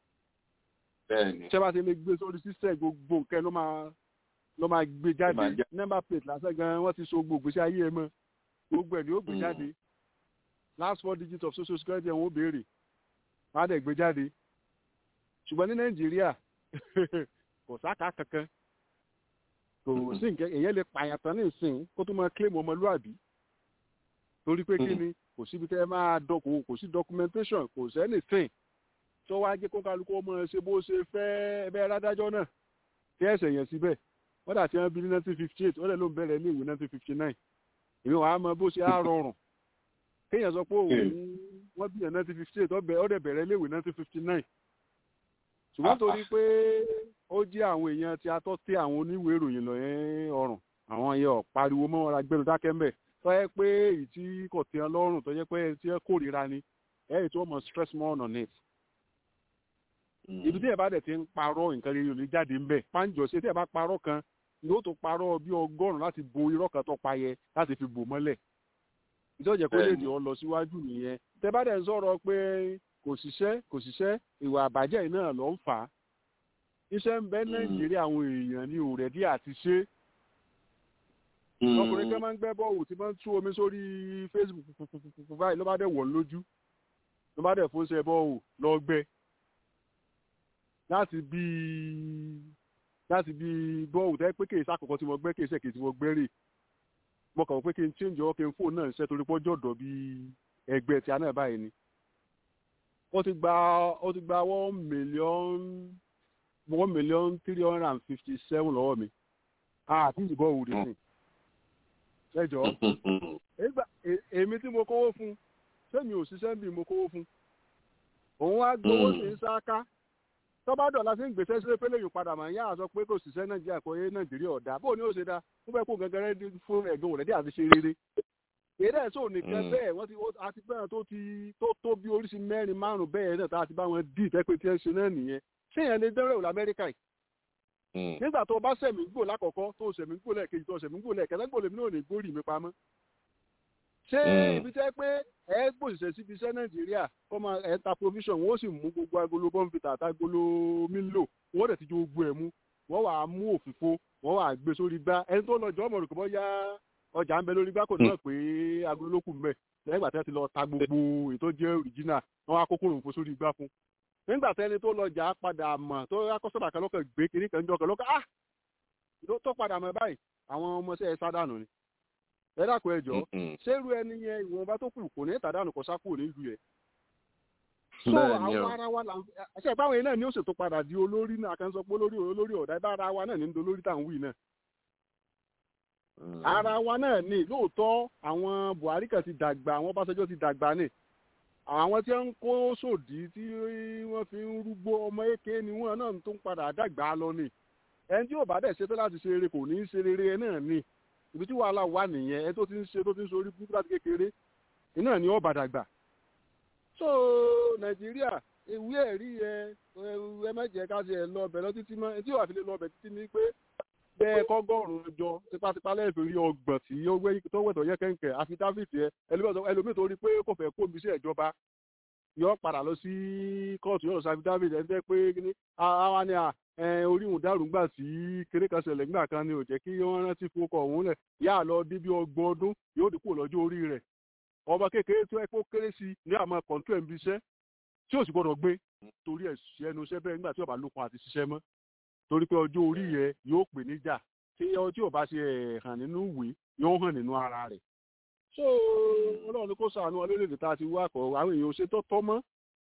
ṣé bá ti lè gbé sórí system gbogbo nǹkan ló máa ló máa gbé jáde number plate lásán gan wọ́n ti so gbogbo sí ayé ẹ mọ́ gbogbo ẹ̀ ni ó gbé jáde last four digits of social security ẹ̀ wọ́n béèrè wọ́n á dẹ̀ gbé jáde ṣùgbọ́n ní nàìjíríà kò sáka kankan kò sí nǹkan èyàn lè pààyàn tán ní ìsìn kó tó máa claim ọmọlúàbí torí pé kí ni kò síbi tẹ́ máa dọ̀kọ̀ kò sí documentation kò sẹ́ni sìn tó wá jẹ́ kó kálukú ọmọ ṣe bó ṣe fẹ́ ẹbẹ́ rádájọ́ náà tí ẹ̀sẹ̀ yẹn síbẹ̀ wọ́n dà tí wọ́n bí ní nineteen fifty eight wọ́n dẹ̀ ló ń bẹ̀rẹ̀ ní ìwé nineteen fifty nine èmi wàá mọ bó ṣe á rọrùn kéèyàn sọ pé òun wọ́n bí yẹn nineteen fifty eight ó dẹ̀ bẹ̀rẹ̀ ní ìwé nineteen fifty nine ṣùgbọ́n torí pé ó jẹ́ àwọn èèyàn tí a tọ́ sí àwọn oníwèé ìròyìn lọ yẹn ọ̀rùn àwọn yẹn ò pariwo mọ́ ọ́ra gbẹ́nu dákẹ́ mbẹ̀ tó yẹ pé èyí tí kò tẹ́ ọ lọ́rùn tó yẹ pé tí ẹ kórìíra ni ẹ̀yìn tó mọ̀ stress more on it. ibi tí ẹ bá dẹ̀ ti ń parọ́ nǹkan rere òní jáde ńbẹ̀ pàǹjọ́ ṣe tí ẹ bá parọ́ kan ni ó tó parọ́ bí ọgọ́rùn-ún láti bo irọ́ kan tó pa yẹ láti fi bò mọ́lẹ̀ ìjọ́jẹ́ kó lè dì ọ lọ síwájú nìyẹn tẹ bá dẹ̀ ń sọ̀rọ̀ pé kò ṣiṣẹ́ kò ṣiṣẹ́ ìwà àbàjẹ́ yìí náà ló ń fà á iṣẹ́ ń bẹ nàìjíríà àwọn èèyàn ní òrẹ́dí àti ṣe ọkùnrin kan máa ń gbẹ́ bọ́ọ̀lù tí máa ń tú omi sórí facebook báyìí ló bá dẹ̀ wọ̀ lójú ló bá dẹ̀ fóṣẹ bọ́ọ̀lù lọ gbẹ láti bí láti bí bọ́ọ̀lù tẹ́ pé kì í sàkọ́kọ́ tí mo gbẹ́ kì í sẹ́kì tí mo gbẹ́ rè mo kàn pé kí n change ọ́ kí n fóònù náà ṣe torí pọ́jọ́ ọ̀dọ̀ bí ẹgbẹ́ tí a náà báyìí ni ó ti gba ó ti gba one million one million three hundred and fifty seven lọ́wọ́ mi àti ìbọn òwúrọ̀ sí ẹjọ́ èmi tí mo kówó fún sẹ́mi ò ṣiṣẹ́ bí mo kówó fún òun wá gbowó sí sáká tọ́ba dọ̀la sí ń gbèsè sílé pé lèyìn padà máa ń yá àṣọ pé kò ṣiṣẹ́ nàìjíríà kò yé nàìjíríà ọ̀dà bó ni ó ṣe dá ó fẹ́ kó gẹ́gẹ́rẹ́ fún ẹ̀gbọ́n rẹ̀ dí àti ṣe rere èdè ẹ̀sọ́ nìkan bẹ́ẹ̀ wọ́n ti àti bẹ́ẹ̀ tó ti tó tó bí oríṣi mẹ́rin márùn-ún bẹ́ẹ̀ náà tá a ti bá wọn dì tẹ́pẹ́ tí ẹ ṣe náà nìyẹn ṣé yẹn lè dẹ́rẹ́ òlà amẹ́ríkà yìí nígbà tó o bá sẹ̀mí gbò lákọ̀ọ́kọ́ tó o sẹ̀mí gbò lẹ́ẹ̀kejì tó o sẹ̀mí gbò lẹ́ẹ̀kẹta gbò lèmi náà ò ní gbórí mi pamọ́ ṣé ibi tẹ́ pé ẹ gbòṣìṣẹ́ síbi iṣẹ́ nàìjíríà kọ́ máa ẹ̀ ta provision wọ́n sì mú gbogbo agolo bọ́ǹfìtà àtagolo mílò wọ́n dẹ̀ ti jó gbogbo ẹ̀ mú wọ́n wàá mú òfìfo wọ́n wàá gbé sórí gbá ẹni tó lọ jọ ọmọ rẹ̀ kò bọ́ yá ọjà ń bẹ lórí gbá kò ní mọ̀ pé agolo ló kù ń bẹ̀ lẹ́yìn ìgbà tí wọ́n ti lọ ta gbogbo ètò jẹ́ original wọ́n wá kókó òfò sórí gbá fún nígbà tẹ́ni tó lọ jà á padà mọ̀ tó akọ́sọ́bà kan lọ́kàn gbé kiri kan jọ kan lọ́kàn ah tó padà mọ̀ báyìí àwọn ọmọọṣẹ́ ẹ sádànù ni ẹ dákun ẹ jọ ṣérú ẹni yẹn ìwọ̀nba tó kù kò ní ìtàdánù kọ sákò nílùú yẹn. so àwọn ara wa là ń ṣe ìpáwọn yẹn náà ni ó ṣètò padà di olórí náà kan sọ pé olórí olórí ọ̀dà ibà ara wa náà ní ń dolórí tá à ń wí náà. ara wa náà ni lóòótọ́ àwọn buhari kan ti dàgbà àwọn ọbaṣẹjọ́ ti dàgbà ni àwọn tí ń kó sòdí tí wọ́n fi ń rúgbó ọmọ èké ni wọ́n náà tó ń padà dàgbà lọ ni ẹni tí ò bá dẹ̀ ṣetán láti ṣe eré kò ní í ṣe rere náà ni ibi tí wàhálà wà nìyẹn ẹ tó ti ń ṣe tó ti ń sorí burúkú láti kékeré iná ni ó bàdàgbà so nàìjíríà ìwé ẹ̀rí ẹ ẹ mẹ́jẹ ká ṣe ẹ lọ ọbẹ̀ lọ títí mọ́ tí wàá fi lè lọ ọbẹ̀ títí ni pé bẹ́ẹ̀ kọ́gọ́rùn-ún jọ tipátipá lẹ́ẹ̀fẹ̀ rí ọgbọ̀n tí ó wẹ̀tọ̀ yẹ kẹ́ńkẹ́ àfidáfìtì ẹ ẹlòmíì tó rí pé kò fẹ́ kó omi sí ìjọba yọ padà lọ sí kóòtù yóò lọ sí àfidáfìtì ẹ jẹ́ pé kíní àwa ni à oríhùn dárúgbà tí kéré kan ṣẹlẹ̀ nígbà kan ni ò jẹ́ kí wọ́n rántí fún ọkọ̀ òun lẹ̀ yá lọ dé bí ọgbọ̀n ọdún yóò dínkù lọ́jọ́ orí rẹ̀ ọmọ kékeré tó ẹ kó kéré sí ní àmọ́ kọ̀ǹtù ẹ̀ ń bí iṣẹ́ tí ò sì gbọ́dọ̀ gbé torí ẹ̀ ṣe ẹnu iṣẹ́ bẹ́ẹ̀ nígbà tí ọba lókun àti ṣiṣẹ́ mọ́ torí pé ọjọ́ orí yẹn yóò pè níjà tí tí ò bá ṣe hàn nínú ìwé yóò hàn nínú ara rẹ̀ so ọlọ́run kó sàánú ọlọ́lẹ́dẹ̀ tá a ti wá kọ̀ àwọn èèyàn ò ṣe tó tọ́ mọ́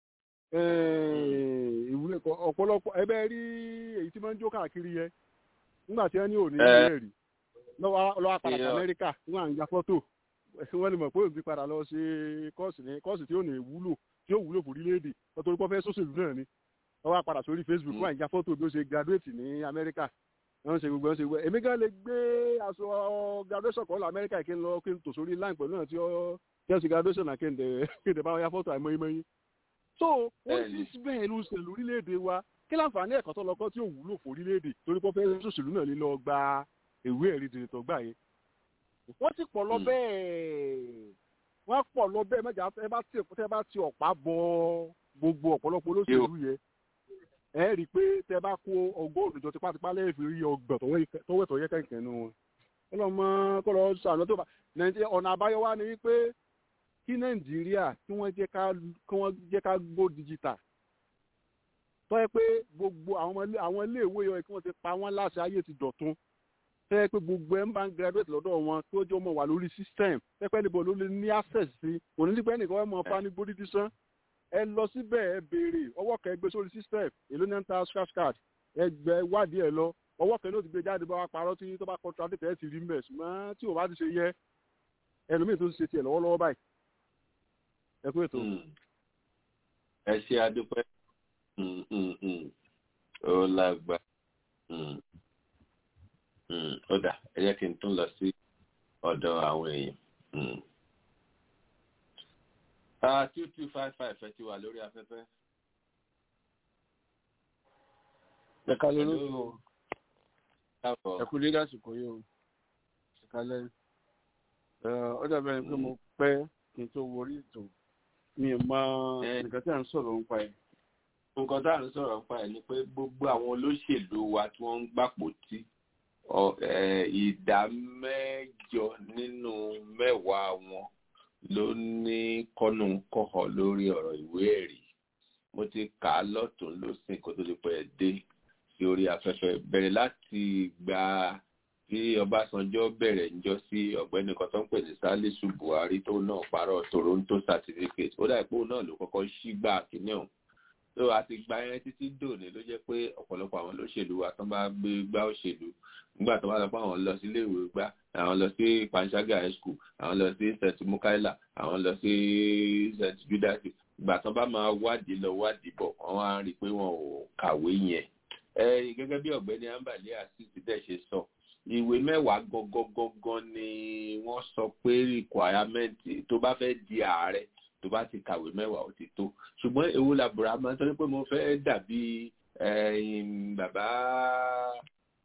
ìwúlẹ̀ ọ̀pọ̀lọpọ̀ ẹbẹ́ rí èyí tí máa ń jó káàkiri yẹn nígbà tí wọ́n ní òní ilé rí lọ́wọ́ padà sí amẹ́ríkà wọ́n à ń ya fọ́tò wọ́n lè mọ̀ pé òun ti padà lọ ṣe kọ́ọ̀sì ní kọ́ọ̀sì tí ó ní wúlò tí ó wúlò fún orílẹ̀-èdè nítorí pé fẹ́ sọ́sẹ̀lú náà ni wọ́n wá padà sórí facebook wọ́n à ń ya fọ́tò bí ó ṣe graduate ní amẹ́ríkà wọ́n ṣe gbogbo ẹ̀ ṣe gbogbo èmi gan lè gbé aṣọ graduation kan lọ amẹ́ríkà kí n lọ kí n tò sórí line pẹ̀lú náà tí ó ṣe graduation náà kí n dẹ̀ bá wọn ya fọ́tò àìmọye so ó ti síbẹ̀ ló ń ṣe lórílẹ̀‐èdè wa kí láǹfààní ẹ̀kọ́ tó lọ́kọ́ tí ò wúlò fún orílẹ̀‐èdè torí pé fẹ́ẹ́ sòṣèlú náà lílọ gba ìwé ẹ̀rí dèrètò gbà yẹn. wọ́n ti pọ̀ lọ bẹ́ẹ̀ wọ́n pọ̀ lọ bẹ́ẹ̀ mẹ́jà ẹ bá ti ẹ bá ti ọ̀pá bọ gbogbo ọ̀pọ̀lọpọ̀ olóṣèlú yẹn ẹ rí i pé tẹ bá kó ọgọ́rùn-ún jọ tipátipá lẹ́yìn fi rí ọgbọ̀n tọwọ́ yẹ kẹ̀kẹ́ nu wọn. ọlọ́mọ kọ́ lọ sàánú tó bá ọ̀nà àbáyọ wa ni wípé kí nàìjíríà kí wọ́n jẹ́ ká kí wọ́n jẹ́ ká gbó digital tọ́ ẹ pé gbogbo àwọn iléèwé yọ kí wọ́n ti pa wọ́n láṣẹ ayé ti dọ̀tun tọ́ ẹ pé gbogbo ẹ̀ ń bá ń graduate lọ́dọ̀ wọn tó jẹ́ ọmọ wà lórí system pẹ́pẹ́ níbo ló lè ní access sí òní nípa ẹnìkan ẹ̀ mọ̀ fa ní body disan ẹ lọ síbẹ̀ ẹ béèrè ọwọ́ kan ẹ gbé sórí system èló ní ẹ̀ ń ta scratch card ẹ gbẹ wádìí ẹ lọ ọwọ́ kan ló ti gbé jáde bá wa parọ́ tí tó bá contradict ẹ ti rí mbẹ̀ ṣùgbọ́n tí ò bá ti ṣe yẹ ẹlòmíì tó ti ṣe tiẹ̀ lọ́wọ́lọ́wọ́ báyìí ẹ kú ètò. ẹ ṣe adúpẹ́ ó lágbá ó dà ẹ jẹ́ kí n tún lọ sí ọ̀dọ̀ àwọn èèyàn. two two five five ẹ ti wà lórí afẹ́fẹ́. ẹ kálẹ́ ló ẹ kú dédé àsìkò yìí o ẹ kálẹ́ ọ dàbẹ̀ ni pé mo pẹ́ kí n tó wọrí ètò mi ò mọ nǹkan tí à ń sọ̀rọ̀ nípa ẹ̀. nǹkan tí à ń sọ̀rọ̀ nípa ẹ̀ ni pé gbogbo àwọn olóṣèlú wa tí wọ́n ń gbàpò tí ìdá mẹ́jọ nínú mẹ́wàá wọn ló ní kọ́nùkọ́họ̀ lórí ọ̀rọ̀ ìwé ẹ̀rí mo ti kà á lọ́tún lọ́sìn kó tó di pẹ́ dé sí orí afẹ́fẹ́ bẹ̀rẹ̀ láti gba tí ọbásanjọ́ bẹ̀rẹ̀ ń jọ sí ọ̀gbẹ́ni kan tó ń pè ní salisu buhari tó náà parọ́ toronto certificate ó dà pé òun náà ló kọ́kọ́ ṣí gbà kínní ọ̀hún tó àti gba yẹn títí dòní ló jẹ́ pé ọ̀pọ̀lọpọ̀ àwọn olóṣèlú wa tó bá gbé gbá òṣèlú nígbà tó bá lọ pé àwọn lọ sí iléèwé gbá àwọn lọ sí panṣágà high school àwọn lọ sí st mukaila àwọn lọ sí st judas ìgbà tó bá máa wádìí lọ wádìí bọ̀ wọ́n á rí i pé wọn ò kàwé yẹn gẹ́gẹ́ bí ọ̀gbẹ́ni ambali asisi dẹ̀ ṣe sọ ìwé mẹ́wàá gangan ni wọ́n sọ pé requirement tó bá fẹ́ di ààrẹ tó bá ti kàwé mẹ́wàá ó ti tó ṣùgbọ́n èwo làbúrò àmọ́ sọ pé mo fẹ́ dàbí bàbá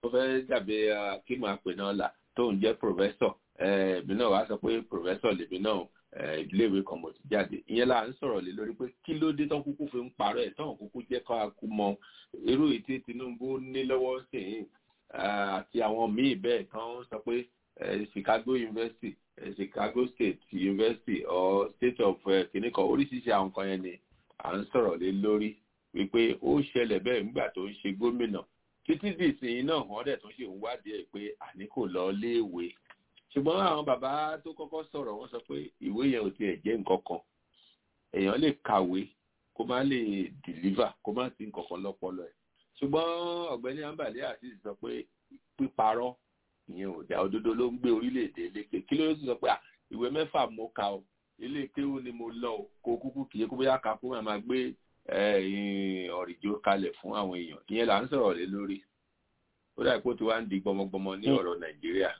tó fẹ́ dàbí kí máa pè náà là tó ń jẹ́ pòfẹ́sọ̀ èmi náà wàá sọ pé pòfẹ́sọ̀ lèmi náà iléèwé kan mo ti jáde ìyẹn là ń sọ̀rọ̀ lé lórí pé kí ló dé tán kúkú fi ń parọ́ ẹ̀ tán kúkú jẹ́ ká kú mọ irú ètí Tinubu ní lọ́wọ́ sìn àti àwọn míì bẹ́ẹ̀ tán sọ pé Chicago University Chicago State University or State of kìnìkan oríṣiríṣi àwọn kan yẹn ni à ń sọ̀rọ̀ lé lórí wípé ó ṣẹlẹ̀ bẹ́ẹ̀ nígbà tó ń ṣe gómìnà títí dìsìn náà wọ́n dẹ̀ tó ṣe ń wádìí ẹ̀ pé àní kò lọ léèwé ṣùgbọ́n àwọn bàbá tó kọ́kọ́ sọ̀rọ̀ wọ́n sọ pé ìwé yẹn ò tiẹ̀ jẹ́ nǹkan kan èèyàn lè kàwé kó má lè deliver kó má sí nǹkan kan lọ́pọlọ ẹ̀ ṣùgbọ́n ọ̀gbẹ́ni ambali àti sọ pé píparọ́ ìyẹn ò dá òdodo ló ń gbé orílẹ̀-èdè lékè kí ló sọ pé ìwé mẹ́fà mo kà ó ilé kéwú ni mo lọ ó kó kúkú kìí kó bóyá kakú máa máa gbé ọ̀rìjó kalẹ̀ fún àwọn èèyàn ìyẹn là ń sọ̀rọ̀ lé lórí ó dà pé ó ti wá ń di gbọmọgbọmọ ní ọ̀rọ̀ nàìjíríà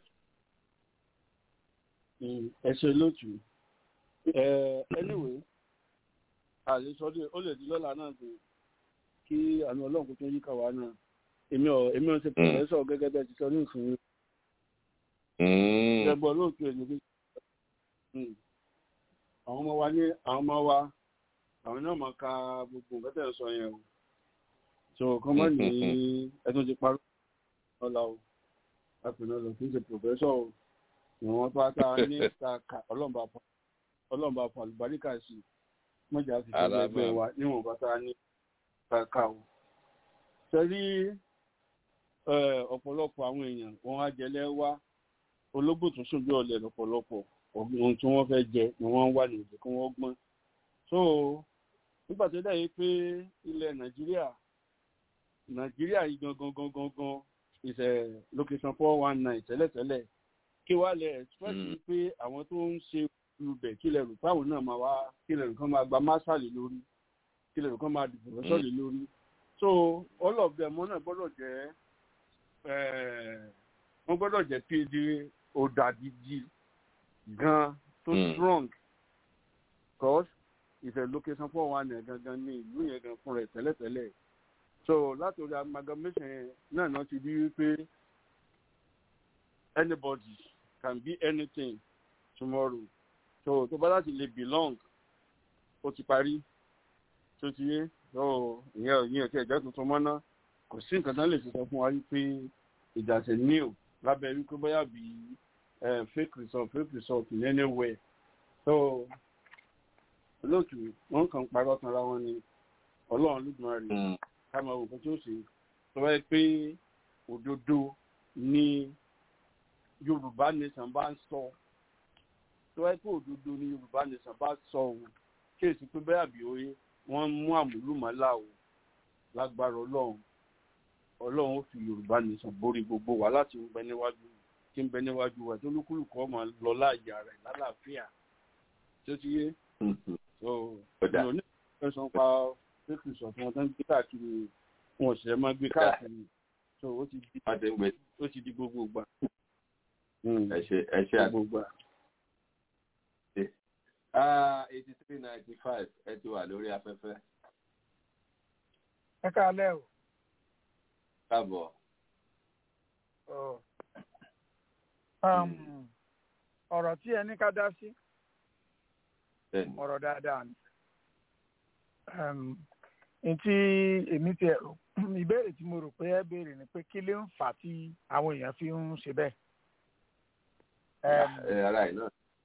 ẹ ṣe lótú ẹ anyway àlesọdẹ ó lè di lọ́la náà dé kí àánú ọlọ́run kò tó yí kàwá náà èmi ò èmi ò ṣe pòfẹ́sọ̀ gẹ́gẹ́ bẹ́ẹ̀ ti sọ ní ìsìn ẹgbẹ́ olóòtú ẹ̀ níbi àwọn ọmọ wa ní àwọn ọmọ wa àwọn náà máa ka gbogbo nǹkan tẹ̀ ń sọ yẹn o so kọ́ mọ́ ní ẹtún ti parí ọ̀la o àpènà lọ kí n ṣe pòfẹ́sọ̀ o ìwọ̀n bá tá a ní ká ọlọ́mọba fún àlùbáríkà sí mọ́jà ti ṣe ẹgbẹ́ wa níwọ̀n bá tá a ní ká o. sẹ́rí ọ̀pọ̀lọpọ̀ àwọn èèyàn wọn á jẹlẹ́ wá ológbò tó ṣojú ọ̀lẹ̀ lọ́pọ̀lọpọ̀ ohun tí wọ́n fẹ́ jẹ ni wọ́n wà nìyẹn kí wọ́n gbọ́n. so nígbà tó dẹ̀ yé pé ilẹ̀ nàìjíríà nàìjíríà yìí gangan gangan gan is a location four one nine tẹ́lẹ̀tẹ́lẹ̀ kí wàá lẹ ẹ̀sìpẹ́sì pé àwọn tó ń ṣe olùbẹ̀ kí lẹ́rù táwọn náà máa wá kí lẹ́rù kan máa gba máṣàlì lórí kí lẹ́rù kan máa dìbò lọ́sọ̀lì lórí so all of them wọn náà gbọ́dọ̀ jẹ́ wọ́n gbọ́dọ̀ jẹ́ phd ọ̀dàdìjì gan tó strong cause ìfẹ́ location four one nine gangan ní ìlú yẹn gan fún rẹ̀ tẹ́lẹ̀tẹ́lẹ̀ so látòrí amalgamation náà náà ti di wípé anybody can be anything tomorrow so tó bá láti lè belong ó ti parí tó ti yé so ìyẹn ìyẹn tí ẹ̀jẹ̀ tuntun mọ́ ná kò sí nǹkan tán lè ṣe sọ fún wa wípé ìdàsẹ̀ new lábẹ́ wípé bóyá bí fake result fake result in anywhere so olóòtú wọn kàn parọ́ tanra wọn ni ọlọ́run lùdùmọ̀ rẹ̀ ká máa wò pé tí ó ṣe tó bá yẹ pé òdodo ní yorùbá nation bá ń sọ tó wáyé pé òdodo ni yorùbá nation bá sọ o kéèsì pé bẹ́ẹ̀ àbí oyè wọ́n mú àmúlùmọ́lá o lágbára ọlọ́run ọlọ́run ó fi yorùbá nation borí gbogbo wa láti ń bẹ níwájú tí ń bẹ níwájú wa tó lúkúlùkù ọmọ lọ láàyè rẹ̀ lálàáfíà tó ti yé so mi ò ní ìfẹsọ̀ pa fake result wọn tó ń gbé káàkiri wọn ò sì máa gbé káàkiri so ó ti di ó ti di gbogbo gbà ẹ ṣe ẹ ṣe àgbègbè eighty three ninety five ẹ ti wà lórí afẹ́fẹ́. ẹ káalẹ́ o. káàbọ̀. ọ̀rọ̀ tí ẹ ní ká dá sí ọ̀rọ̀ dáadáa ni. ntí èmi ti ẹ̀rọ ìbéèrè tí mo rò pé ẹ béèrè ni pé kí ló ń fà tí àwọn èèyàn fi ń ṣe bẹ́ẹ̀ ara ẹ̀ náà.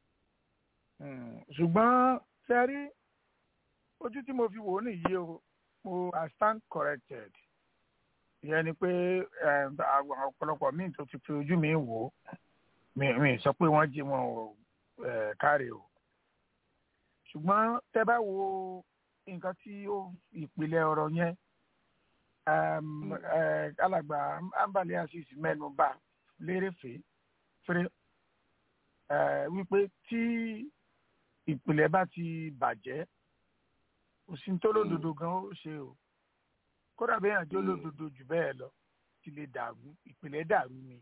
ṣùgbọ́n ṣe rí ojú tí mo fi wò ó nìyí o mo i stand corrected ìyẹn ni pé àwọn ọ̀pọ̀lọpọ̀ míì tó ti fi ojú mi wò ó mi sọ pé wọ́n jí wọn ò káre o ṣùgbọ́n tẹ́ bá wo nǹkan tí ó ìpìlẹ̀ ọ̀rọ̀ yẹn alàgbà ambali asis mẹ́nu bà lérèfé fèrè wípé tí ìpìlẹ̀ bá ti bàjẹ́ òsín tó lódodo gan ó ṣe o kódà bẹ́ẹ̀ yàn jó lódodo jù bẹ́ẹ̀ lọ ti lè dàrú ìpìlẹ̀ dàrú ni.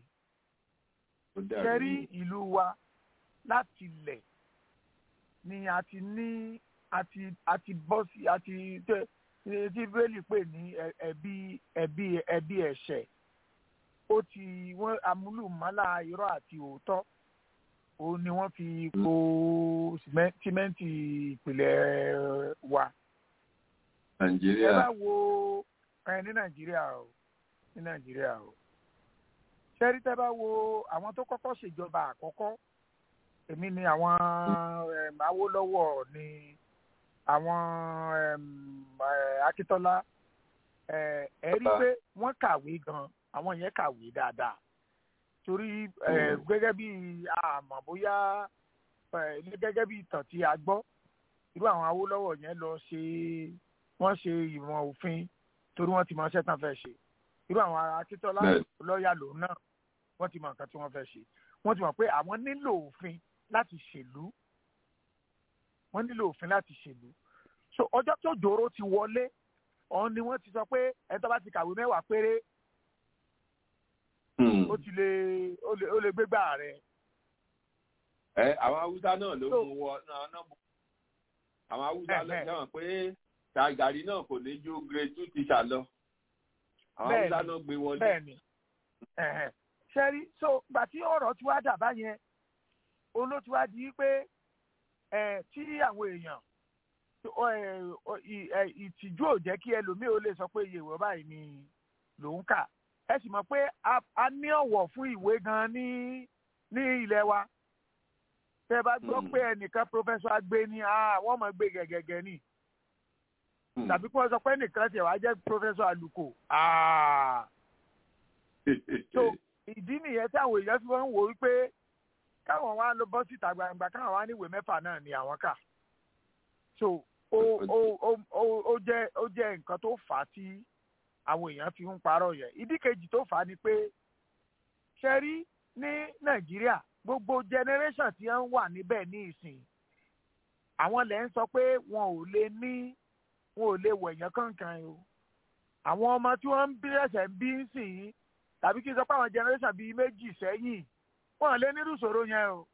kẹrí ìlú wa láti lẹ̀ ni a ti ní àti àti bọ́ sí àti tí bẹ́ẹ̀lì pè ní ẹbí ẹbí ẹbí ẹ̀ṣẹ̀ ó ti wọ́n amúlùmọ́lá irọ́ àti òótọ́ òun ni wọ́n fi po sìmẹ́- símẹ́ǹtì ìpìlẹ̀ wa. nàìjíríà ẹ bá wo ẹ ní nàìjíríà o ní nàìjíríà o ṣẹ́rí tẹ́ bá wo àwọn tó kọ́kọ́ ṣèjọba àkọ́kọ́ èmi ni àwọn em, awólọ́wọ̀ ni àwọn em, eh, akíntọ́lá eh, ẹ rí i pé wọ́n kàwé gan àwọn yẹn kàwé dáadáa torí eh, gẹ́gẹ́ bí àmọ́ bóyá eh, gẹ́gẹ́ bí ìtàn tí a gbọ́ irú àwọn awólọ́wọ̀ yẹn lọ ṣe wọ́n ṣe ìmọ̀ òfin torí wọ́n ti mọ iṣẹ́ tán fẹ́ ṣe irú àwọn akíntọ́lá Bẹ́ẹ̀. lọ́ọ̀yà lòun náà wọ́n ti mọ nǹkan tí wọ́n fẹ́ ṣe wọ́n ti mọ̀ pé àwọn nílò òfin láti ṣèlú wọ́n nílò òfin láti ṣèlú so ọjọ́ tó jòrò ti wọlé ọ̀hún ni wọ́n ti sọ pé ẹni tó bá ti kàwé mẹ́wàá péré ó ti lè ó lè ó lè gbégbá rẹ̀ ẹ àwọn haúsá náà ló mú wọ náà náà mú àwọn haúsá ló jẹ́wọ̀n pé ṣàgàrí náà kò ní ju grade two teacher lọ àwọn Bẹ́ẹ̀ni, haúsá náà gbé wọlé. bẹ́ẹ̀ni ẹ̀hẹ̀. ṣẹ́rí so gbà tí ọ̀rọ̀ tí wàá dà báyẹn òun ló ti wá di pé ẹ̀ tí àwọn èèyàn ọ, ẹ̀, ọ, ì- ẹ̀, ìtìjú ò jẹ́ kí ẹlòmíì ó lè sọ pé iye ìwé báyìí ni lòún kà ẹ sì mọ̀ pé a- a ní ọ̀wọ̀ fún ìwé gan ní ní ilẹ̀ wa tẹ́ ẹ bá gbọ́ pé ẹnìkan pọfẹ́sọ agbé ni ah, wọ́n mọ̀ gbé gẹ̀gẹ̀gẹ̀ ni tàbí kí wọ́n sọ pé ẹnìkan tiẹ̀ wá jẹ́ pọfẹ́sọ àlùkò ah, so ìdí nìyẹn tí àwọn èèyàn fi wọ́n ń wò wípé káwọn wá lọ bọ́ síta gbangba káwọn wá níwèé mẹ́fà náà ni àwọn kà so ó ó ó ó ó jẹ́ ó jẹ́ nǹkan tó fà á tí àwọn èèyàn fi ń parọ́ yẹn ìdí kejì tó fà á ni pé ṣe rí ní nàìjíríà gbogbo generation tí wọ́n wà níbẹ̀ ní ìsìn àwọn lẹ́ ń sọ pé wọn ò lè ní wọn ò lè wẹ̀yàn kankan o àwọn ọmọ tí wọ́n ń bí ẹ̀sẹ̀ ń bí ń sìn yín tàbí kí n sọ pé àwọn generation bíi méjì sẹ́yìn wọn ò lè nírú ìṣòro yẹn o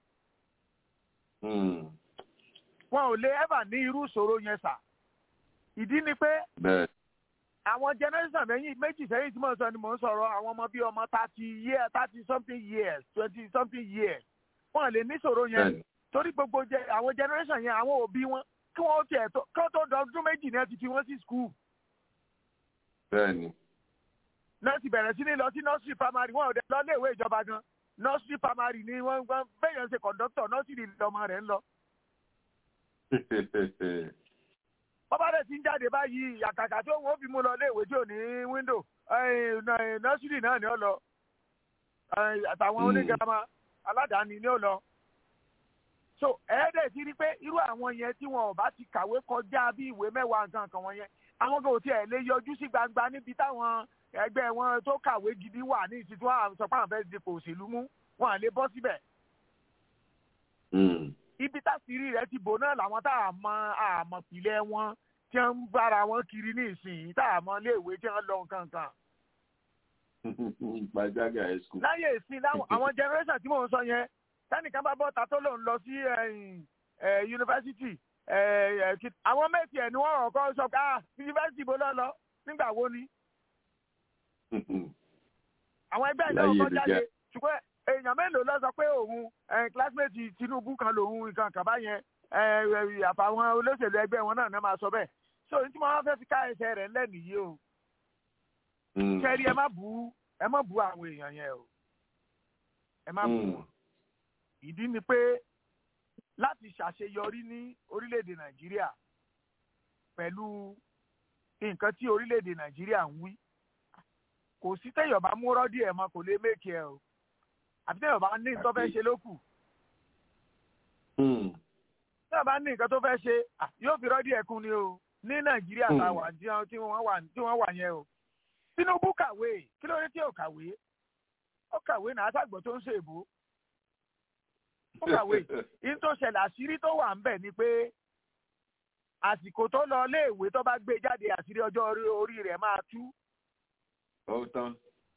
wọn ò lè ever ní irú ìṣòro yẹn sà ìdí ni pé bẹ́ẹ̀ àwọn generation mẹ́yìn méjì sẹ́yìn tí mò ń sọ ni mò ń sọ̀rọ̀ àwọn ọmọ bíi ọmọ thirty years thirty something years twenty something years wọn ò lè ní ìṣòro yẹn Bẹ́ẹ̀ni. torí gbogbo jẹ àwọn generation yẹn àwọn òbí wọn kí wọ́n tiẹ̀ tó kí wọ́n tó dọdún méjì ni wọ́n ti fi wọ́n sí school bẹ́ẹ̀ni náà ti bẹ̀rẹ̀ sí ní lọ sí nursery primary wọn ò dé lọ léèwé ìjọba gan nursery primary ni wọ́n gbọ́n bẹ́yẹn ṣe conductor nursery lọmọ rẹ̀ ń lọ. bọ́bá rẹ̀ ti ń jáde báyìí àkàkà tó wọ́n fi mú lọ léèwé tí ò ní window eh, nà- nursery náà ni ó lọ Eh, àtàwọn onígàmà aládàáni ni ó lọ. so ẹ̀ẹ́dẹ̀ ti rí pé irú àwọn yẹn tí wọn ò bá ti kàwé kọjá bí ìwé mẹ́wàá nǹkan kan wọn yẹn àwọn kò tiẹ̀ lè yọjú sí gbangba níbi táwọn ẹgbẹ́ wọn tó kàwé gidi wà ní ìsìn tí wọ́n sọ pé àwọn fẹ́ẹ́ dipò òṣèlú mú wọn à lè bọ́ síbẹ̀. ibi táṣìírí rẹ̀ ti bò náà làwọn tá a mọ àmọ̀ pìlẹ̀ wọn tí wọ́n ń bára wọn kiri ní ìsìn tá a mọ iléèwé tí wọ́n lọ nǹkan kan. gbajaga high school. láyé ìsìn láwọn àwọn generation tí mò ń sọ yẹn tẹnìkan bá bọ́ta tó lòun lọ sí ẹ̀yìn, ẹ̀, yunifásitì ẹ̀, ẹ̀, kí- àwọn méjì ẹ̀ ni wọ́n kọ́ sọ pé ah yunifásitì bó lọ lọ nígbà wo ni àwọn ẹgbẹ́ ìjọba Láyé kan ìlú jáde jẹ́. ṣùgbọ́n èèyàn mélòó lọ sọ pé òun ẹ̀, classmate Tinubu kan lòun nǹkan kàbá yẹn ẹ̀, ẹ̀, àfàwọn olóṣèlú ẹgbẹ́ wọn náà náà máa sọ bẹ́ẹ̀ so ní tí wọ́n fẹ́ fi ká ẹsẹ̀ rẹ̀ ńlẹ̀ nìyí o kẹ́rí ẹ má bu ẹ má bu àwọn èèyàn yẹn o ẹ má bu wọn ìdí ni pé láti ṣàṣeyọrí ní orílẹ̀-èdè Nàìjíríà pẹ̀lú nǹkan tí orílẹ̀-èdè Nàìjíríà ń wí kò sí téèyàn bá mú rọ́dí ẹ̀ mọ́ kò lè méèkì ẹ̀ o àbí téèyàn bá ní nǹkan tó fẹ́ ṣe ló kù téèyàn bá ní nǹkan tó fẹ́ ṣe à, yóò fi rọ́dí ẹ̀ kún ni o ní Nàìjíríà tá a wà tí wọ́n tí wọ́n wà tí wọ́n wà yẹn o Tinubu kàwé kí ló dé tí ò kàwé ó kàwé náà àtàgbọ̀ tó ń ṣe èbó ó kàwé yìí tó ṣẹlẹ̀ àṣírí tó wà ń bẹ̀ ni pé àsìkò tó lọ léèwé tó bá gbé jáde àṣírí ọjọ́ orí orí rẹ̀ máa tú ó tán.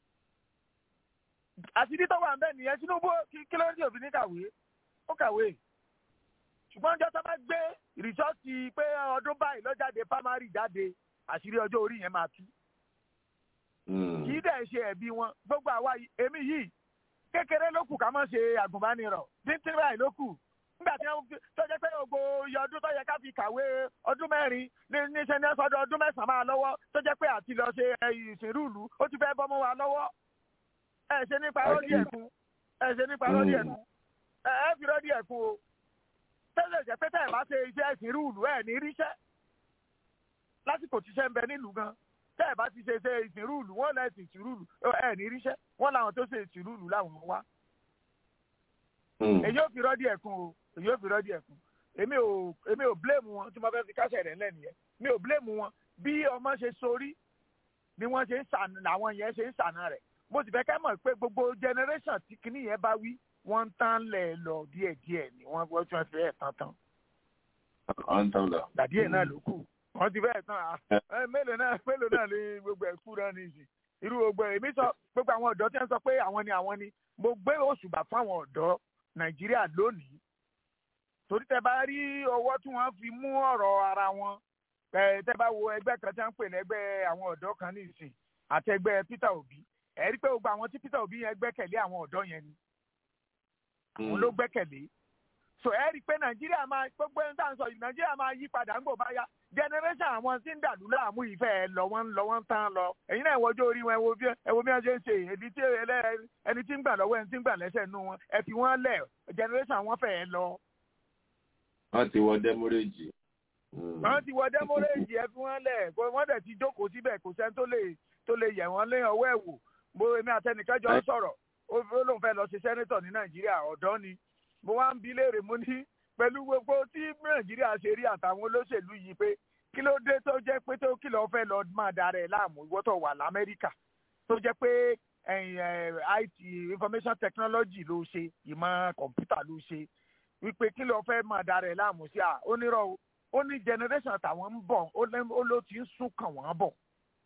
àṣírí tó wà ń bẹ̀ nìyẹn Tinubu kí kí ló ń tí òfin ní kàwé ó kàwé ṣùgbọ́n ọjọ́ tó bá gbé rìsọ́ọ̀tì pé ọdún báyìí ló jáde primary jáde àṣírí ọjọ́ orí yẹn máa tú kì í dẹ̀ ṣe ẹ̀bi wọn gbogbo àwa yìí- èmi yìí kékeré ló kù ká má ṣe àgùnbánirọ̀ tíntín báyìí ló kù nígbà tí wọ́n fi tó jẹ́ pé gbogbo iye ọdún tó yẹ ká fi kàwé ọdún mẹ́rin ní níṣẹ́ ní ọ̀sọ́dọ̀ ọdún mẹ́sàn-án máa lọ́wọ́ tó jẹ́ pé àti lọ ṣe ẹ, ìsìnrú ìlú ó ti fẹ́ bọ́ mọ́ wa lọ́wọ́ ẹ ṣe nípa rọ́ọ̀dì ẹ̀kún ẹ ṣe nípa rọ́ọ̀dì ẹ̀kún ẹ ẹ fi rọ́ọ̀dì ẹ̀kún o tẹ́lẹ̀ jẹ́ pé tẹ́lẹ̀ bá ṣe iṣẹ́ ìsìnrú ìlú ẹ̀ ní ríṣẹ́ lásìkò tíṣẹ́ ń bẹ nílùú gan tẹ́ ẹ̀ bá ti ṣe ṣe ìsìnrú ìlú wọ́n lẹ́sìn ìsìnrú ìlú ẹ̀ ní ríṣẹ́ wọ́n làwọn tó ṣe ìsìnrú ìlú làwọn wá èyí ò fi rọ́ọ̀dì ẹ̀kún o èyí ò fi rọ́ọ̀dì ẹ̀kún èmi ò èmi ò blame wọn tí mo fẹ́ fi kásẹ̀ rẹ̀ lẹ́nu yẹn mi ò blame wọn bí ọmọ ṣe sorí ni wọ́n ṣe ń sànà làwọn yẹn ṣe ń sànà rẹ̀ mo sì fẹ́ kẹ́ mọ̀ pé gbogbo generation tí kinní yẹn bá wí wọ́n ń tán lẹ̀ lọ díẹ̀díẹ̀ ni wọ́n wọ́n tún fẹ́ tán tán ọ̀n tán lọ. dàdí ẹ̀ náà ló kù wọ́n ti fẹ́ tán à ẹ, mélòó náà mélòó náà lè gbogbo ẹ̀ kú náà nìyí irú gbogbo èmi sọ gbogbo àwọn ọ̀dọ́ tí wọ́n sọ pé àwọn ni àwọn ni mo gbé òṣùbà fún àwọn ọ̀dọ́ nàìjíríà lónìí torí tẹ bá rí ọwọ́ tí wọ́n fi mú ọ̀rọ̀ ara wọn ẹ, tẹ bá wo ẹgbẹ́ kan tí wọ́n ń pè ní ẹgbẹ́ àwọn ọ̀dọ́ kan ní ìsìn àti ẹgbẹ́ Peter Obi ẹ rí pé gbogbo àwọn tí Peter Obi yẹn gbẹ́kẹ̀lé àwọn ọ̀dọ́ yẹn ni òun ló gbẹ́kẹ̀lé so ẹ rí i pé nàìjíríà máa gbogbo ẹni tá à ń sọ yìí nàìjíríà máa yí padà ń gbò bá yá generation àwọn tí ń dàlú láàmú ìfẹ́ ẹ lọ wọ́n ń lọ wọ́n ń tán lọ ẹ̀yin náà ìwọ́jọ́ orí wọn ẹ wo bí ẹ wo bí wọ́n ṣe ń ṣe èdè tí ẹlẹ́- ẹni tí ń gbà lọ́wọ́ ẹni tí ń gbà lẹ́sẹ̀ nú wọn ẹ fi wọ́n lẹ̀ generation wọn fẹ́ ẹ lọ. wọ́n ti wọ dẹ́mọ́rẹ́jì. wọ́n ti wọ dẹ́mọ́rẹ́jì ẹ fi wọ́n lẹ̀ kó wọ́n dẹ̀ ti jókòó síbẹ̀ kò sẹ́ni tó lè tó lè yẹ̀ wọ́n lé ọwọ́ ẹ̀ wò mo èmi àtẹnìkan jọ ń sọ̀rọ̀ ó ó lóun fẹ́ lọ ṣe sẹ́nítọ̀ ní nàìjíríà ọ̀dọ́ ni mo wá ń bi léèrè mo ní pẹ̀lú gbogbo tí nàìjíríà ṣe rí àtàwọn olóṣèlú yìí pé kí ló dé tó jẹ́ pé tó kí lọ́ọ́ fẹ́ lọ máa dára ẹ̀ láàmú ìwọ́ tó wà lamẹ́ríkà tó jẹ́ pé ẹ̀yìn, ẹ̀, IT information technology ló ṣe ìmọ̀ kọ̀ǹpútà ló ṣe wípé kí lọ́ọ́ fẹ́ máa dára ẹ̀ láàmú sí à ó nírọ̀ o ó ní generation tàwọn ń bọ̀ ó lẹ́- ó ló ti ń sún kàn wọ́n bọ̀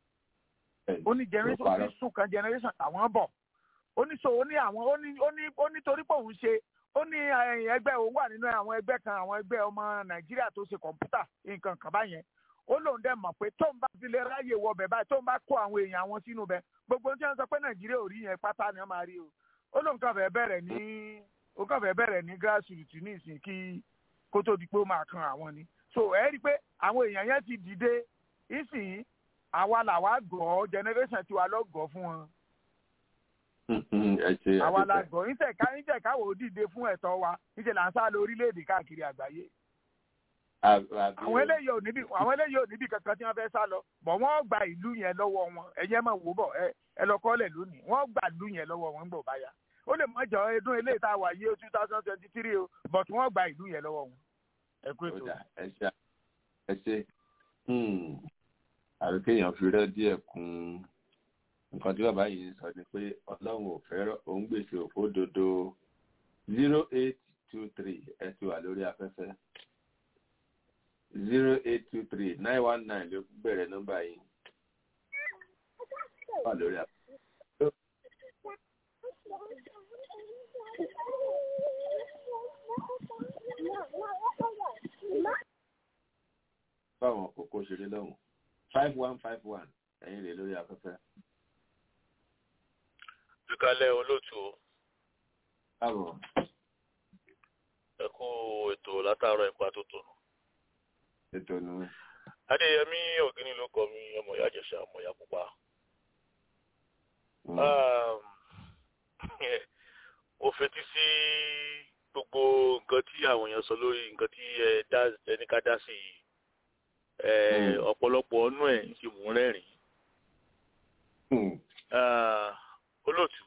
ó ní generation ti ń sún kan generation tàwọn bọ̀ ó ní so ó ní àwọn ó ní ó ní ó ní torí pé òun ṣe ó ní ẹ̀yìn ẹgbẹ́ òun wà nínú àwọn ẹgbẹ́ kan àwọn ẹgbẹ́ ọmọ nàìjíríà tó ṣe kọ̀ǹpútà nǹkan kan báyẹn ó lóun dẹ̀ mọ̀ pé tóun bá fi lè ráyè wọ bẹ̀ báyìí tóun bá kó àwọn èèyàn àwọn sínú bẹ̀ gbogbo tí wọ́n sọ pé nàìjíríà ò rí yẹn pátá ni wọ́n máa rí o ó lóun kàn fẹ́ bẹ̀rẹ̀ ní ó kàn fẹ́ bẹ̀rẹ̀ ní grassroots ní ìsìn kí kó tó di pé ó máa kan àwọn ni so ẹ rí i pé àwọn èèyàn yẹn ti dìde ìsìn àwa làwa gọ̀ ọ́ generation tiwa lọ gọ̀ fún wọn ẹ ṣe àwa la àdúpẹ́. gọ̀ níṣẹ́ ká níṣẹ́ káwọ́ ó dìde fún ẹ̀tọ́ wa níṣẹ́ là ń sá lọ orílẹ̀-èdè káàkiri àgbáyé Àbí- àbí- àwọn eléyìí ò níbi àwọn eléyìí ò níbi kankan tí wọ́n fẹ́ sá lọ bọ̀ wọ́n gba ìlú yẹn lọ́wọ́ wọn ẹ̀yin ẹ̀ máa wò bọ̀ ẹ ẹ lọ kọ́lẹ̀ lónìí wọ́n gba ìlú yẹn lọ́wọ́ wọn gbọ̀ báyà ó lè mọ jọ ọdún eléyìí tá a wà yí o two thousand twenty three o but wọ́n gba ìlú yẹn lọ́wọ́ wọn ẹ kú ètò. Ó dà, ẹ ṣe ẹ ṣe Hmm. àbí kéèyàn fi rẹ́ díẹ̀ kún nǹkan tí bàbá yìí ń sọ ni pé ọlọ́run ò fẹ́ràn òun gbèsè òfó dodo zero eight two three ẹ ti wà lórí afẹ́fẹ́ zero eight two three nine one nine ló bẹ̀rẹ̀ nọ́mbà yìí wà lórí afẹ́fẹ́. báwọn kòkó ṣeré lọ́hùn five one five one ẹ̀yin rè lórí afẹ́fẹ́. ìkàlẹ̀ olóòtú o káàbọ̀ ẹ kú ètò látàárọ̀ ipa tó tònù. ètò nù. adéyẹmí ògínní ló kọ mi ọmọ ìyá àjẹsà ọmọ ìyá pupa. Um, mo fetí sí gbogbo nǹkan tí àwọn èèyàn sọ lórí nǹkan tí ẹ dá ẹni ká dá sí yìí ẹ ọ̀pọ̀lọpọ̀ ọ̀nù ẹ̀ ń ṣe mò ń rẹ́rìn-ín. Ah, olóòtú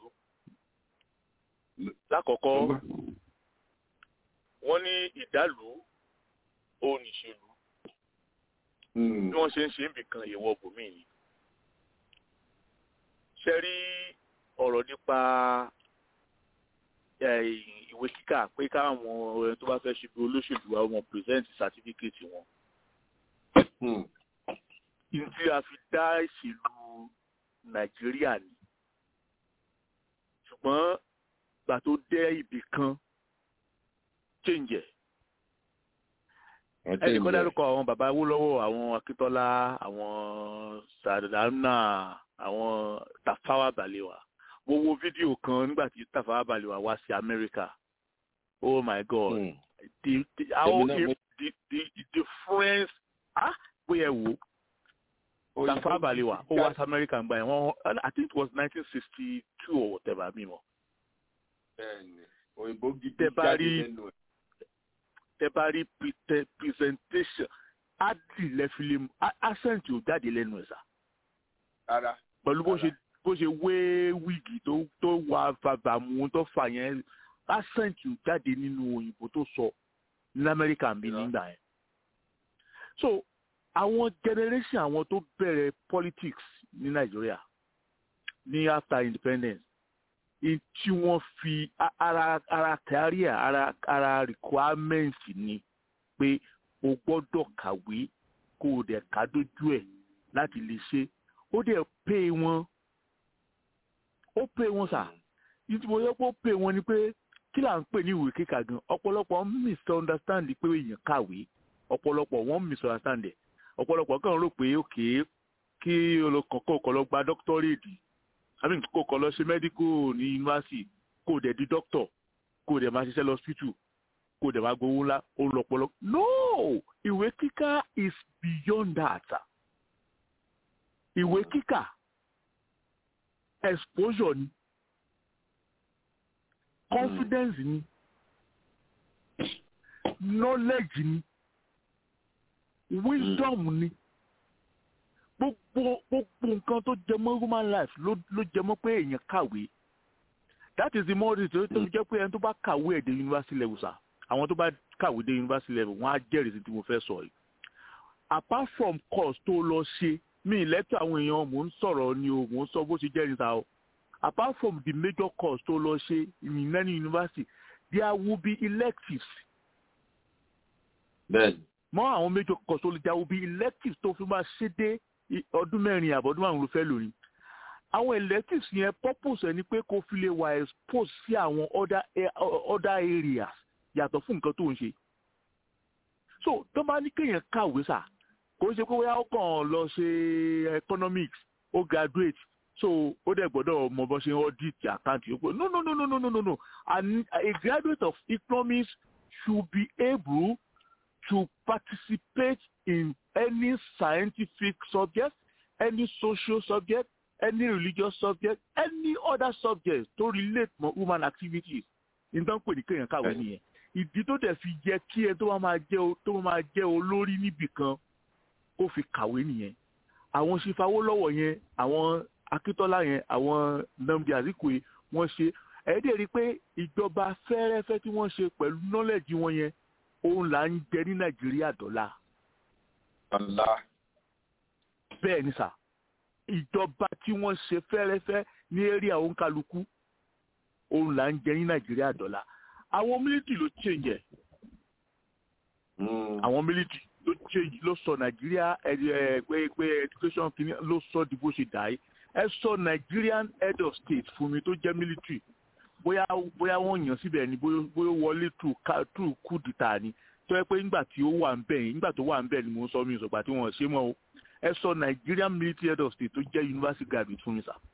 lákọ̀ọ́kọ́ wọ́n ní ìdálù òun ìṣèlú bí wọ́n ṣe ń ṣe nbìkan ìwọ bòmí ni. ṣe rí ọ̀rọ̀ nípa eh, ìwé kíkà pé káwọn ẹni tó bá fẹ́ ṣe bí olóṣèlú wa wọn present certificate wọn. ìdí tí a fi dá ìṣèlú nàìjíríà ni ṣùgbọ́n gbà tó dé ibì kan change ẹ̀ ẹnì kan dárúkọ àwọn bàbá Awólọ́wọ̀ àwọn Akíntọ́lá àwọn Sàdánà àwọn Tafawa Balewa mo wo fídíò kan nígbà tí Tafawa Balewa wá sí Amẹ́ríkà oh my god Mm. the the how Èmi náà mo- the the the difference ah bóyá ẹ wò ó Tafawa Balewa ó wá sí Amẹ́ríkà ń gbà yẹn wọ́n I think it was nineteen sixty two or whatever mi mọ̀ bẹ́ẹ̀ni òyìnbó gidi Tẹ bá jáde rí- lẹ́nu ẹ̀. tẹ bá rí pre- presentation adi lẹ́fílẹ̀ accent ò jáde lẹ́nu ẹ̀ sá rárá pẹ̀lú bó ṣe bó ṣe wé wíìgì tó tó wà bàbàmù tó fà yẹn accent ò jáde nínú òyìnbó tó sọ ní Amẹ́ríkà ń bí nígbà yẹn. so àwọn generation àwọn tó bẹ̀rẹ̀ politics ní Nàìjíríà ní after independence in tí wọ́n fi a- ara ara career ara ara requirement ni pé o gbọ́dọ̀ kàwé kó o dẹ̀ ká dójú ẹ̀ láti lè ṣe ó dẹ̀ pay wọn ó pay wọn sà ìtí mo yẹ kó pay wọn ni pé kí là ń pè ní ìwé kíkà gan ọ̀pọ̀lọpọ̀ ń misunderstand pé èèyàn kàwé ọ̀pọ̀lọpọ̀ wọ́n ń misunderstand ẹ̀ ọ̀pọ̀lọpọ̀ kàn rò pé òkè kí olùkọ́kọ́ kọ́ lọ gba doctorate àbí kó kọ́ lọ ṣe medical ní yunifásitì kó o dẹ̀ di doctor kó o dẹ̀ máa ṣiṣẹ́ lọ hospital kó o dẹ̀ máa gbowó ńlá ó ń lọ́pọ̀lọ́ no ìwé kíkà is beyond that ìwé kíkà exposure ni confidence ni knowledge ni wisdom ni gbogbo gbogbo nǹkan tó jẹ mọ́ human life ló ló jẹ mọ́ pé èèyàn kàwé that is the more reason tó fi jẹ́ pé ẹni tó bá kàwé ẹ̀ dé university level sa àwọn tó bá kàwé dé university level wọ́n á jẹ́rìí sí tí mo fẹ́ sọ yìí apart from course tó lọ ṣe mi lẹ́tọ̀ àwọn èèyàn mò ń sọ̀rọ̀ ni o mò ń sọ bó ṣe jẹ́ níta o apart from the major course tó lọ ṣe in any university there will be electives bẹ́ẹ̀ni mọ àwọn major course tó lè there will be electives tó fi máa ṣe dé i- ọdún mẹ́rin àbọ̀dún márùn ló fẹ́ lónìí àwọn electives yẹn purpose ẹ̀ ni pé kó fi lè wà expose sí àwọn other a- other areas yàtọ̀ fún nǹkan tó ń ṣe so tó bá ní kéèyàn kàwé sà kò ń ṣe pé bóyá ó kàn lọ ṣe economics ó graduate so ó dẹ̀ gbọ́dọ̀ mọ bó ṣe ń audit account yòókù no no no no no no no no An, a graduate of economics should be able to participate in any scientific subject any social subject any religious subject any other subject to relate mọ human activities nǹkan pè ní kéèyàn kàwé nìyẹn ìdí tó dẹ̀ fi jẹ́ kí ẹ tó bá máa jẹ́ o- tó bá máa jẹ́ olórí níbì kan kó fi kàwé nìyẹn àwọn ṣìfàwọ́ yẹn àwọn akíntọ́lá yẹn àwọn nnamdi azikwe wọ́n ṣe ẹ̀ẹ́dẹ̀ rí i pé ìjọba fẹ́rẹ́fẹ́ tí wọ́n ṣe pẹ̀lú nọ́lẹ̀jì wọn yẹn òun là ń jẹ ní nàìjíríà dọ́là ọ̀la bẹ́ẹ̀ ni sà ìjọba tí wọ́n ṣe fẹ́rẹ́fẹ́ ní area òǹkàlùkù òun là ń jẹ ní nàìjíríà dọ́là àwọn mílítì ló change ẹ̀ àwọn mílítì ló change ló sọ nàìjíríà ẹ ẹ pé pé education kìíní ló sọ di bó ṣe dà í ẹ sọ nigerian head of state fún mi tó jẹ́ military bóyá bóyá wọ́n yàn síbẹ̀ ni bóyá bóyá ó wọlé through ca- through coup d'etat ni tó yẹ pé nígbà tí ó wà ń bẹ̀ yẹn nígbà tó wà ń bẹ̀ ni mo ń sọ mi ìsọ̀gbà tí wọ́n ṣe mọ́ o ẹ sọ nigerian military head of state tó jẹ́ university graduate fún mi sà.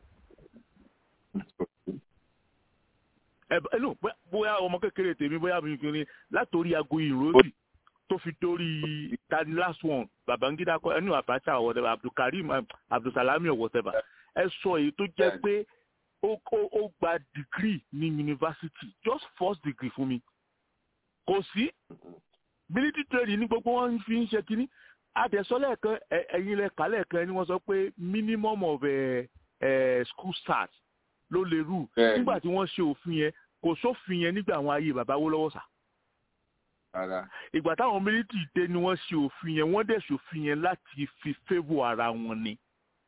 ẹ bá- ẹ no bóyá- bóyá ọmọ kékeré tèmi bóyá mi kiri látòrí aago ìròsì tó fi dórí tani last one babangida kọ ẹni abacha or whatever abdulkareem um, abdulsalami or whatever ẹ sọ èyí tó jẹ́ pé ó ó ó gba degree ní university just first degree fún mi kò sí military training ní gbogbo wọn fi ń ṣe kínní adẹ̀sọ́lẹ̀ kan ẹ- ẹ̀yin lẹ kálẹ̀ kan ni wọ́n sọ pé minimum of uh, uh, school start ló lè rù Bẹ́ẹ̀ni. nígbà tí wọ́n ṣe òfin yẹn kò sófin yẹn nígbà àwọn ayé bàbá wó lọ́wọ́ sà rárá ìgbà táwọn mílítì dé ni wọ́n ṣe òfin yẹn wọ́n dẹ̀ ṣòfin yẹn láti fi favour ara wọn ni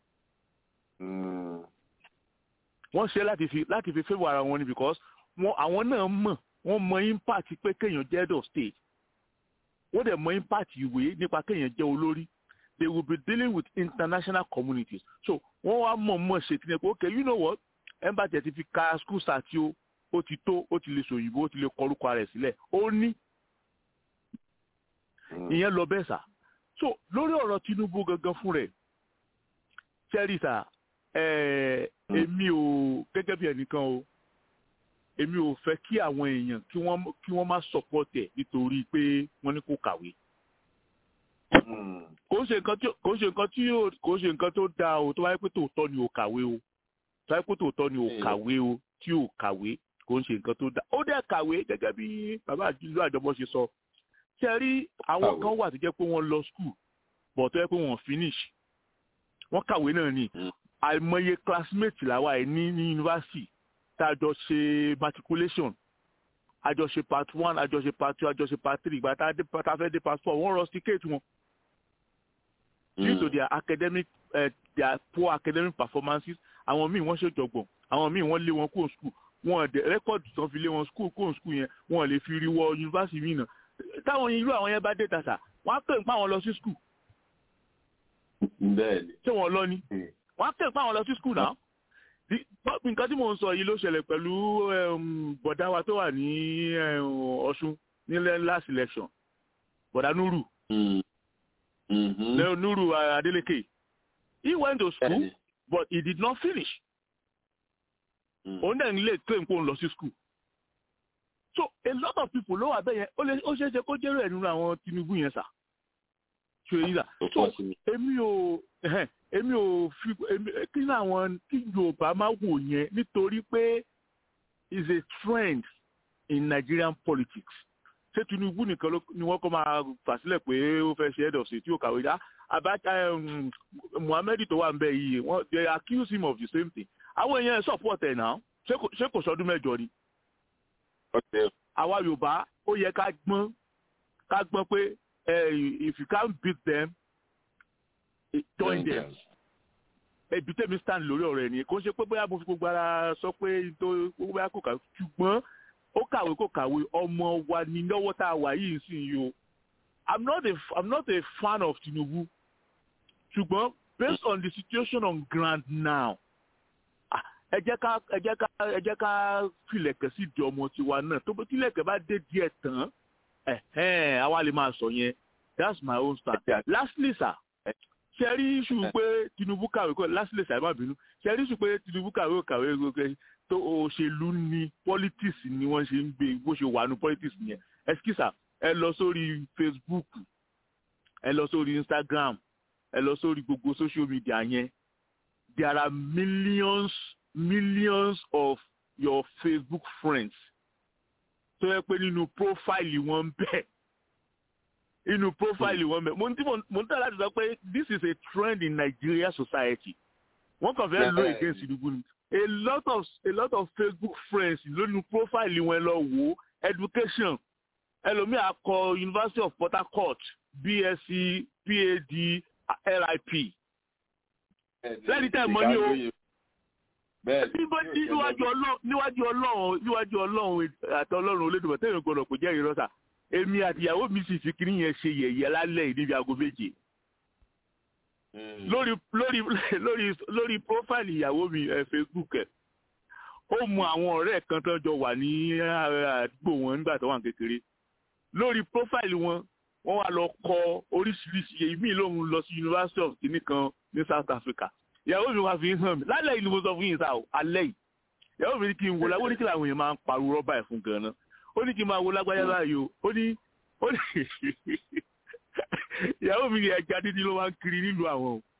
wọ́n ṣe láti fi láti fi favour ara wọn ni because wọn àwọn náà mọ̀ wọ́n mọ impact pé kéèyàn jẹ́ head of state wọ́n dẹ̀ mọ impact ìwé nípa kéèyàn jẹ́ olórí they will be dealing with international communities so wọ́n wá mọ̀ mọ̀ ṣe kí ni pé okay you know what embassy ti fi ka school start o ó ti tó ó ti lè sòyìnbó ó ti lè kọrúkọ rẹ̀ sílẹ̀ ó ní ìyẹn lọ bẹ́ẹ̀ sà so lórí ọ̀rọ̀ Tinubu gangan fún rẹ̀ sẹ́rí sà èmi ò gẹ́gẹ́ bí ẹnìkan o èmi ò fẹ́ kí àwọn èèyàn kí wọ́n kí wọ́n má support ẹ̀ nítorí pé wọ́n ní kó kàwé. kò ń ṣe nǹkan tí kò ń ṣe nǹkan tí kò ń ṣe nǹkan tó dáa o tó wáyé pé tòótọ́ ni ò kàwé o tó wáyé pé tòótọ́ ni ò kàwé o tí ò kàwé kò ń ṣe nǹkan tó dáa ó dẹ̀ kàwé gẹ́gẹ́ bí bàbá àdìlú àjọmọ́ ṣe sọ ṣe rí àwọn kan wà tó jẹ́ pé wọ́n lọ school but tó yẹ pé wọ́n finish wọ́n kàwé náà ni àìmọye classmate làwa ẹ̀ ní ní yunifásitì tá a jọ ṣe matriculation a jọ ṣe part one a jọ ṣe part two a jọ ṣe part three ìgbà tá a fẹ́ dé part four wọ́n rusticate wọn due to their academic uh, their poor academic performances àwọn míì wọ́n ṣèjọ̀gbọ̀n àwọn míì wọ́n lé wọn kúrò school wọn dẹ rẹ́kọ̀dì tán fi lé wọn school kúrò school yẹn wọn lè fi rí wọ yunifásitì míì náà táwọn irú àwọn yẹn bá dé tàṣà wọ́n á pè ń pa àwọn lọ sí school bẹ́ẹ̀ni. ṣé wọ́n lọ ni wọ́n á pè ń pa àwọn lọ sí school náà nǹkan tí mò ń sọ yìí ló ṣẹlẹ̀ pẹ̀lú bọ̀dá wa tó wà ní ọ̀ṣun nílẹ̀ last election bọ̀dá nuru nuru adeleke he went to school but he did not finish òun dẹ̀ nílé claim kó ń lọ sí school so a lot of people ló wà bẹ́ẹ̀ yẹn ó ṣeé ṣe kó jẹ́rọ ẹ̀ nínú àwọn tinubu yẹn sà ṣe yín sà so èmi ò èmi ò fi kí ní àwọn kí yorùbá máa wò yẹn nítorí pé is a trend in nigerian politics ṣé tinubu nìkan ni wọ́n kọ́ máa fà sílẹ̀ pé ó fẹ́ ṣe head of state tí ó kàwé dá abacha muhammed tó wà ń bẹ yìí wọ́n they accuse him of the same thing àwọn èèyàn support ẹ̀ náà ṣé kò sọdún mẹ́jọ ni. àwa yorùbá ó yẹ ká gbọ́n ká gbọ́n pé if you can't beat them join them. ebi tẹ́mi stand lórí ọ̀rọ̀ ẹ̀ nìyẹn kò ṣe pé bóyá mo fi gbogbo ara sọ pé tó gbogbo bóyá kò kàwé ṣùgbọ́n ó kàwé kò kàwé ọmọ wa ní lọ́wọ́ tá a wà yìí sí yìí o i'm not a i'm not a fan of tinubu ṣùgbọ́n based on the situation on ground now ẹ jẹ́ ká ẹ jẹ́ ká ẹ jẹ́ ká filẹ̀kẹ̀ sí di ọmọ tiwa náà tó bó tilẹ̀kẹ̀ bá dé díẹ̀ tán ẹ̀hẹ́n àwa lè máa sọ yẹn that's my own stand. lastly sir ṣe rí iṣu pé tinubu kàwé kọ lastly sir ẹ má bínú ṣe rí iṣu pé tinubu kàwé kàwé kàwé tó òṣèlú ni politics ni wọ́n ṣe ń gbé bó ṣe wà ní politics yẹn ẹsikísà ẹ lọ sórí facebook ẹ lọ sórí instagram ẹ lọ sórí gbogbo social media yẹn there are millions millions of your facebook friends tó yẹ pé nínú profile wọn bẹ́ẹ̀ inú profile wọn bẹ́ẹ̀ mo ń tí mo ń tẹ́ láti sọ pé this is a trend in nigeria society wọ́n kàn fẹ́ lo against tinubu ni a lot of a lot of facebook friends lónìí profile wọn lọ wò education ẹlòmíà kọ university of port harcourt bsc pad lip lẹ́ni tẹ́ mọ́ ní o níwájú ọlọ́run níwájú ọlọ́run níwájú ọlọ́run àti ọlọ́run olódùmọ̀ tẹ́yìn gbọ́dọ̀ kò jẹ́ ìrọ́sà èmi àtìyàwó mi sì fi kiri yẹn ṣe yẹ̀yẹ́ lálẹ́ yìí níbi aago méje lórí lórí lórí lórí profile ìyàwó mi ẹ facebook ẹ ó mú àwọn ọ̀rẹ́ kan tó jọ wà ní àdúgbò wọn nígbà tó wà kékeré lórí profile wọn wọ́n wá lọ kọ oríṣiríṣi èyí míì lòun lọ sí university of guinea kan ní south africa ìyàwó mi wá fi ń hàn mí lálẹ́ yìí ni mo sọ fún yín sá o alẹ́ yìí ìyàwó mi ní kí n wo láwọn oníkìlá àwọn èèyàn máa ń pariwo rọ́bà ẹ̀ fún gan-an ó ní kí n máa wo lágbájá báyìí o ó ní ó ní ìyàwó mi ní ẹja dídí ló máa ń kiri nílùú àwọn o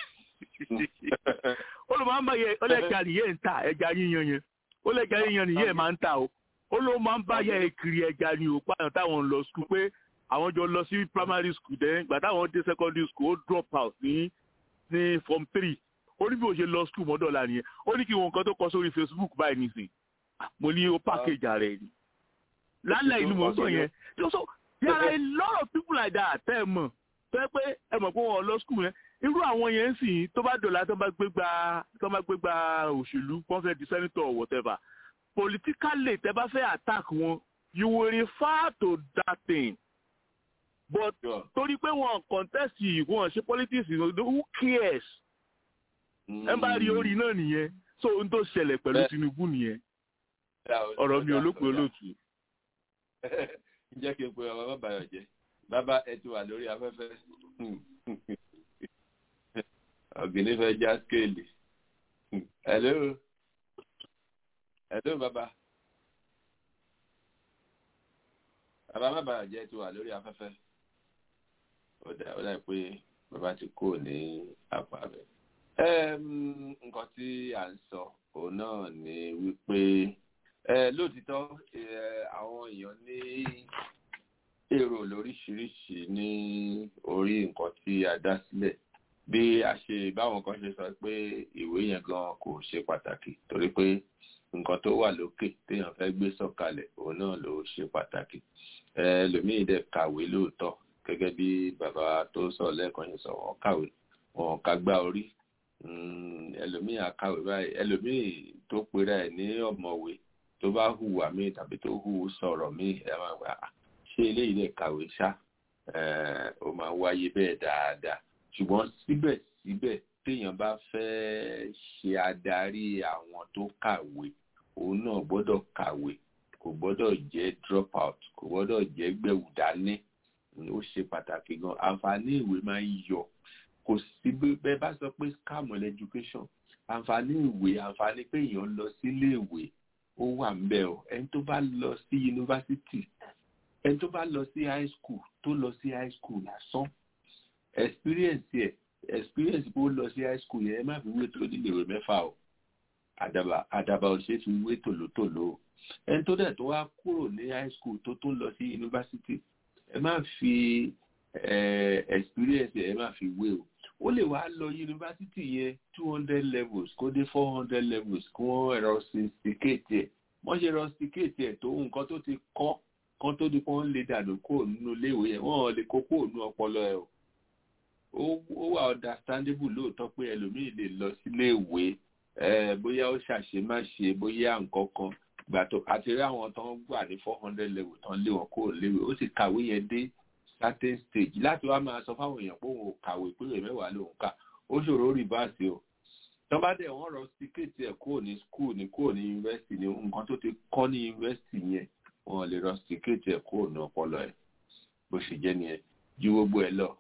ó ló máa ń bá yẹ ó lẹ́ja nìyẹn ń ta ẹja yíyan yẹn ó lẹ́ja yíyan nìyẹn máa ń ta o ó ló máa ń bá yẹ kiri ẹja ni o pààyàn táwọn ń lọ skul pé àwọn jọ lọ sí primary school dẹ́n gbà táwọn dé secondary school ó drop out ní ní form three ó ní bí o ṣe lọ skul mọ́dọ̀lá nìyẹn ó ní kí wọn kan tó kọ sórí facebook báyìí nìsín mo ní ó package ààrẹ ni lálẹ́ ìlú mọ̀ ń sọ yẹn so there are a lot of people like that tẹ́ ẹ mọ̀ tẹ́ pé ẹ mọ̀ pé wọ́n lọ skul yẹn irú àwọn yẹn ń sìn tó bá dọ̀la tó bá gbé gba tó bá gbé gba òṣèlú wọ́n fẹ́ di senator or whatever politically tẹ́ bá fẹ́ attack wọn you will refer to that thing but torí pé wọn contest yìí wọn ṣe politics who cares ẹ bá rí orí náà nìyẹn so n tó ṣẹlẹ̀ pẹ̀lú tinubu nìyẹn ọ̀rọ̀ mi ò lópin olóòtú. jẹ́ kí n pe ọmọ bàbá jẹ́ bàbá ẹ ti wà lórí afẹ́fẹ́ ọ̀gìnì fẹ́ já skéèlì hello hello bàbá bàbá má bàa jẹ́ ti wà lórí afẹ́fẹ́ ó dà ó dà pé bàbá ti kúrò ní apá rẹ̀ nǹkan tí à ń sọ òun náà ni wípé lóòtítọ́ àwọn èèyàn ní èrò lóríṣiríṣi ní orí nǹkan tí a dá sílẹ̀ bí a ṣe báwọn kan ṣe sọ pé ìwé yẹn gan kò ṣe pàtàkì torí pé nǹkan tó wà lókè téèyàn fẹ́ gbé sọ̀kalẹ̀ òun náà ló ṣe pàtàkì ẹlòmíì dẹ̀ kàwé lóòótọ́ gẹ́gẹ́ bí bàbá tó sọ lẹ́ẹ̀kan ṣe sọ wọ́n kàwé wọn kàgbá orí ẹlòmíì àkàwé báyìí ẹlòmíì tó pera ẹ̀ ní ọ̀mọ̀wé tó bá hùwà míì tàbí tó hù sọ̀rọ̀ míì ẹ máa gbà ṣé eléyìí lè kàwé ṣá ó máa wáyé bẹ́ẹ̀ dáadáa ṣùgbọ́n síbẹ̀síbẹ̀ téèyàn bá fẹ́ ṣe adarí àwọn tó kàwé òun náà gbọ́dọ̀ kàwé kò gbọ́dọ̀ jẹ́ drop out kò gbọ́dọ̀ jẹ́ gbẹ̀wù dání ó ṣe pàtàkì gan àǹfààní ìwé máa ń yọ kò sí bẹ́ẹ̀ bá sọ pé scam on education àǹfààní ìwé àǹfààní pé èèyàn lọ sílé ìwé ó wà ń bẹ̀ ọ́ ẹni tó bá lọ sí yunifásitì ẹni tó bá lọ sí high school tó lọ sí high school lásán experience ẹ experience bó lọ sí high school yẹn ẹ má fi wé tó nílé ìwé mẹ́fà o àdàbà àdàbà ò ṣe fi wé tòlótòló ẹni tó dẹ̀ tó wá kúrò ní high school tó tún lọ sí yunifásitì ẹ má fi experience ẹ má fi wé o ó lè wá lọ yunifásitì yẹn two hundred levels kó dé four hundred levels kí wọ́n rusticate ẹ̀ wọ́n ṣe rusticate ẹ̀ tó nǹkan tó ti kọ́ kan tó di pọ́n lè dànù kúrò nínú iléèwé yẹn wọ́n lè kó kúrò nínú ọpọlọ ẹ̀ o ó wà understandable lóòótọ́ pé ẹlòmíì lè lọ síléèwé bóyá ó ṣàṣemáṣe bóyá nǹkan kan gbà tó àti rí àwọn tó ń gbà ní four hundred level tó ń lé wọn kúrò léèwé ó sì kàwé yẹn dé certain stage láti wá máa sọ fáwọn èèyàn pé òun ò kàwé pé ìwé mẹ́wàá lòun kà ó ṣòro rìbáàsì o tọ́ba dẹ̀ wọ́n rọ síkéètì ẹ̀ kúrò ní school ní kúrò ní yunifásitì ní nǹkan tó ti kọ́ ní yunifásitì yẹn wọn lè rọ síkéètì ẹ̀ kúrò ní ọpọlọ ẹ̀ bó ṣe jẹ́ nìyẹn ju gbogbo ẹ̀ lọ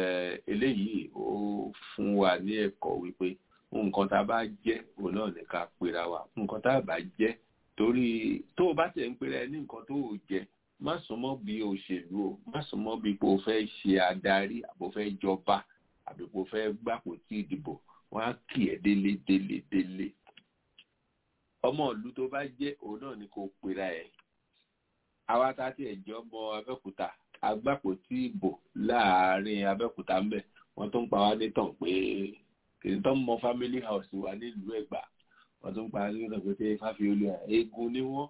eléyìí ó fún wa ní ẹ̀kọ́ wípé nǹkan tá a bá jẹ́ òun náà ní ká pera wa nǹkan tá a bá jẹ́ torí tó o bá tẹ̀ ń pera ẹ ní nǹkan tó o jẹ́ má súnmọ́ bí òṣèlú o má súnmọ́ bí pé o fẹ́ ṣe adarí àbò fẹ́ jọba àbí pé o fẹ́ gbàpò tí ìdìbò wọ́n á kì ẹ́ délé délé délé ọmọ ìlú tó bá jẹ́ òun náà ni kò pera ẹ̀ àwa tá a ti ẹ̀jẹ̀ ọmọ abẹ́òkúta agbápò tí ìbò láàárín abẹ́òkúta ń bẹ̀ wọ́n tó ń pa wá nítàn pé kìí tó ń mọ family house wa nílùú ẹ̀gbá wọ́n tó ń pa wá nítàn pé ṣé fáfiolú eegun ni wọ́n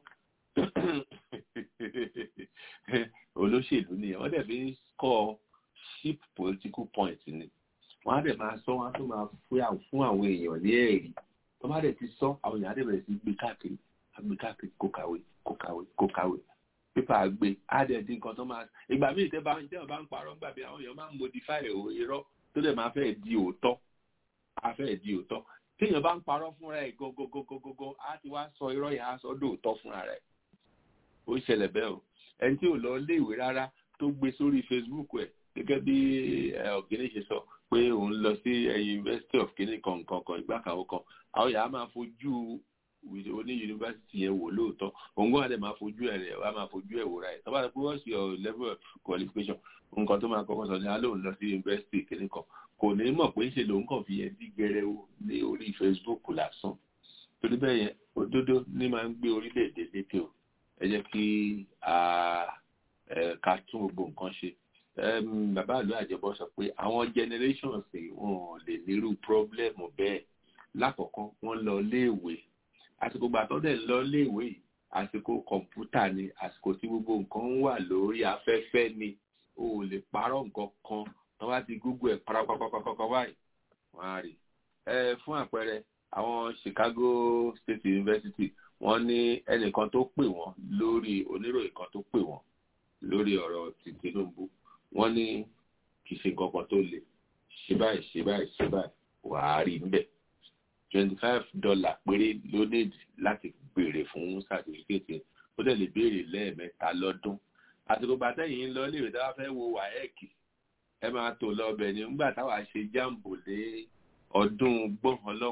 olóṣèlú ni wọ́n dẹ̀ fi ń kọ́ cheap political point ni wọ́n á dẹ̀ máa sọ wọ́n á tó máa fún àwọn èèyàn ní ẹ̀rí tó bá dẹ̀ ti sọ àwọn èèyàn á dẹ̀ bẹ̀rẹ̀ sí gbé káàkiri gbé káàkiri kó kàwé kó kàwé kó kàwé pépà gbé á dẹ̀ dín nǹkan tó máa ìgbà míì tẹ́ bá ń tẹ́ bá ń parọ́ ńgbà bí àwọn èèyàn máa ń modify irọ́ tó dẹ̀ máa fẹ́ di òótọ́ á fẹ́ di òótọ́ téèyàn bá ń parọ́ fúnra ẹ̀ gọ́gọ́gọ́gọ́gọ́ á ti wá sọ irọ́ yẹn á sọ dòótọ́ fúnra rẹ̀ ó ṣẹlẹ̀ bẹ́ẹ̀ o ẹni tí ò lọ léèwé rárá tó gbé sórí Facebook ẹ̀ gẹ́gẹ́ bí ọ̀gẹ́ni ṣe sọ pé òun lọ sí University of kenya kankan kan ìgbà kan kan àwọn yàrá máa fojú oní yunifásitì yẹn wò lóòótọ́ òun gbọ́dọ̀ dẹ̀ máa fojú ẹ̀ rẹ̀ wá máa fojú ẹ̀ wò ra ẹ̀ tọ́ba rẹ̀ pé wọ́n ṣe ọ̀ level of qualification nǹkan tó máa kọ́kọ́ sọ ní alóhùn lọ sí yunifásitì kìíní kan kò ní mọ̀ pé ṣe lòun kàn fi yẹn dí gẹ́rẹ́ o ní orí Facebook lásán torí bẹ́ẹ̀ yẹn òdodo ní máa ń gbé orílẹ̀-èdè lékè o ẹ jẹ́ kí ká tún gbogbo nǹkan ṣe bàbá àlọ́ àjẹbọ sọ pé àwọn generations wọn ò lè nírú problem bẹ́ẹ̀ lákọ̀ọ́kọ́ wọ́n lọ léèwé àsìkò gbàtọ́ dẹ̀ lọ léèwé yìí àsìkò kọ̀ǹpútà ni àsìkò tí gbogbo nǹkan ń wà lórí afẹ́fẹ́ ni o ò lè parọ́ nǹkan kan tó bá ti google ẹ̀ parapapapapapa báyìí wọ́n á rí ẹ fún àpẹẹrẹ àwọn Chicago State University wọ́n ní ẹnìkan tó pè wọ́n lórí oníròyìn kan tó pè wọ́n lórí ọ̀rọ̀ ti Tinubu wọ́n ní kì í ṣe nǹkan kan tó le ṣe báyìí ṣe báyìí ṣe báyìí wàá rí níbẹ̀ twenty five dollar péré ló nídìí láti béèrè fún certificate ó dẹ̀ lè béèrè lẹ́ẹ̀mẹ́ta lọ́dún àsìkò bàtà yìí ń lọ léèrè tá a fẹ́ wo waec ẹ máa tò lọ ọbẹ̀ ni nígbà táwa ṣe jáàmbò lé ọdún gbọ̀ngàn lọ́hùn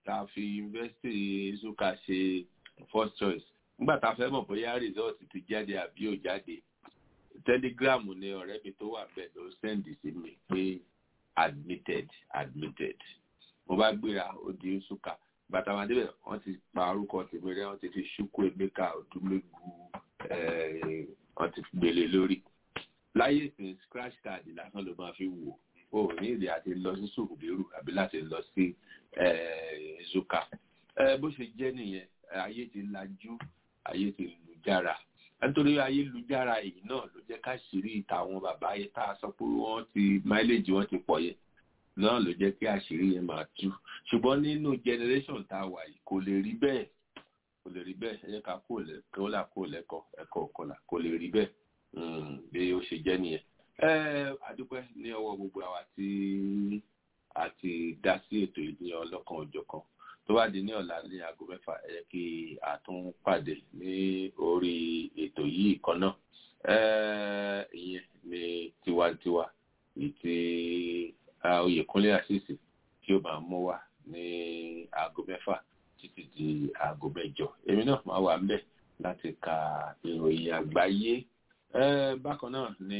tá a fi yunifásitì zuka ṣe first choice nígbà tá a fẹ́ mọ̀ bóyá result ti jáde àbí ò jáde telegram ni ọ̀rẹ́ mi tó wà bẹ́ẹ̀ ló sẹ́ndì sí mi pé admitted admitted mo bá gbéra ó di zuka bàtà wọn débẹ̀ wọ́n ti pa orúkọ tèmi rẹ́ wọ́n ti fi ṣúkú emeka ọdúnlẹ́gù wọ́n ti gbélé lórí láyé ìsìn scratch card lásán ló máa fi wò ó ní èdè àti lọ sí sùkùdérù àbí láti lọ sí zuka bó ṣe jẹ́ nìyẹn ayé ti lajú ayé ti lùjára nítorí ayélujára yìí náà ló jẹ́ ká ṣírí ìtàwọn bàbá yẹn tá a sọ pé wọ́n ti máìlèjì wọn ti pọ̀ yẹn náà ló jẹ́ kí àṣírí yẹn máa tú ṣùgbọ́n nínú generation tá a wà yìí kò lè rí bẹ́ẹ̀ kò lè rí bẹ́ẹ̀ ẹ jẹ́ ká kó lẹ́kọ́ là kó lẹ́kọ́ ẹ̀kọ́ ọ̀kọ́là kò lè rí bẹ́ẹ̀ bí ó ṣe jẹ́ nìyẹn. ẹ adúpẹ́ ní ọwọ́ gbogbo àwa tí a ti dá sí ètò ìdí ọlọ́kan òjọ̀kan tó bá di ní ọ̀la ní aago mẹ́fà ẹ jẹ́ kí a tún pàdé ní orí ètò yìí kan náà ìyẹn ní tiwantiwa ìtì oyèkúnlé àṣìṣe tí ó máa mú wa ní aago mẹ́fà títí di aago mẹ́jọ èmi náà máa wà ńbẹ̀ láti ka ìròyìn àgbáyé bákan náà ni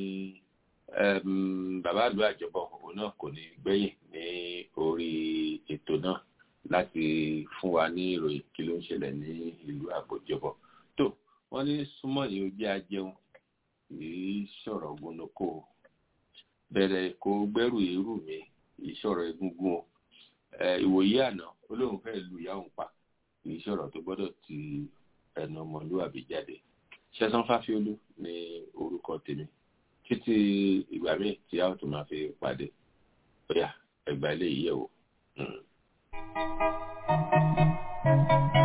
bàbá àlú àjọbọ òun náà kò ní gbẹ̀yìn ní orí ètò náà láti fún wa ní ìròyìn kí ló ń ṣẹlẹ̀ ní ìlú àgbòjọbọ tó wọ́n ní súnmọ́ yìí ó jẹ́ ajẹun kì í sọ̀rọ̀ gbónúkó bẹ̀rẹ̀ kó gbẹ́rù irú mi ìṣọ̀rọ̀ egungun o ìwòye àná olóhùn fẹ́ lu ìyá òun pa ìṣọ̀rọ̀ tó gbọ́dọ̀ ti ẹnu ọmọlúwàbí jáde ṣẹ́sán fáfiolú ní orúkọ tèmi títí ìgbà míì tí a ó tún máa fi pàdé bóyá ẹgbàá ilé yìí yẹ̀ wò. Mm.